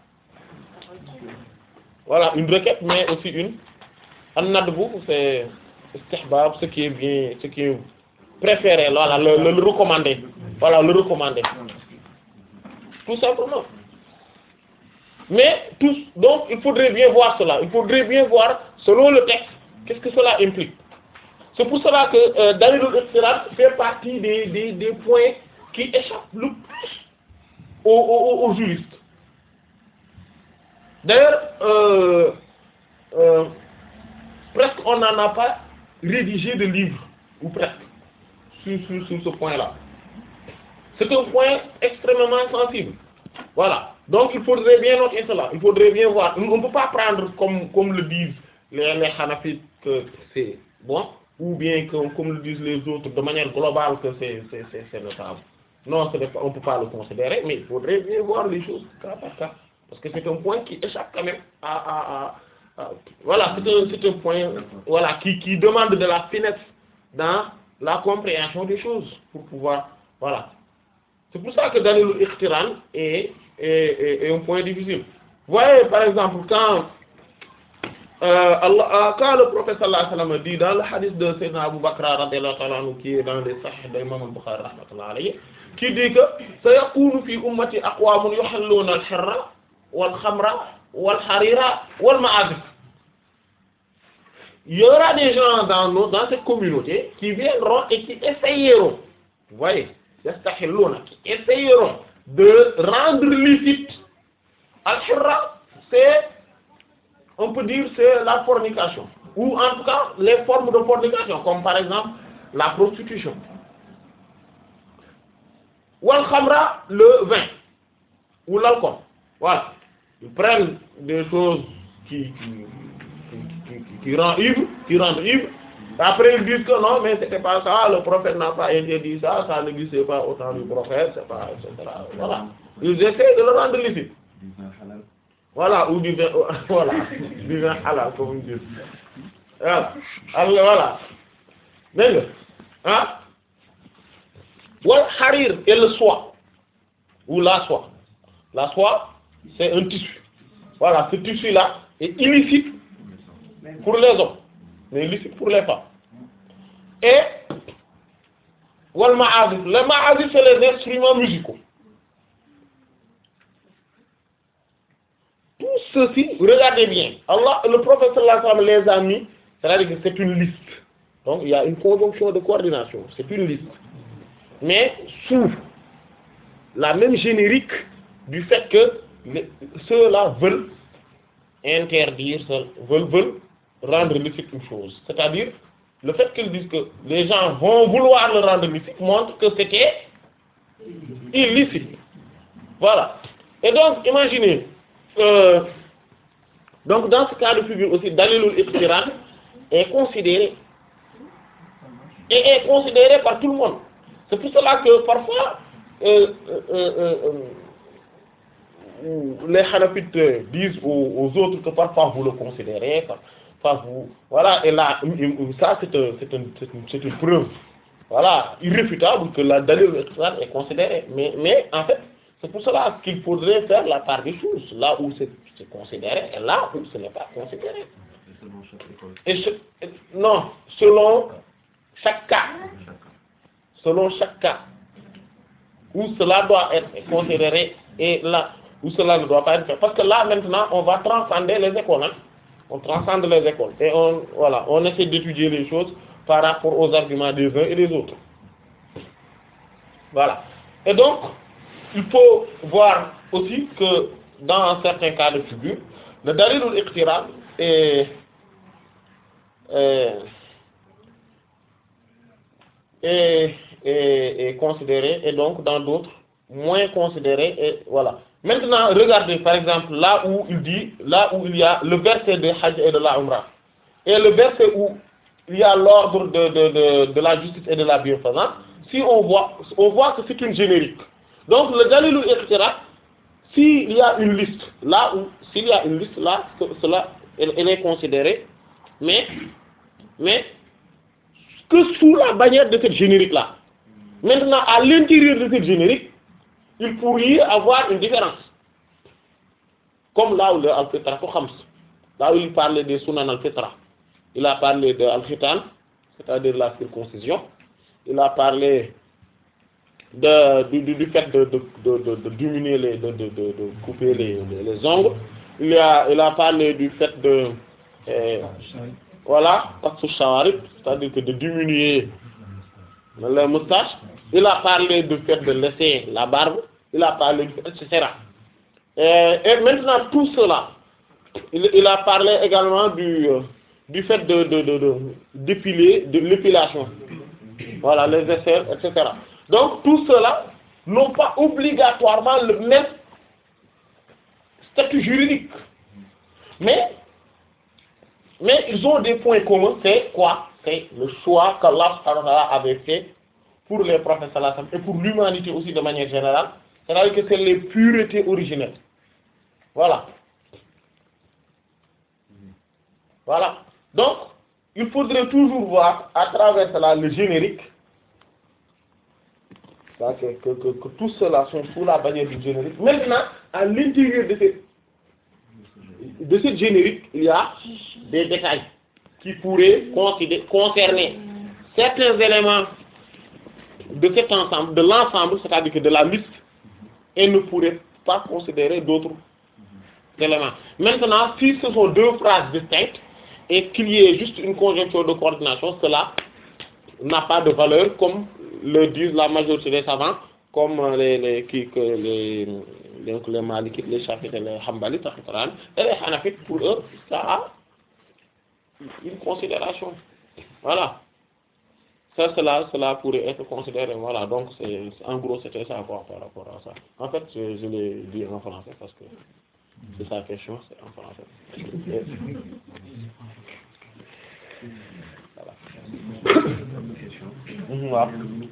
voilà une requête mais aussi une an nadbu c'est istihbab ce qui est bien ce qui est préféré voilà le, le, le recommandé voilà le recommandé tout simplement mais tous donc il faudrait bien voir cela il faudrait bien voir selon le texte qu'est-ce que cela implique c'est pour cela que euh, Dalilul Iqtiran fait partie des, des, des points qui échappent le plus aux, aux, aux juristes d'ailleurs euh, euh, presque on n'en a pas rédigé de livre ou presque sur, sur, sur ce point-là c'est un point extrêmement sensible voilà donc il faudrait bien noter cela il faudrait bien voir on ne peut pas prendre comme comme le disent les les Hanafites que c'est bon ou bien que comme le disent les autres de manière globale que c'est c'est c'est c'est notable non ce n'est pas on peut pas le considérer mais il faudrait bien voir les choses cas par cas parce que c'est un point qui échappe quand même à à à, à- voilà c'est un c'est un point voilà qui qui demande de la finesse dans la compréhension des choses pour pouvoir voilà c'est pour ça que Dalilul Iqtiran est, est, est, est un point difficile. Vous voyez, par exemple, quand, euh, Allah, euh, quand le prophète sallallahu alayhi wa sallam dit dans le hadith de Sayyidina Abu Bakr radiyallahu ta'ala anhu, qui est dans les Sahih d'Imam al-Bukhari rahmatullahi alayhi, qui dit que sayakunu fi ummati aqwamun yuhalluna al-hirra wal khamra wal harira wal ma'azif. Il y aura des gens dans nos, dans cette communauté qui viendront et qui essayeront, vous voyez, yastahilluna, qui essayeront de rendre licite al-hirra, c'est, on peut dire, c'est la fornication, ou en tout cas les formes de fornication, comme par exemple la prostitution. Wal khamra, le vin, ou l'alcool. Voilà. Ils prennent des choses qui, qui, qui, qui, qui rendent ivre, qui rendent ivre. Après ils disent que non, mais c'était pas ça, le prophète n'a pas interdit ça, ça n'existait pas au temps du prophète, c'est pas, etc. Voilà. Ils essaient de le rendre licite. Voilà, ou du vin, voilà, du vin halal, comme on dit. Voilà. Alors, voilà. Dégg nga ah wal harir et le soie ou la soie la soie c'est un tissu voilà ce tissu là est illicite pour les hommes mais licite pour les femmes et wal ma'azif les ma'azif c'est les instruments musicaux tout ceci regardez bien Allah le prophète sallallahu alayhi wa sallam les a mis c'est-à-dire que c'est une liste donc il y a une conjonction de coordination c'est une liste mais sous la même générique du fait que les- ceux-là veulent interdire, ce- veulent, veulent rendre licite une chose. C'est-à-dire, le fait qu'ils disent que les gens vont vouloir le rendre licite montre que c'était illicite. Voilà. Et donc, imaginez, euh, donc dans ce cas de figure aussi, Dalilul Iqtiran est considéré et est considéré par tout le monde. C'est pour cela que parfois, euh, euh, euh, euh, les Hanafites euh, disent aux, aux autres que parfois vous le considérez, parfois vous... Voilà, et là, ça c'est un- c'est un- c'est une, c'est une preuve, voilà, irréfutable que la Dalil Iqtiran est considéré. Mais, mais en fait, c'est pour cela qu'il faudrait faire la part des choses, là où c'est c'est considéré et là où ce n'est pas considéré. Et ce- et- non, selon chaque cas, selon chaque cas, où cela doit être considéré et là où cela ne doit pas être fait. Parce que là maintenant, on va transcender les écoles. hein. On transcende les écoles et on voilà, on essaie d'étudier les choses par rapport aux arguments des uns et des autres. Voilà. Et donc, il faut voir aussi que dans certains cas de figure, le dalilul iqtiran est, est, est, est- est considéré et donc dans d'autres moins considéré et voilà. Maintenant, regardez par exemple là où il dit, là où il y a le verset de Hajj et de la Umrah et le verset où il y a l'ordre de, de, de, de la justice et de la bienfaisance, si on voit, on voit que c'est une générique. Donc le dalilul iqtiran s'il y a une liste, là où, s'il y a une liste, là, ce- cela, elle, elle est considérée, mais, mais, que sous la bannière de cette générique-là. Maintenant, à l'intérieur de cette générique, il pourrait y avoir une différence. Comme là où le Al-Fitra, ko Khams, là où il parlait des Sunan Al-Fitra, il a parlé de Al-Khitan, c'est-à-dire la circoncision, il a parlé de, du, du, du fait de, de, de, de, de diminuer les, de, de, de, de couper les, les, les ongles. Il a, il a parlé du fait de, euh, voilà, qassu shawarib, c'est-à-dire que de diminuer les moustaches. Il a parlé du fait de laisser la barbe. Il a parlé du fait, etc. Euh, et maintenant, tout cela, il, il a parlé également du, euh, du fait de, de, de, de d'épiler, de l'épilation. Voilà, les aisselles, etc. Donc, tout cela n'ont pas obligatoirement le même statut juridique. Mais, mais ils ont des points communs. C'est quoi C'est le choix qu'Allah subhanahu wa ta'ala avait fait pour les prophètes sallallahu alayhi wa sallam et pour l'humanité aussi de manière générale. C'est-à-dire que c'est les puretés originelles. Voilà. Voilà. Donc, il faudrait toujours voir à travers cela le générique ça, que, que, que, que tous ceux-là sont sous la bannière du générique. Maintenant, à l'intérieur de cette, de cette générique, il y a des détails qui pourraient considérer- concerner certains éléments de cet ensemble, de l'ensemble, c'est-à-dire que de la liste, et ne pourraient pas considérer d'autres éléments. Maintenant, si ce sont deux phrases distinctes et qu'il y ait juste une conjonction de coordination, cela n'a pas de valeur comme le disent la majorité des savants, comme euh, les les qui que les donc les Malikites, les Shafi'ites, les Hanbalites, etc. et les Hanafites pour eux ça a une considération. Voilà. Ça cela cela pourrait être considéré voilà donc c'est en gros c'était ça quoi par rapport à ça. En fait je, je l'ai dit en français parce que c'est sa question c'est en français. Et- Mhm, waaw.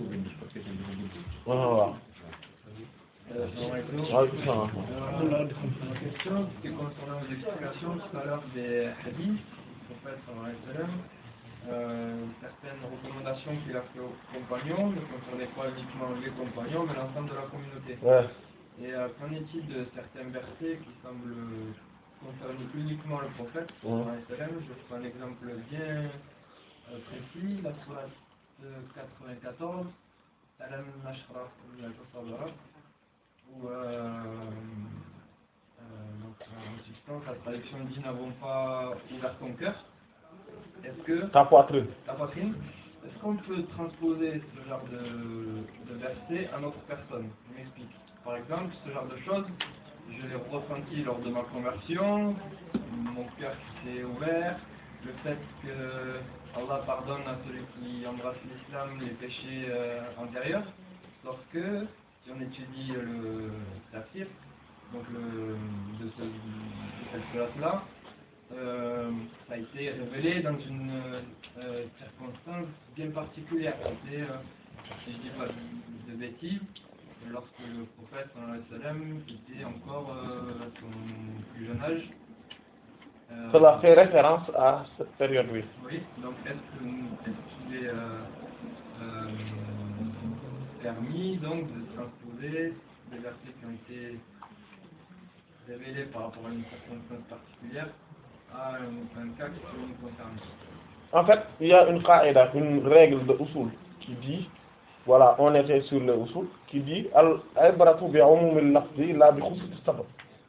waaw waaw. Waaleykum salaam. Ma question, c'était concernant l'explication tout à l'heure des hadiths, du prophète sallallahu alayhi wa sallam, euh, certaines recommandations qu'il a fait aux compagnons ne concernaient pas uniquement les compagnons, mais l'ensemble de la communauté. Ouais. Et euh, qu'en est-il de certains versets qui semblent concerner uniquement le prophète sallallahu alayhi wa sallam Je prends un exemple bien euh, précis, la sourate euh, 94, Alam Nashrah al où euh, euh, donc, en substance, la traduction dit n'avons pas ouvert ton cœur. Est-ce que Ta poitrine. ta poitrine, est-ce qu'on peut transposer ce genre de, de verset à notre personne Je m'explique. Par exemple, ce genre de choses, je l'ai ressenti lors de ma conversion, mon cœur qui s'est ouvert, le fait que Allah pardonne à celui qui embrasse l'islam les péchés euh, antérieurs, lorsque, si on étudie le tafsir, donc le, de, ce, de cette sourate-là, euh, ça a été révélé dans une euh, circonstance bien particulière. C'était, euh, si je dis pas de, de bêtises, lorsque le prophète sallallahu alayhi wa sallam était encore euh, à son plus jeune âge. Euh, Cela fait référence à cette période, oui. Oui, donc est-ce que est-ce qu'il est euh, euh, permis donc de transposer des versets qui ont été révélés par rapport à une circonstance particulière à un, un cas qui peut nous concerner En fait, il y a une qaïda, une règle de usul qui dit, voilà, on était sur le usul, qui dit al-ibratu bi umumil lafzi la bi khusus sabab.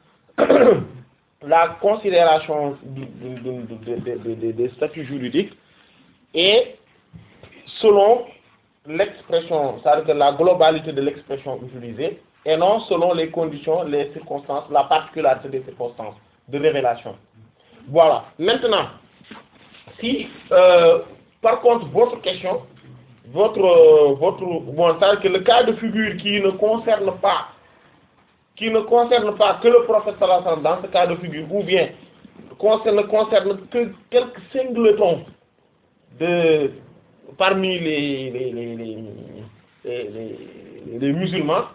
La considération du- du- du- du- des- des- des- des statuts juridiques est selon l'expression, c'est-à-dire que la globalité de l'expression utilisée, et non selon les conditions, les circonstances, la particularité des circonstances de révélation. Voilà. Maintenant, si, euh, par contre, votre question, votre, euh, votre, bon, c'est-à-dire que le cas de figure qui ne concerne pas, qui ne concerne pas que le prophète sallallahu alayhi wa sallam dans ce cas de figure, ou bien concerne, ne concerne que quelques singletons de, parmi les, les, les, les, les, les- les musulmans,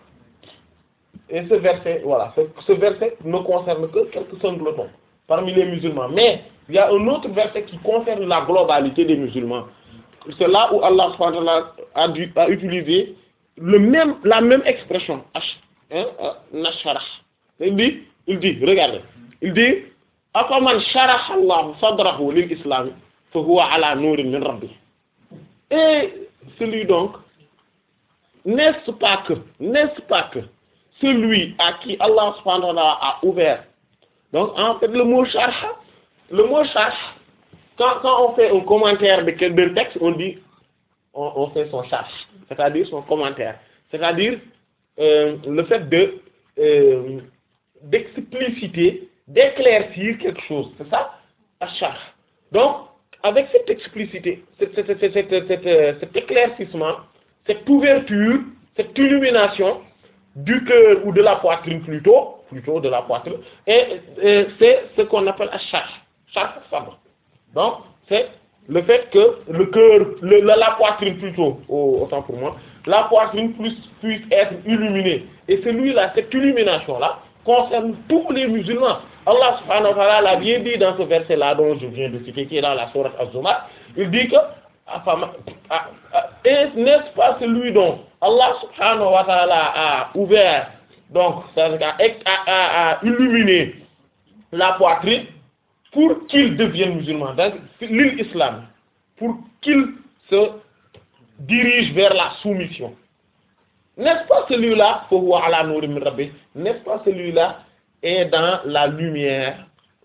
et ce verset, voilà, ce, ce verset ne concerne que quelques singletons parmi les musulmans. Mais il y a un autre verset qui concerne la globalité des musulmans. C'est là où Allah subhanahu wa ta'ala a, dû- a utilisé le même, la même expression, ash- hein, euh, nasharah. Il dit, il dit, regardez, il dit, afaman sharaha Allah sadrahu lil islam, fa huwa ala nurin min rabbi. Et celui donc, n'est-ce pas que, n'est-ce pas que, celui à qui Allah subhanahu wa ta'ala a ouvert donc, en fait, le mot sharh, le mot sharh, quand, quand on fait un commentaire de quel d'un texte, on dit, on, on fait son sharh, c'est-à-dire son commentaire. C'est-à-dire, euh, le fait de, euh, d'expliciter, d'éclaircir quelque chose. C'est ça, sharh. Donc, avec cette explicité, cet, cet- cet- cet- cet- euh, cet éclaircissement, cette ouverture, cette illumination, du cœur ou de la poitrine plutôt, plutôt de la poitrine, et, euh, c'est ce qu'on appelle un charge, charge sabre. Donc, c'est le fait que le cœur, le- la, la poitrine plutôt, au- autant pour moi, la poitrine puisse, puisse être illuminée. Et celui-là, cette illumination-là, concerne tous les musulmans. Allah subhanahu wa ta'ala l'a bien dit dans ce verset-là dont je viens de citer, qui est dans la sourate Az-Zumar, il dit que Afama- ah, ah, et n'est-ce pas celui dont Allah subhanahu wa ta'ala a ouvert, donc, c'est-à-dire a, a- a- a illuminé la poitrine pour qu'il devienne musulman, donc l'islam, pour qu'il se dirige vers la soumission. N'est-ce pas celui-là, fahuwa ala nurin min rabbi, n'est-ce pas celui-là est dans la lumière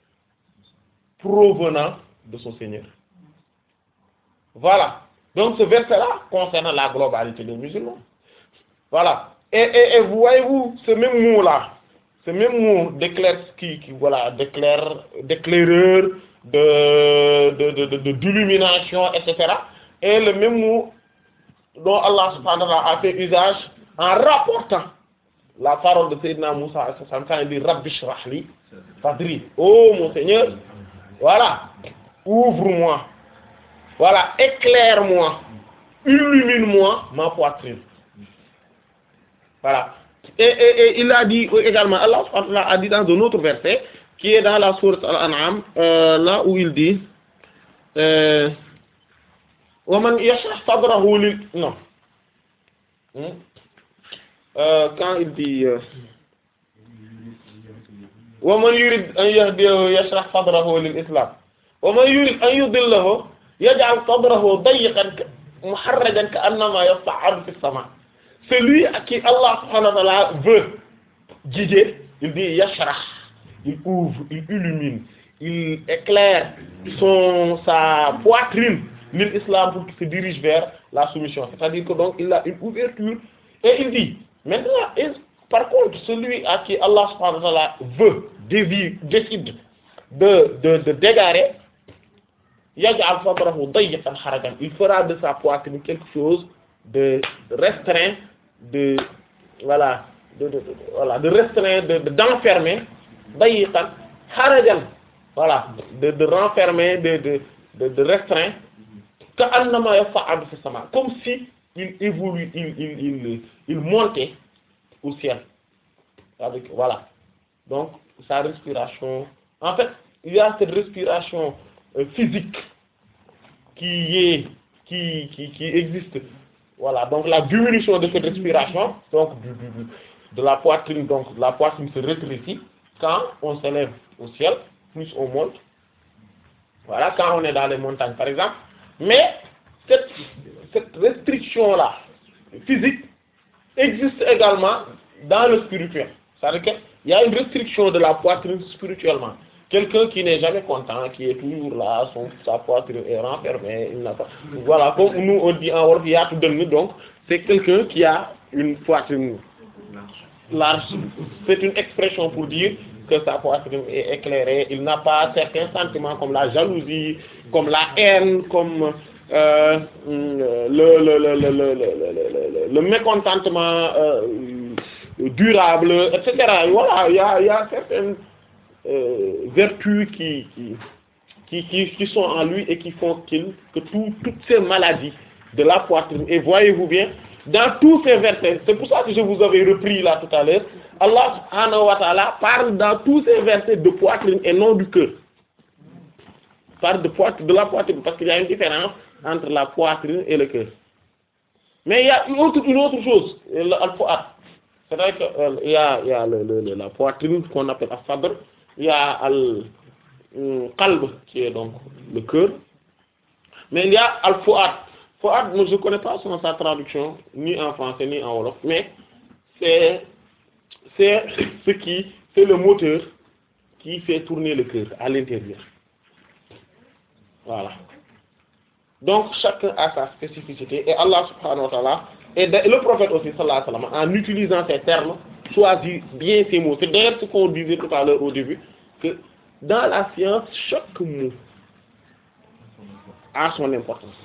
provenant de son Seigneur. Voilà. Donc ce verset-là concerne la globalité des musulmans. Voilà. Et, et, et vous voyez-vous, ce même mot-là, ce même mot d'éclair, qui, qui, voilà, d'éclair, d'éclaireur, de, de, de, de, de- d'illumination, etc. est le même mot dont Allah subhanahu wa ta'ala a fait usage en rapportant la parole de Sayyidina Moussa alayhi salam, quand il dit Rabbi shrah li sadri. Oh mon Seigneur, voilà, ouvre-moi, voilà, éclaire-moi, illumine-moi ma poitrine. Voilà. Et, et, et il a dit également, Allah subhanahu wa ta'ala a dit dans un autre verset, qui est dans la sourate Al-An'am, euh, là où il dit, euh, ومن يشرح صدره لل non Hmm? Euh, quand il dit euh, ومن يريد أن يهديه يشرح صدره للإسلام ومن يريد أن يضله يجعل صدره ضيقا ك- محرجا كأنما يصعد في السماء celui à qui Allah subhanahu wa ta'ala veut guider il dit yashrah il ouvre il illumine il éclaire son sa poitrine l'islam pour qu'il se dirige vers la soumission c'est-à-dire que donc il a une ouverture et il dit maintenant et par contre celui à qui Allah subhanahu wa ta'ala veut dévie décide de de de d'égarer yaj'al sadrahu dayyqan harajan il fera de sa poitrine quelque chose de restreint de voilà de de, de voilà de restreint de de- d'enfermer dayyqan harajan voilà de de renfermer de de de de restreint ka annama yas'adu fi sama comme si il évolue il il il il montait au ciel avec voilà donc sa respiration en fait il y a cette respiration euh, physique qui est qui qui qui existe voilà donc la diminution de cette respiration donc du, du, du- de la poitrine donc la poitrine se rétrécit quand on s'élève au ciel plus on monte voilà quand on est dans les montagnes par exemple mais cette cette restriction là physique existe également dans le spirituel c'est-à-dire que il y a une restriction de la poitrine spirituellement quelqu'un qui n'est jamais content qui est toujours là son sa poitrine est renfermée il n'a pas voilà comme nous on dit en wolof yaatu dënn donc c'est quelqu'un qui a une poitrine large c'est une expression pour dire que sa poitrine est éclairée il n'a pas certains sentiments comme la jalousie comme la haine comme euh, le, le, le, le, le, le, le, le, le mécontentement euh, durable etc voilà il y a il y a certaines euh, vertus qui qui, qui qui qui sont en lui et qui font qu'il que tout toutes ces maladies de la poitrine et voyez-vous bien dans tous ces versets c'est pour ça que je vous avais repris là tout à l'heure Allah subhanahu wa ta'ala parle dans tous ces versets de poitrine et non du cœur parle de poitrine de la poitrine parce qu'il y a une différence entre la poitrine et le cœur mais il y a une autre une autre chose le al-fuad c'est-à-dire que euh, il y a il y a le, le, le- la poitrine qu'on appelle as-sadr il y a al hum, qalb qui est donc le cœur mais il y a al-fuad fuad moi je connais pas son sa traduction ni en français ni en wolof mais c'est c'est ce qui c'est le moteur qui fait tourner le cœur à l'intérieur voilà donc chacun a sa spécificité et Allah subhanahu wa ta'ala et de- le prophète aussi sallallahu alayhi wa sallam en utilisant ces termes choisit bien ces mots c'est d'ailleurs ce qu'on disait tout à l'heure au début que dans la science chaque mot a son importance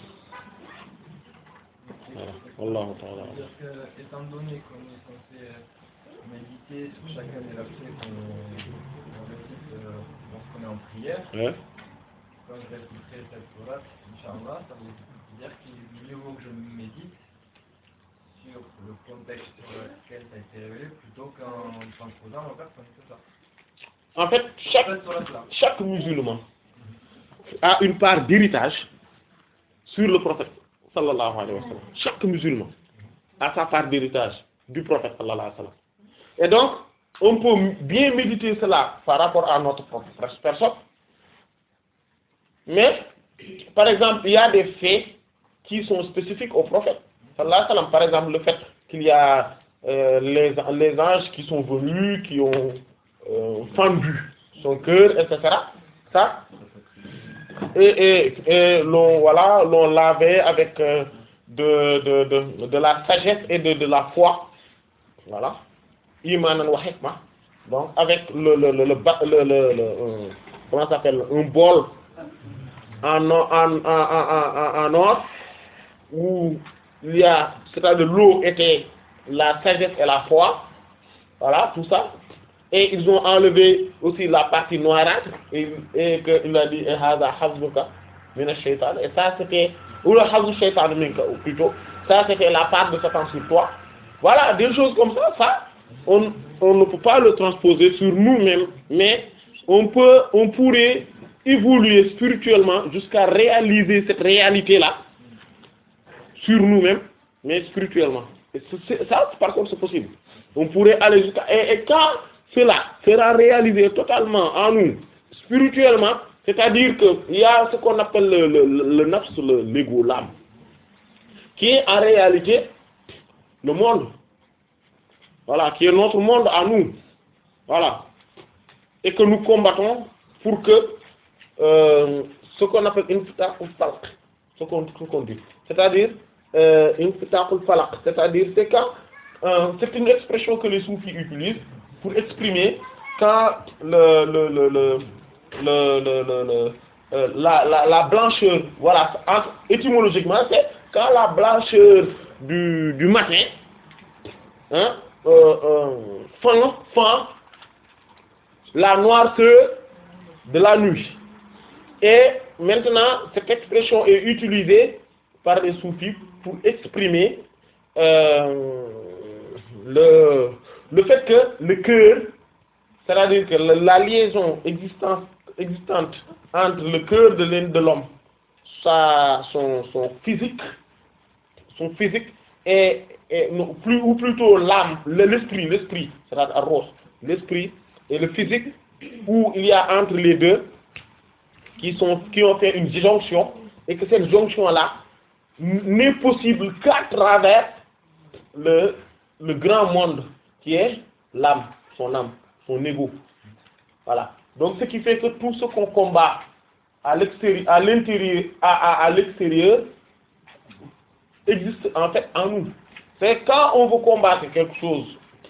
voilà wallahu ta'ala C'est-à-dire que, étant donné qu'on est censé euh, méditer sur chacun des versets qu'on qu'on récite euh, lorsqu'on est en prière, ouais. quand je réciterai cette sourate, Inch'Allah, ça veut dire qu'il mieux vaut que je médite sur le contexte sur lequel ça a été révélé plutôt qu'en transposant aux personnes, c'est ça. en fait chaque Cette sourate-là. chaque musulman a une part d'héritage sur le prophète sallallahu alayhi wa sallam chaque musulman a sa part d'héritage du prophète sallallahu alayhi wa sallam et donc on peut bien méditer cela par rapport à notre propre personne mais par exemple il y a des faits qui sont spécifiques au prophète sallallahu alayhi wa sallam par exemple le fait qu'il y a euh, les les anges qui sont venus qui ont euh, fendu son cœur etc ça et et et l'on voilà l'on lavait avec euh, de de de de la sagesse et de de la foi voilà imanan wa hikma donc avec le le le le ba- le le, le euh, comment ça s'appelle un bol en or en en en en en or où il y a c'est-à-dire l'eau était la sagesse et la foi voilà tout ça et ils ont enlevé aussi la partie noirâtre et, et que il a dit eh, hada hazbuka mina shaytan et ça c'était ou le hazbu shaytan minka ou plutôt ça c'était la part de Satan sur toi voilà des choses comme ça ça on on ne peut pas le transposer sur nous-mêmes mais on peut on pourrait évoluer spirituellement jusqu'à réaliser cette réalité là sur nous-mêmes mais spirituellement et c'est- c'est- ça par contre c'est possible on pourrait aller jusqu'à et, et quand cela sera réalisé totalement en nous spirituellement c'est-à-dire que il y a ce qu'on appelle le le le, le nafs le l'ego l'âme qui est en réalité le monde voilà qui est notre monde à nous voilà et que nous combattons pour que euh, ce qu'on appelle infitaqul falaq ce qu'on ce qu'on dit c'est-à-dire euh, infitaqul falaq c'est-à-dire c'est quand euh, c'est une expression que les soufis utilisent pour exprimer quand le le le le le le, le, le euh, la, la la blancheur voilà entre- étymologiquement c'est quand la blancheur du du matin hein euh, euh, fend fend la noirceur de la nuit et maintenant cette expression est utilisée par les soufis pour exprimer euh, le le fait que le cœur c'est-à-dire que la, la liaison existante existante entre le cœur de l'homme de l'homme sa son son physique son physique et, et non, plus ou plutôt l'âme le- l'esprit l'esprit c'est-à-dire arros l'esprit et le physique où il y a entre les deux qui sont qui ont fait une jonction et que cette jonction là n'est possible qu'à travers le le grand monde qui est l'âme son âme son ego voilà donc ce qui fait que tout ce qu'on combat à l'extérieur à l'intérieur à, à, à l'extérieur existe en fait en nous c'est quand on veut combattre quelque chose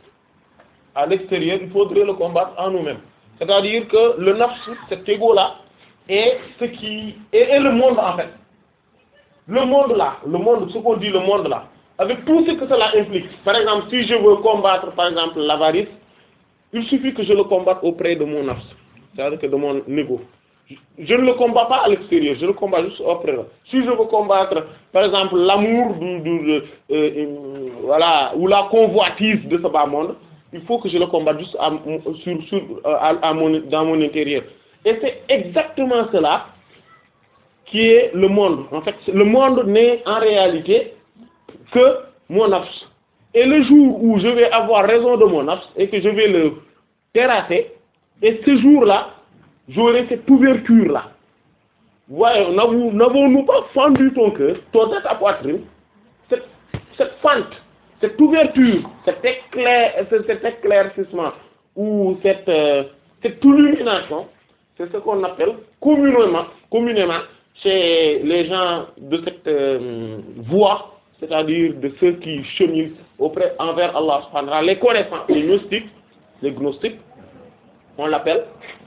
à l'extérieur il faudrait le combattre en nous-mêmes c'est-à-dire que le nafs cet ego là est ce qui est, est le monde en fait le monde là le monde ce qu'on dit le monde là avec tout ce que cela implique par exemple si je veux combattre par exemple l'avarice il suffit que je le combatte auprès de mon nafs c'est-à-dire que de mon ego je, je ne le combats pas à l'extérieur je le combats juste auprès de si je veux combattre par exemple l'amour du, du de, euh, euh, voilà ou la convoitise de ce bas monde il faut que je le combatte juste à, sur sur à, à mon dans mon intérieur et c'est exactement cela qui est le monde en fait le monde n'est en réalité que mon nafs et le jour où je vais avoir raison de mon nafs et que je vais le terrasser et ce jour-là j'aurai cette ouverture là voyez n'avons n'avons-nous pas fendu ton cœur ton ta poitrine cette cette fente cette ouverture cet éclair cet éclaircissement ou cette euh, cette illumination c'est ce qu'on appelle communément communément chez les gens de cette euh, voie c'est-à-dire de ceux qui cheminent auprès envers Allah subhanahu wa ta'ala les connaissants les gnostiques les gnostiques on l'appelle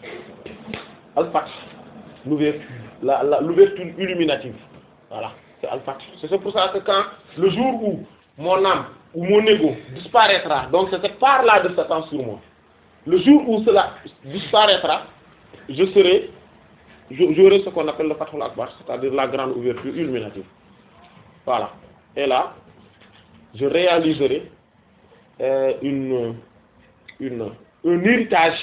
al-fath l'ouverture la la l'ouverture illuminative voilà c'est al-fath c'est pour ça que quand le jour où mon âme ou mon ego disparaîtra donc c'est cette part-là de Satan sur moi le jour où cela disparaîtra je serai je- j'aurai ce qu'on appelle le fathul akbar c'est-à-dire la grande ouverture illuminative voilà et là je réaliserai euh, une une un héritage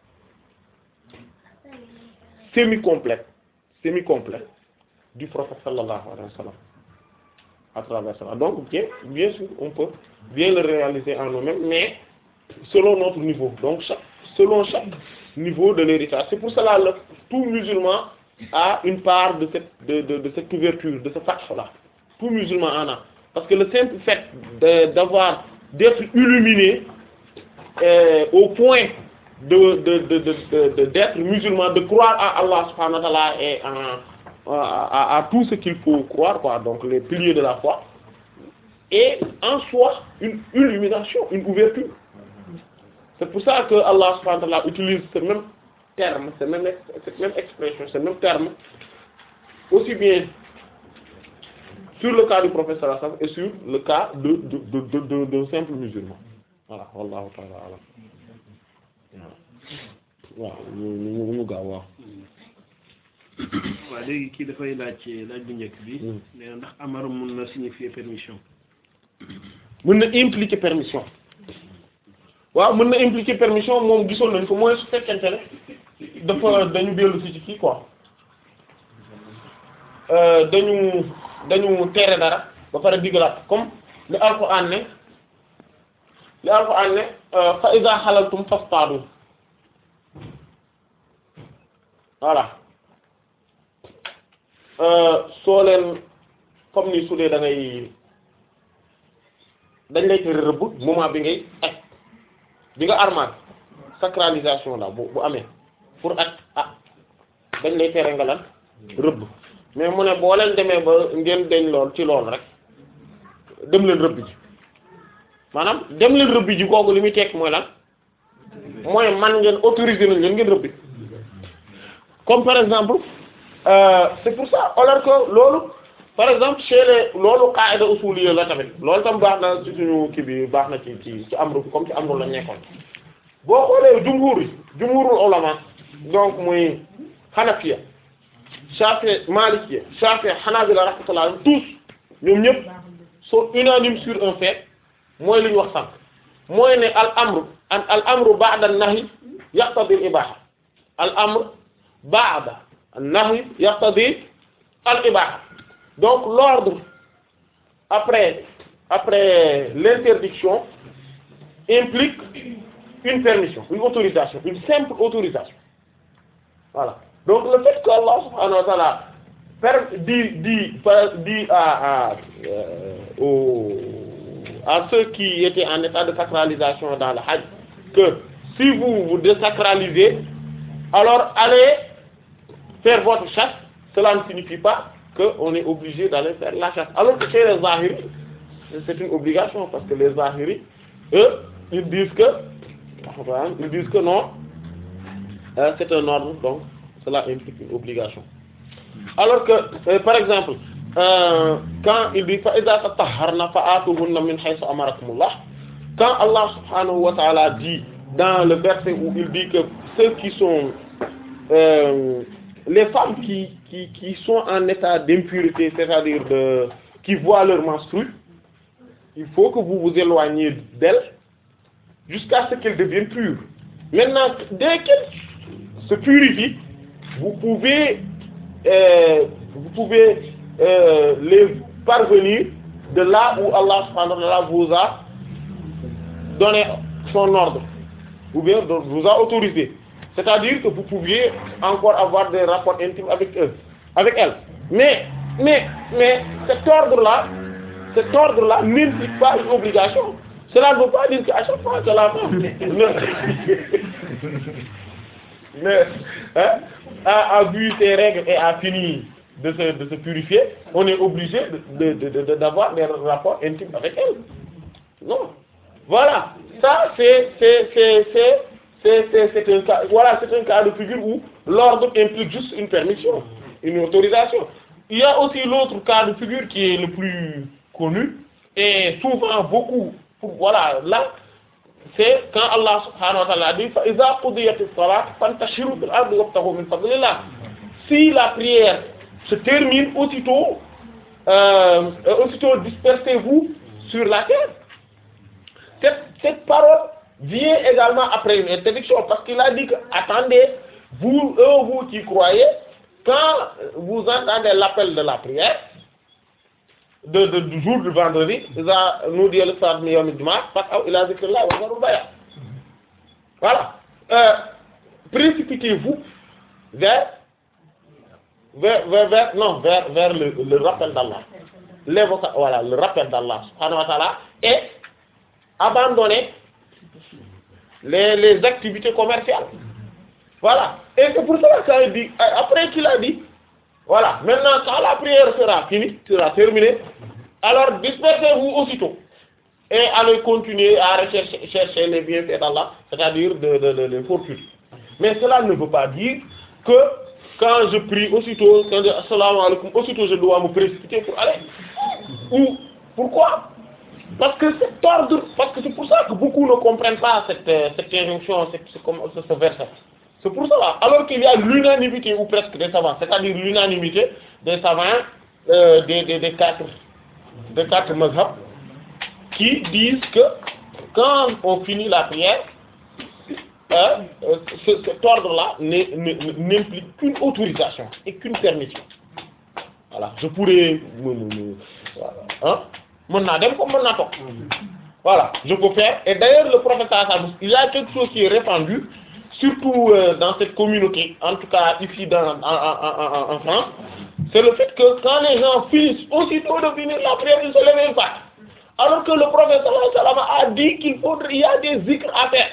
semi-complet semi-complet du prophète sallallahu alayhi wa sallam à travers cela donc bien bien sûr on peut bien le réaliser en nous-mêmes mais selon notre niveau donc chaque selon chaque niveau de l'héritage c'est pour cela le tout musulman a une part de cette de de, de cette ouverture de ce fath là tout musulman en a parce que le simple fait de d'avoir d'être illuminé euh, au point de de de de de- de- d'être musulman de croire à Allah subhanahu wa ta'ala et en à, à, à tout ce qu'il faut croire quoi donc les piliers de la foi et en soi une illumination une ouverture c'est pour ça que Allah subhanahu wa ta'ala utilise ce même terme ce même ex- cette même expression ce même terme aussi bien sur le cas du prophète sallallahu alayhi wa sallam et sur le cas de de de de de, de simple musulman voilà wallahu ta'ala alam waaw ñu ñu ñu gaaw waaw waaw léegi kii dafay laaj laaj bu njëkk bi Hmm. nee na ndax amar mun na signifier permission mën na impliquer permission waaw mën na impliquer permission moom gisoon nañ ko mooy su fekkente ne dafa dañu dellu si ci kii quoi Euh, dañu dañu tere dara ba pare digalaat comme li alxuraan ne li alxuraan ne euh, fa iza halaltum fastadu voilà Euh, soo leen comme ni su dee da ngay dañ lay tere rëbb moment bi ngay aj bi nga armal sacralisation la bu bu amee pour aj ah dañ lay tere nga lan rëbb mais mu ne boo leen demee ba ngeen deñ lool ci lool rek dem leen rëbb ji maanaam dem leen rëbbi ji kooku li muy tekk mooy lan mooy man ngeen autoriser nañ leen ngeen rëbbi comme par exemple euh, c'est pour ça alors que loolu par exemple chez les loolu qaida usuliyya la tamit loolu tam baax na ci suñu kii bi baax na ci ci ci amru comme ci amru la nekkoon boo xoolee jumhur yi jumhurul ulama donc muy hanafiya shafi malikiya shafi hanabila rahmatullah tous ñoom ñëpp sont unanimes sur un fait mooy li ñu wax sànq mooy ne al amru an al amru ba'da an-nahy yaqtadi al-ibaha al amr ba'da an-nahy yaqtadi al-ibaha donc l'ordre après après l'interdiction implique une permission une autorisation une simple autorisation voilà donc le fait que Allah subhanahu wa ta'ala per dit dit par- dit à à euh, aux à ceux qui étaient en état de sacralisation dans le Hajj que si vous vous désacralisez alors allez faire votre chasse cela ne signifie pas que on est obligé d'aller faire la chasse alors que chez les Zahiri c'est une obligation parce que les Zahiri eux ils disent que ils disent que non euh, c'est un ordre donc cela implique une obligation alors que euh, par exemple euh, quand il dit fa idha tatahharna fa'atuhunna min haythu amarakumullah quand Allah subhanahu wa ta'ala dit dans le verset où il dit que ceux qui sont euh, les femmes qui, qui qui sont en état d'impurité c'est-à-dire de qui voient leur menstru il faut que vous vous éloigniez d'elles jusqu'à ce qu'elles deviennent pures maintenant dès qu'elles se purifient vous pouvez euh, vous pouvez euh, les parvenir de là où Allah subhanahu wa ta'ala vous a donné son ordre ou bien vous a autorisé c'est-à-dire que vous pouviez encore avoir des rapports intimes avec eux avec elles mais mais mais cet ordre-là cet ordre-là n'implique pas une obligation cela ne veut pas dire qu'à chaque fois que la femme ne, ne, hein, a, a vu ses règles et a fini de se, de se purifier, on est obligé de, de, de, de- d'avoir des rapports intimes avec elle. Non. Voilà. Ça, c'est, c'est, c'est, c'est, c'est, c'est, c'est un cas, voilà, c'est un cas de figure où l'ordre implique juste une permission, une autorisation. Il y a aussi l'autre cas de figure qui est le plus connu et souvent beaucoup, pour- voilà, là, c'est quand Allah subhanahu wa ta'ala dit fa iza qudiyatis salat fantashiru fil ardi wabtaghu min fadlillah si la prière se termine aussitôt euh, euh, aussitôt dispersez-vous sur la terre cette, cette parole vient également après une interdiction parce qu'il a dit que attendez vous eux vous qui croyez quand vous entendez l'appel de la prière de, de- du jour du vendredi iza nudiya lis-salati min yawmil jumu'ah fas'aw ila dhikrillahi wa dharul bay' voilà euh, précipitez-vous vers vers vers, vers non vers vers le, le rappel d'Allah l'évoca voilà le rappel d'Allah subhanahu wa ta'ala et abandonner les les activités commerciales voilà et c'est pour cela qu'il dit après qu'il a dit voilà maintenant quand la prière sera finie sera terminée alors dispersez-vous aussitôt et allez continuer à rechercher chercher les bienfaits d'Allah c'est-à-dire de de de les fortunes mais cela ne veut pas dire que quand je prie aussitôt quand je dis assalamu alaikum aussitôt je dois me précipiter pour aller ou pourquoi parce que cet ordre parce que c'est pour ça que beaucoup ne comprennent pas cette euh, cette injonction cette ce, comme- ce, ce verset c'est pour cela alors qu'il y a l'unanimité ou presque des savants c'est-à-dire l'unanimité des savants euh, des des des quatre des quatre mazhab qui disent que quand on finit la prière euh, euh, ce- cet ordre-là n'est- n'est- n'implique qu'une autorisation et qu'une permission voilà je pourrais me me me voilà hein mën naa dem comme mën naa toog voilà je peux faire et d'ailleurs le prophète sallallahu alayhi wa sallam, il y a quelque chose qui est répandu surtout euh, dans cette communauté en tout cas ici dans en, en, en, en- en France c'est le fait que quand les gens finissent aussitôt de finir la prière ils se lèvent pas alors que le prophète sallallahu alayhi wa sallam a dit qu'il faudrait il y a des zikrs à faire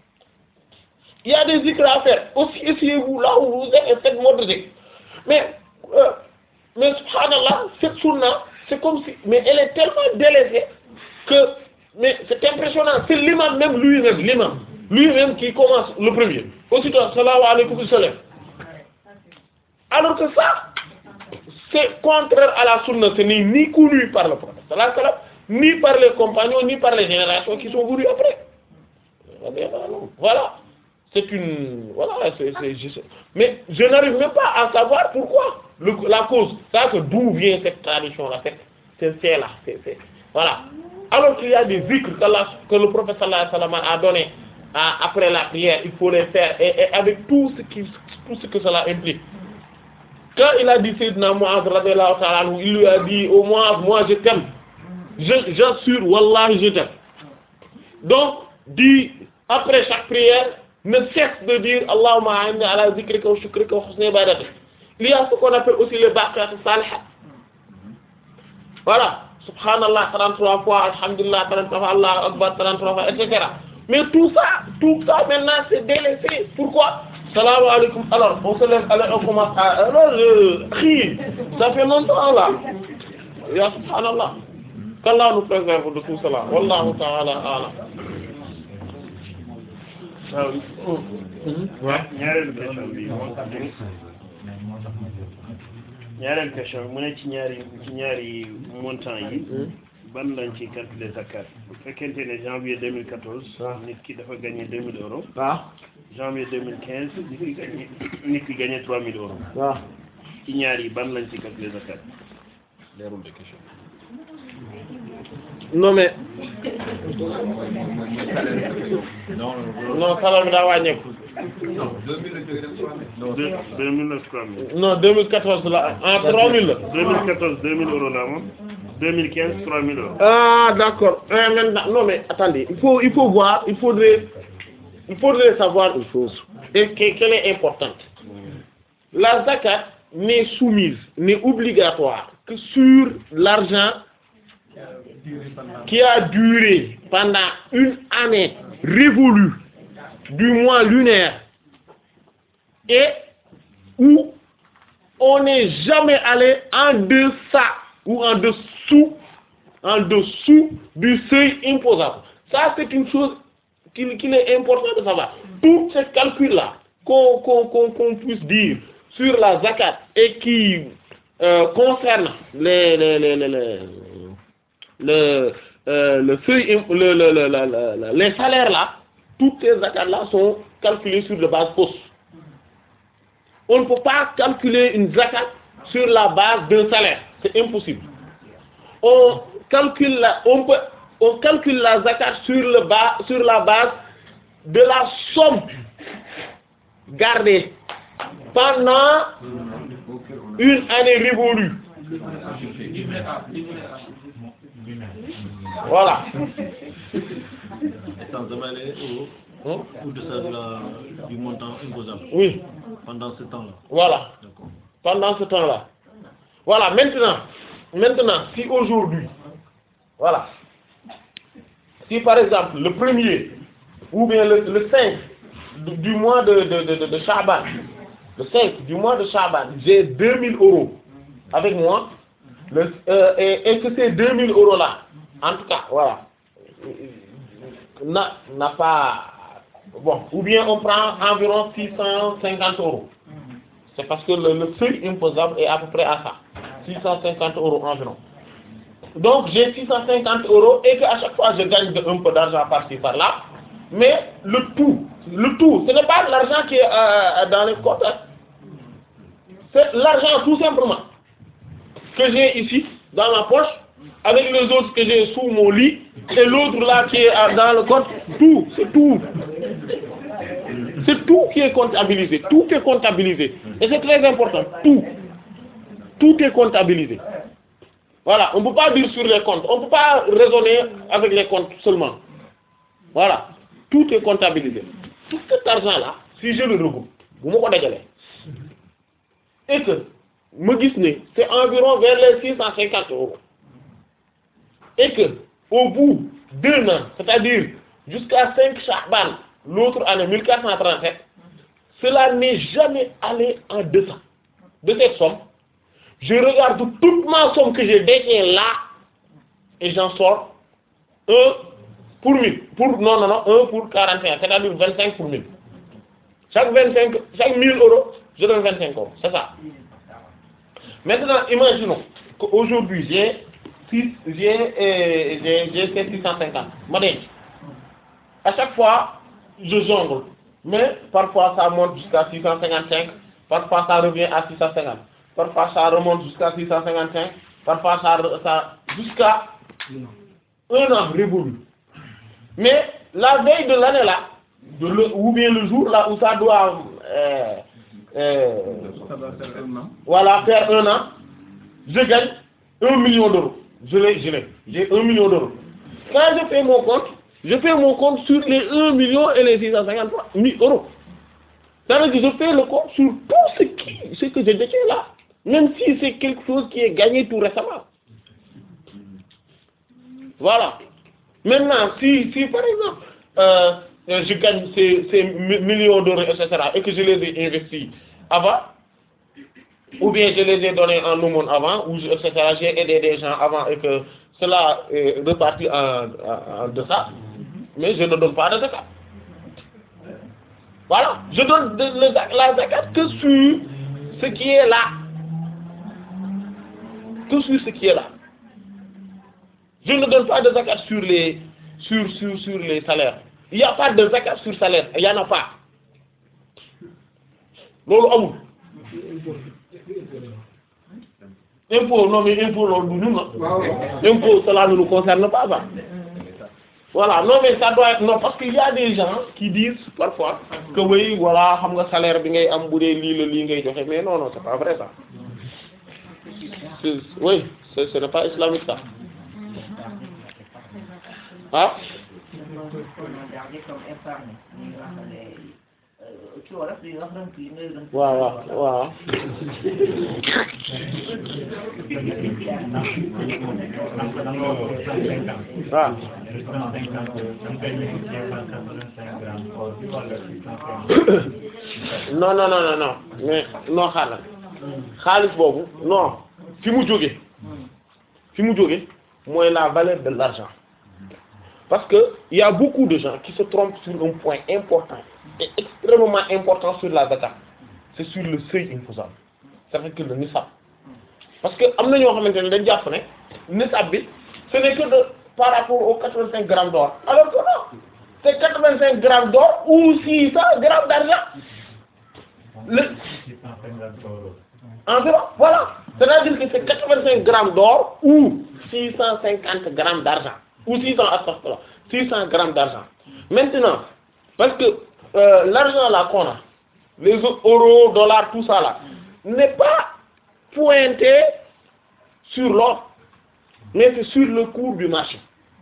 il y a des zikrs à faire aussi essayez-vous là où vous êtes et faites votre zikr mais euh, mais subhanallah cette sunna c'est comme si mais elle est tellement délaissée que mais c'est impressionnant impressionnant c'est l'imam même lui-même l'imam lui-même qui commence le premier aussitôt salaamu alaykum il se lève alors que ça c'est contraire à la sunna ce n'est ni connu par le prophète sallallahu alayhi wa sallam ni par les compagnons ni par les générations qui sont venues après voilà c'est une voilà c'est c'est juste mais je n'arrive même pas à savoir pourquoi le, la cause ça que d'où vient cette tradition là cette c'est c'est là c'est c'est voilà alors qu'il y a des zikrs qu'Allah que le prophète sallallahu alayhi wa sallam a donné à, après la prière il faut les faire et, et avec tout ce qui tout ce que cela implique quand il a dit Sayyidina Mu'adh radiyallahu ta'ala anhu il lui a dit au moins moi je t'aime je j'assure wallahi je t'aime donc dit après chaque prière ne cesse de dire Allahumma a'inni ala zikrika wa shukrika wa husni ibadatik il y a ce qu'on appelle aussi les baqiyat salihat voilà subhanallah 33 fois alhamdulillah 33 fois Allahu akbar 33 fois et cetera mais tout ça tout ça maintenant c'est délaissé pourquoi Salam alaikum alors on se lève alors on commence à alors je crie ça fait longtemps là ya subhanallah qu'Allah nous préserve de tout cela wallahu ta'ala a'lam waaw ñaareelu question bi moo tax ñaareelu question bi mu ne ci ñaari ci ñaari montant yi ban lañ ci calculer zakat bu fekkente ne janvier 2014 nit ki dafa gagné 2000 euros waaw janvier 2015 nit ki gagné nit ki gagné 3000 euros waaw ci ñaar yi ban lañ ci calculer zakat leerul de question non mais non salaire bi daa wàññeeku deux deux mille neuf trois mille non 2014 la en 3000 la 2014 2000 euros la moom 2015 3000 euros ah d'accord euh, maintenant non mais attendez il faut il faut voir il faudrait il faudrait savoir une chose et que- qu'elle est importante la zakat n'est soumise n'est obligatoire que sur l'argent qui a duré pendant une année révolue du mois lunaire et où on n'est jamais allé en deçà ou en dessous en dessous du seuil imposable. Ça, c'est une chose qu'il qu'il est important de savoir. Tous ces calculs-là qu'on qu'on qu'on qu'on puisse dire sur la zakat et qui euh, concernent les les les les les le euh, le seuil im- le, le, le, le- le- le- les salaires là, toutes ces zakats là sont calculées sur de base fausse. On ne peut pas calculer une zakat sur la base d'un salaire, c'est impossible. On calcule la, on peut, on calcule la zakat sur le bas, sur la base de la somme gardée pendant une année révolue. Voilà. Sans avaler au, Hein? au-deçà de la, du montant imposable Oui, pendant ce temps-là. voilà. D'accord. pendant ce temps-là. Voilà, maintenant, maintenant, si aujourd'hui, voilà, si par exemple le premier ou bien le, le 5 du, du mois de, de, de, de, de Shaban, le 5 du mois de Shaban, j'ai 2000 euros avec moi, le, euh, et, et que ces 2000 euros-là, en tout cas, voilà, n'a n'a pas, bon, ou bien on prend environ 650 euros. C'est parce que le, le seuil imposable est à peu près à ça. 650 euros environ. Donc j'ai 650 euros et qu'à chaque fois je gagne de- un peu d'argent par-ci par-là. Mais le tout, le tout, ce n'est pas l'argent qui est euh, dans les comptes. hein. C'est l'argent tout simplement que j'ai ici dans ma poche avec les autres que j'ai sous mon lit et l'autre là qui est euh, dans le compte. Tout, c'est tout. C'est tout qui est comptabilisé. Tout est comptabilisé. Et c'est très important. Tout. Tout est comptabilisé. Voilà. On ne peut pas dire sur les comptes. On ne peut pas raisonner avec les comptes seulement. Voilà. Tout est comptabilisé. Tout cet argent-là, si je le regroupe, vous me connaissez. Et que, me dis c'est environ vers les 650 euros. Et que, au bout d'un an, c'est-à-dire jusqu'à 5 Chaban, l'autre année 1437, cela n'est jamais allé en deçà de cette somme. Je regarde toute ma somme que je détiens là et j'en sors un pour 1000 pour non non non 1 pour 41 c'est-à-dire 25 pour 1000 chaque 25 chaque 1000 euros je donne 25 euros c'est ça maintenant imaginons qu'aujourd'hui j'ai 6 j'ai euh, j'ai j'ai fait 650 ma denc à chaque fois je jongle mais parfois ça monte jusqu'à 655 parfois ça revient à 650 parfois ça remonte jusqu'à 655 parfois ça re- ça jusqu'à un an révolu mais la veille de l'année là de le, ou bien le jour là où ça doit euh, euh, Ça doit faire un an. voilà faire un an je gagne un million d'euros je l'ai je l'ai j'ai un million d'euros quand je fais mon compte je fais mon compte sur les un million et les six cent cinquante trois mille euros c'est-à-dire que je fais le compte sur tout ce qui ce que je détiens là même si c'est quelque chose qui est gagné tout récemment voilà maintenant si si par exemple euh, euh, je gagne ces ces mi- millions d'euros et cetera et que je les ai investis avant ou bien je les ai donnés en aumône avant ou je- et cetera j'ai aidé des gens avant et que cela est reparti en en, en deçà mais je ne donne pas de zakat voilà je donne de, le zac- la zakat que sur ce qui est là que sur ce qui est là je ne donne pas de zakat sur les sur sur sur les salaires il y a pas de zakat sur salaire il y en a pas loolu amul impôt non mais impôt loolu du ñun na impôt cela ne nous concerne pas ça voilà non mais ça doit être non parce que il y a des gens qui disent parfois que oui voilà xam nga salaire bi ngay am bu dee lii la lii ngay joxe mais non non c'est pas vrai ça C'est- oui c'est ce n'est pas islamique ça ah waaw waaw waaw waaw non non non non non mais non xaaral xaalis boobu non fi mu jóge fi mu jóge mooy la valeur de l'argent parce que il y a beaucoup de gens qui se trompent sur un point important et extrêmement important sur la zakat c'est sur le seuil imposable c'est-à-dire que le nisab parce que am na ñoo xamante ne dañ jàpp ne nisab bi ce n'est que de par rapport aux 85 grammes d'or alors que non c'est 85 grammes d'or ou 600 grammes d'argent le environ voilà c'est-à-dire que c'est 85 grammes d'or ou 650 grammes d'argent ou 600 astaghfirullah 600 grammes d'argent maintenant parce que euh, l'argent là qu'on a les euros dollars tout ça là n'est pas pointé sur l'or mais c'est sur le cours du marché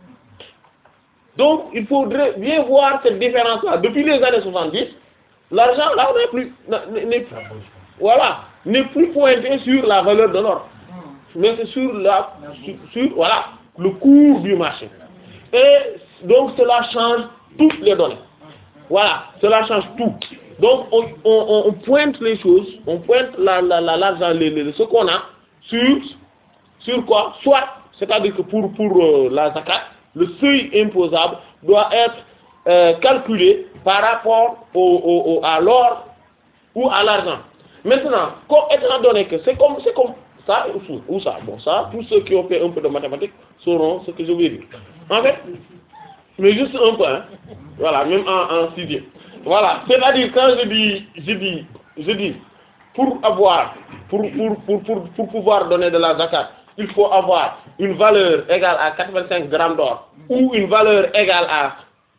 donc il faudrait bien voir cette différence là depuis les années 70 l'argent là n'est plus n'est n'est- voilà n'est plus pointé sur la valeur de l'or mais c'est sur la sur, sur, voilà le cours du marché et donc cela change toutes les données voilà cela change tout donc on on on pointe les choses on pointe la la la l'argent les, les ce qu'on a sur sur quoi soit c'est-à-dire que pour pour euh, la zakat le seuil imposable doit être euh, calculé par rapport au, au, au à l'or ou à l'argent maintenant comme étant donné que c'est comme c'est comme ça ou ou ça bon ça tous ceux qui ont fait un peu de mathématiques sauront ce que je veux dire en fait mais juste un peu hein voilà même en en sixième voilà c'est-à-dire quand je dis je dis je dis pour avoir pour pour pour pour pour pouvoir donner de la zakat il faut avoir une valeur égale à 85 grammes d'or ou une valeur égale à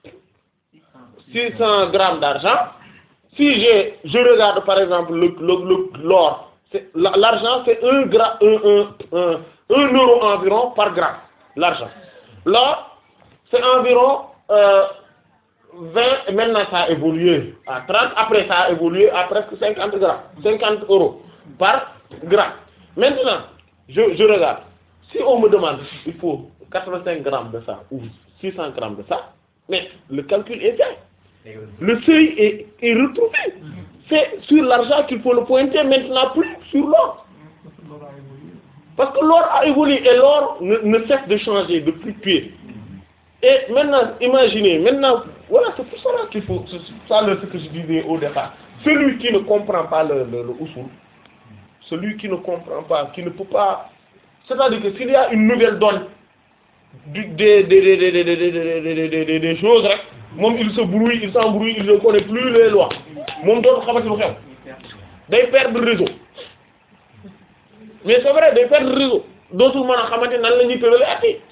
600 grammes d'argent si j'ai je regarde par exemple le le le l'or c'est la- l'argent c'est un gra un un un un euro environ par gramme l'argent l'or c'est environ euh, 20 maintenant ça a évolué à 30 après ça a évolué à presque 50 grammes 50 euros par gramme maintenant je je regarde si on me demande il faut 85 grammes de ça ou 600 grammes de ça mais le calcul est fait le seuil est, est retrouvé c'est sur l'argent qu'il faut le pointer maintenant plus sur l'or parce que l'or a évolué et l'or ne, ne cesse de changer de fluctuer et maintenant imaginez maintenant voilà c'est pour cela qu'il faut c'est ça le ce que je disais au départ celui qui ne comprend pas le le, le usul celui qui ne comprend pas qui ne peut pas c'est-à-dire que s'il y a une nouvelle donne du des des des des des des des des des des des choses rek moom il se brouille il s'embrouille il ne connaît plus les lois moom dootu xamante lu xew day perdre réseau mais c'est vrai day perdre réseau dootul mën a xamante nan la ñuy tërale at yi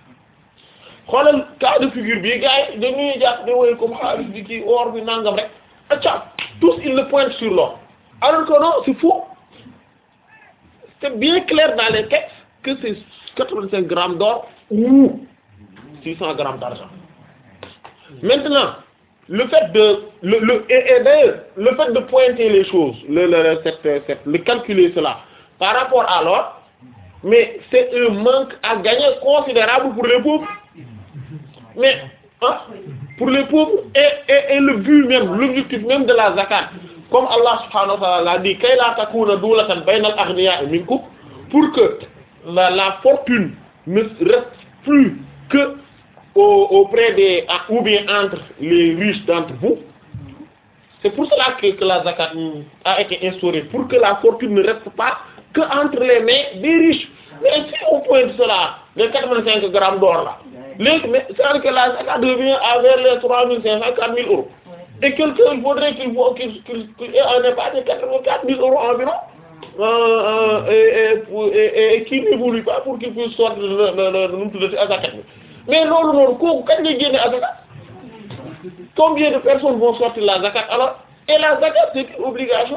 xoolal cas de figure bi gars yi dañuy jàpp di woy comme xaalis bi kii or bi nangam rek acca tous ils le pointent sur l'or alors que non c'est faux c'est bien clair dans les textes que c'est 85 grammes d'or ou 600 grammes d'argent maintenant le fait de le le et, et d'ailleurs le fait de pointer les choses le le cette cette le calculer cela par rapport à l'or mais c'est un manque à gagner considérable pour les pauvres mais hein, pour les pauvres et et et le but même l'objectif même de la zakat comme Allah subhanahu wa ta'ala l'a dit kay la takuna dulatan bayna al-aghniya'i minkum pour que la la fortune ne reste plus que au auprès des ou bien entre les riches d'entre vous c'est pour cela que que la zakat a été instaurée pour que la fortune ne reste pas que entre les mains des riches mais si on pointe cela les 85 grammes d'or là léegi mais c'est-à-dire que la zakat devient à vers les 3500 4000 euros et quelqu'un il faudrait qu'il faut qu'il qu'il qu'il ait un épargne de 84 000 euros environ euh, euh, et, et, pour- et, et, et qui n'évolue pas pour qu'il puisse sortir le le le nu mu tuddati zakat bi mais loolu noonu kooku kañ lay génne zakat combien de personnes vont sortir la zakat alors et la zakat c'est une obligation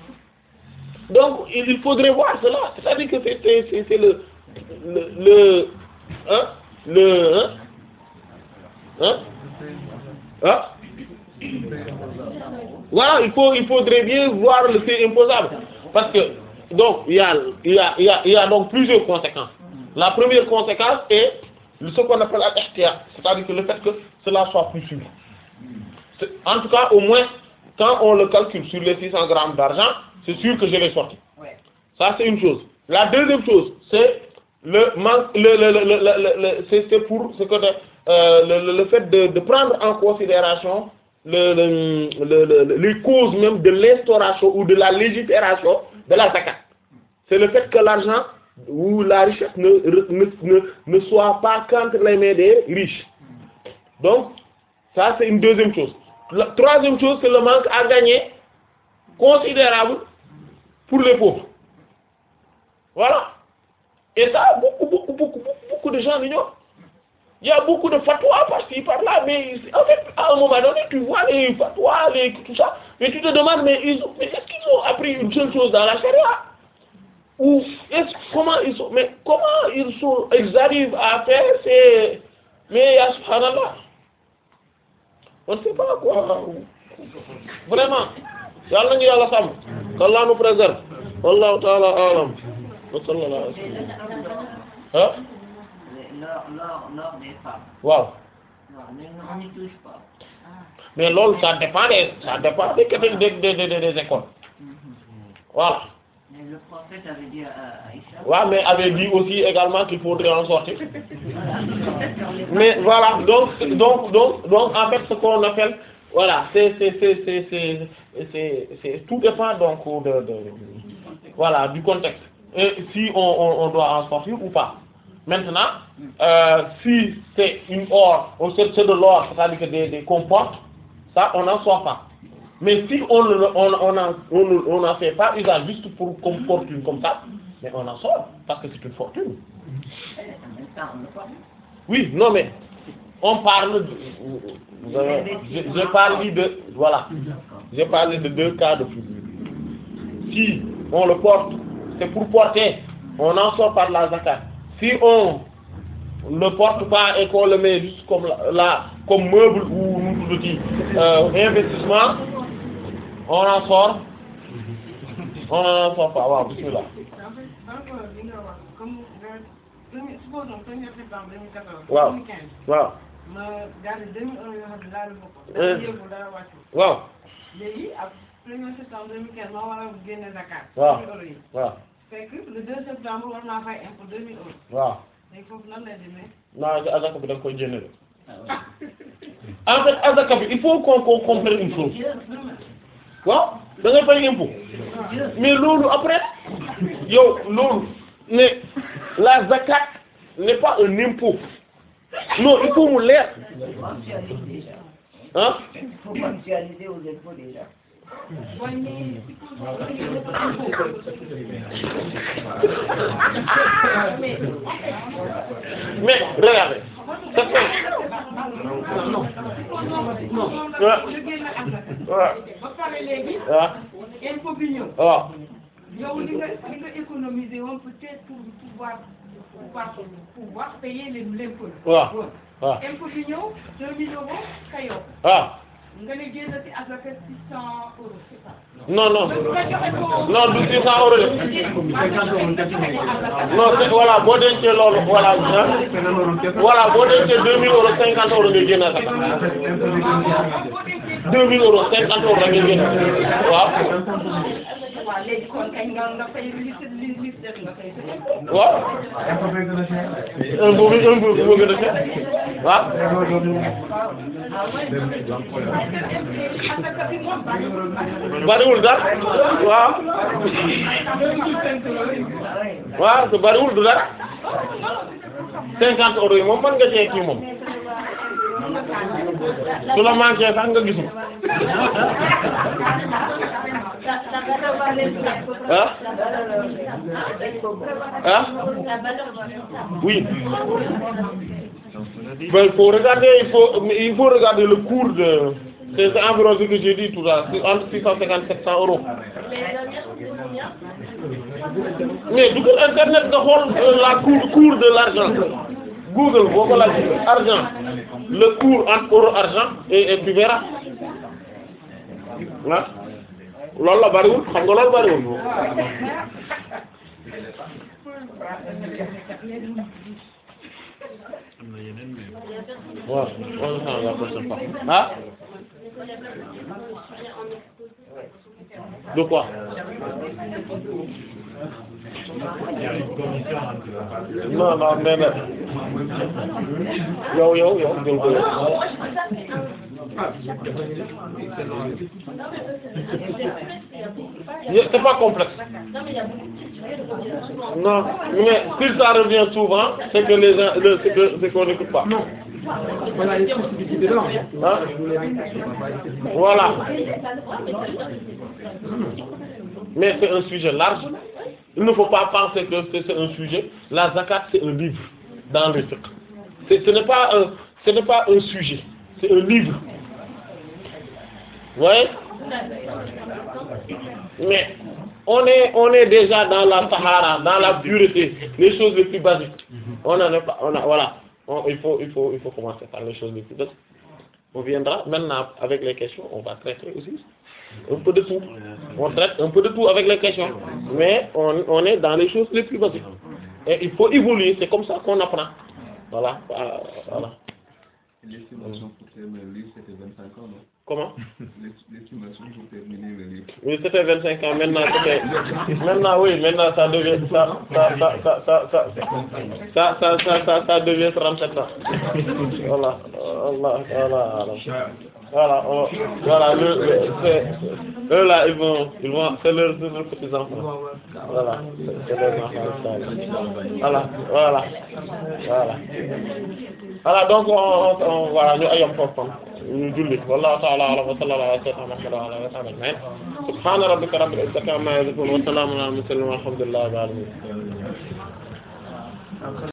donc il il faudrait voir cela c'est-à-dire que c'est c'est c'est c'est le le le hein le hein hein hein voilà il faut il faudrait bien voir le fait imposable parce que donc il y a il y a il y a il y a donc plusieurs conséquences la première conséquence est ce qu'on appelle al-ihtiyat c'est-à-dire que le fait que cela soit plus sûr C'est- en tout cas au moins quand on le calcule sur les 600 grammes d'argent c'est sûr que je l'ai sorti ça c'est une chose la deuxième chose c'est le manque le le le le, le, le- c'est c'est pour ce que euh, le, le le fait de de prendre en considération le, le, le, le- les causes même de l'instauration ou de la légifération de la zakat c'est le fait que l'argent ou la richesse ne ne ne ne soit pas qu'entre les mains des riches donc ça c'est une deuxième chose la troisième chose c'est le manque à gagner considérable pour les pauvres voilà et ça beaucoup beaucoup beaucoup beaucoup, beaucoup de gens l'ignorent il y a beaucoup de fatwas par-ci par-là mais en fait à un moment donné tu vois les fatwas les tout ça mais tu te demandes mais ils ont mais est-ce qu'ils ont appris une seule chose dans la charia ou est-ce comment ils sont mais comment ils sont ils arrivent à faire c'est mais ya subhanallah on ne sait pas quoi vraiment yàlla nañu yàlla sàmm qu'Allah nous préserve wallahu ta'ala a'lam wa sallallahu alayhi wa sallam ah L'or, l'or, l'or des femmes. waaw Non, mais on n'y touche pas. mais loolu ça dépend des ça dépend des des des des, des, des écoles voilà Mais le prophète avait dit à Aïcha. waaw mais avait dit aussi également qu'il faudrait en sortir Voilà. mais voilà donc donc donc donc en fait ce qu'on appelle voilà c'est c'est c'est c'est c'est c'est c'est tout dépend donc de, de voilà du contexte et si on on, on doit en sortir ou pas maintenant euh, si c'est une or ou c'est c'est de l'or c'est-à-dire que des des comporte ça on n'en sort pas mais si on le on on en on ne- on n'en fait pas usage juste pour comme fortune comme ça mais on en sort parce que c'est une fortune En même temps, on ne pas. oui, non mais on parle de, de- j'ai j'ai parlé de voilà, j'ai parlé de deux cas de figure. Si on le porte, c'est pour porter, on en sort par la zakat. Si on ne porte pas et qu'on le met juste comme là, là, comme meuble ou nous tout dit, euh, investissement, on en sort, on en sort pas. Waaw, bismillah. En fait, encore li nga wax comme nga premier supposons premier septembre 2014. Waaw. 2015 Waaw, ma gardé 2000 euros yoo xam ne laalu ma ko. Euh. dara yëngu dara wàccu. waaw, léegi ak premier septembre 2015 ma war a génne zakat. Waaw. 2000 euros yi. waaw, fekk le 2 septembre war naa fay impôt 2000 euros. waaw. léegi foofu nan lay demee. naa ci azaka bi da nga koy génne de en fait azaka bi il faut qu'on qu'on comprenne une chose waaw da ngay fay impôt mais loolu après yow loolu ne la zakat n'est pas un impôt non il faut mu leer Mensualiser déjà. hein Il faut mensualiser aux impôts déjà. mais regardez c'est ça waaw ñu génn asaka waaw ba pare léegi waaw impôt bi ñëw waaw yow li nga li nga économiser woon peut-être pour pouvoir pouvoir pouvoir payer les l'impôt waaw waaw impôt bi ñëw deux mille euros ka yow waaw nga ne génn ci asaka six cent euros c'est ça non non nga joxe ko non du 600 euros de non c'est voilà boo dencee loolu voilà ah voilà boo dencee 2000 euros 50 euros ngay génn asaka 2000 euros 50 euros la ngay génn waaw waaw léegi kon kañ nga nga fay li li li def nga fay sa impôt waaw un peu bi un peu bi moo gën a cher waaw asaka bi moom bariwul bariwul dara waaw waaw te bariwul du dara 50 euros yi moom mën nga cee kii moom su la manqué sax nga gisul ah ah oui Ben, il faut regarder il faut il faut regarder le cours de c'est environ ce que j'ai dit tout à l'heure entre 650 et 700 euros mais dugal internet nga xool euh, la cour cours de l'argent Google boo ko laaj argent le cours entre euro argent et et tu verras ah loolu la bariwul xam nga loolu bariwul am na yeneen mais waaw on s'en va prochaine fois ah de quoi non non mais nag yow yow yow jël ko yow Yeah, c'est pas complexe non mais si ça revient souvent c'est que les gens le c'est que c'est qu'on n'écoute pas Hein? voilà mais c'est un sujet large il ne faut pas penser que c'est c'est un sujet la zakat c'est un livre dans le fiqh c'est ce n'est pas un ce n'est pas un sujet c'est un livre vous voyez mais on est on est déjà dans la sahara dans la pureté les choses les plus basiques on en est pas on a voilà On- il faut il faut il faut commencer par les choses les plus basiques on viendra maintenant avec les questions on va traiter aussi un peu de tout on traite un peu de tout avec les questions mais on on est dans les choses les plus basiques et il faut évoluer c'est comme ça qu'on apprend voilà euh, voilà L'estimation pour terminer le livre, c'était 25 ans, non comment L'estimation pour terminer le livre. Oui, c'était 25 ans. Maintenant, c'était, maintenant, oui, maintenant, ça devient, ça, ça, ça, ça, ça, ça, ça, ça, ça, ça, ça devient 37 ans. Voilà, voilà, voilà, voilà. Voilà, on- voilà, le, le, c'est, eux là, ils vont, ils vont, c'est leurs, c'est leurs petits enfants. Voilà, c'est c'est leurs enfants. ça. Voilà, voilà, voilà. Voilà, donc on, on, on voilà, ñu ayam foofu kon ñu julli wallahu ta'ala a'lam wa sallallahu ala sayyidina Muhammad wa ala alihi wa sahbihi ajma'in subhana rabbika rabbil izzati amma yasifun wa salamun ala al mursalin walhamdulillahi rabbil alamin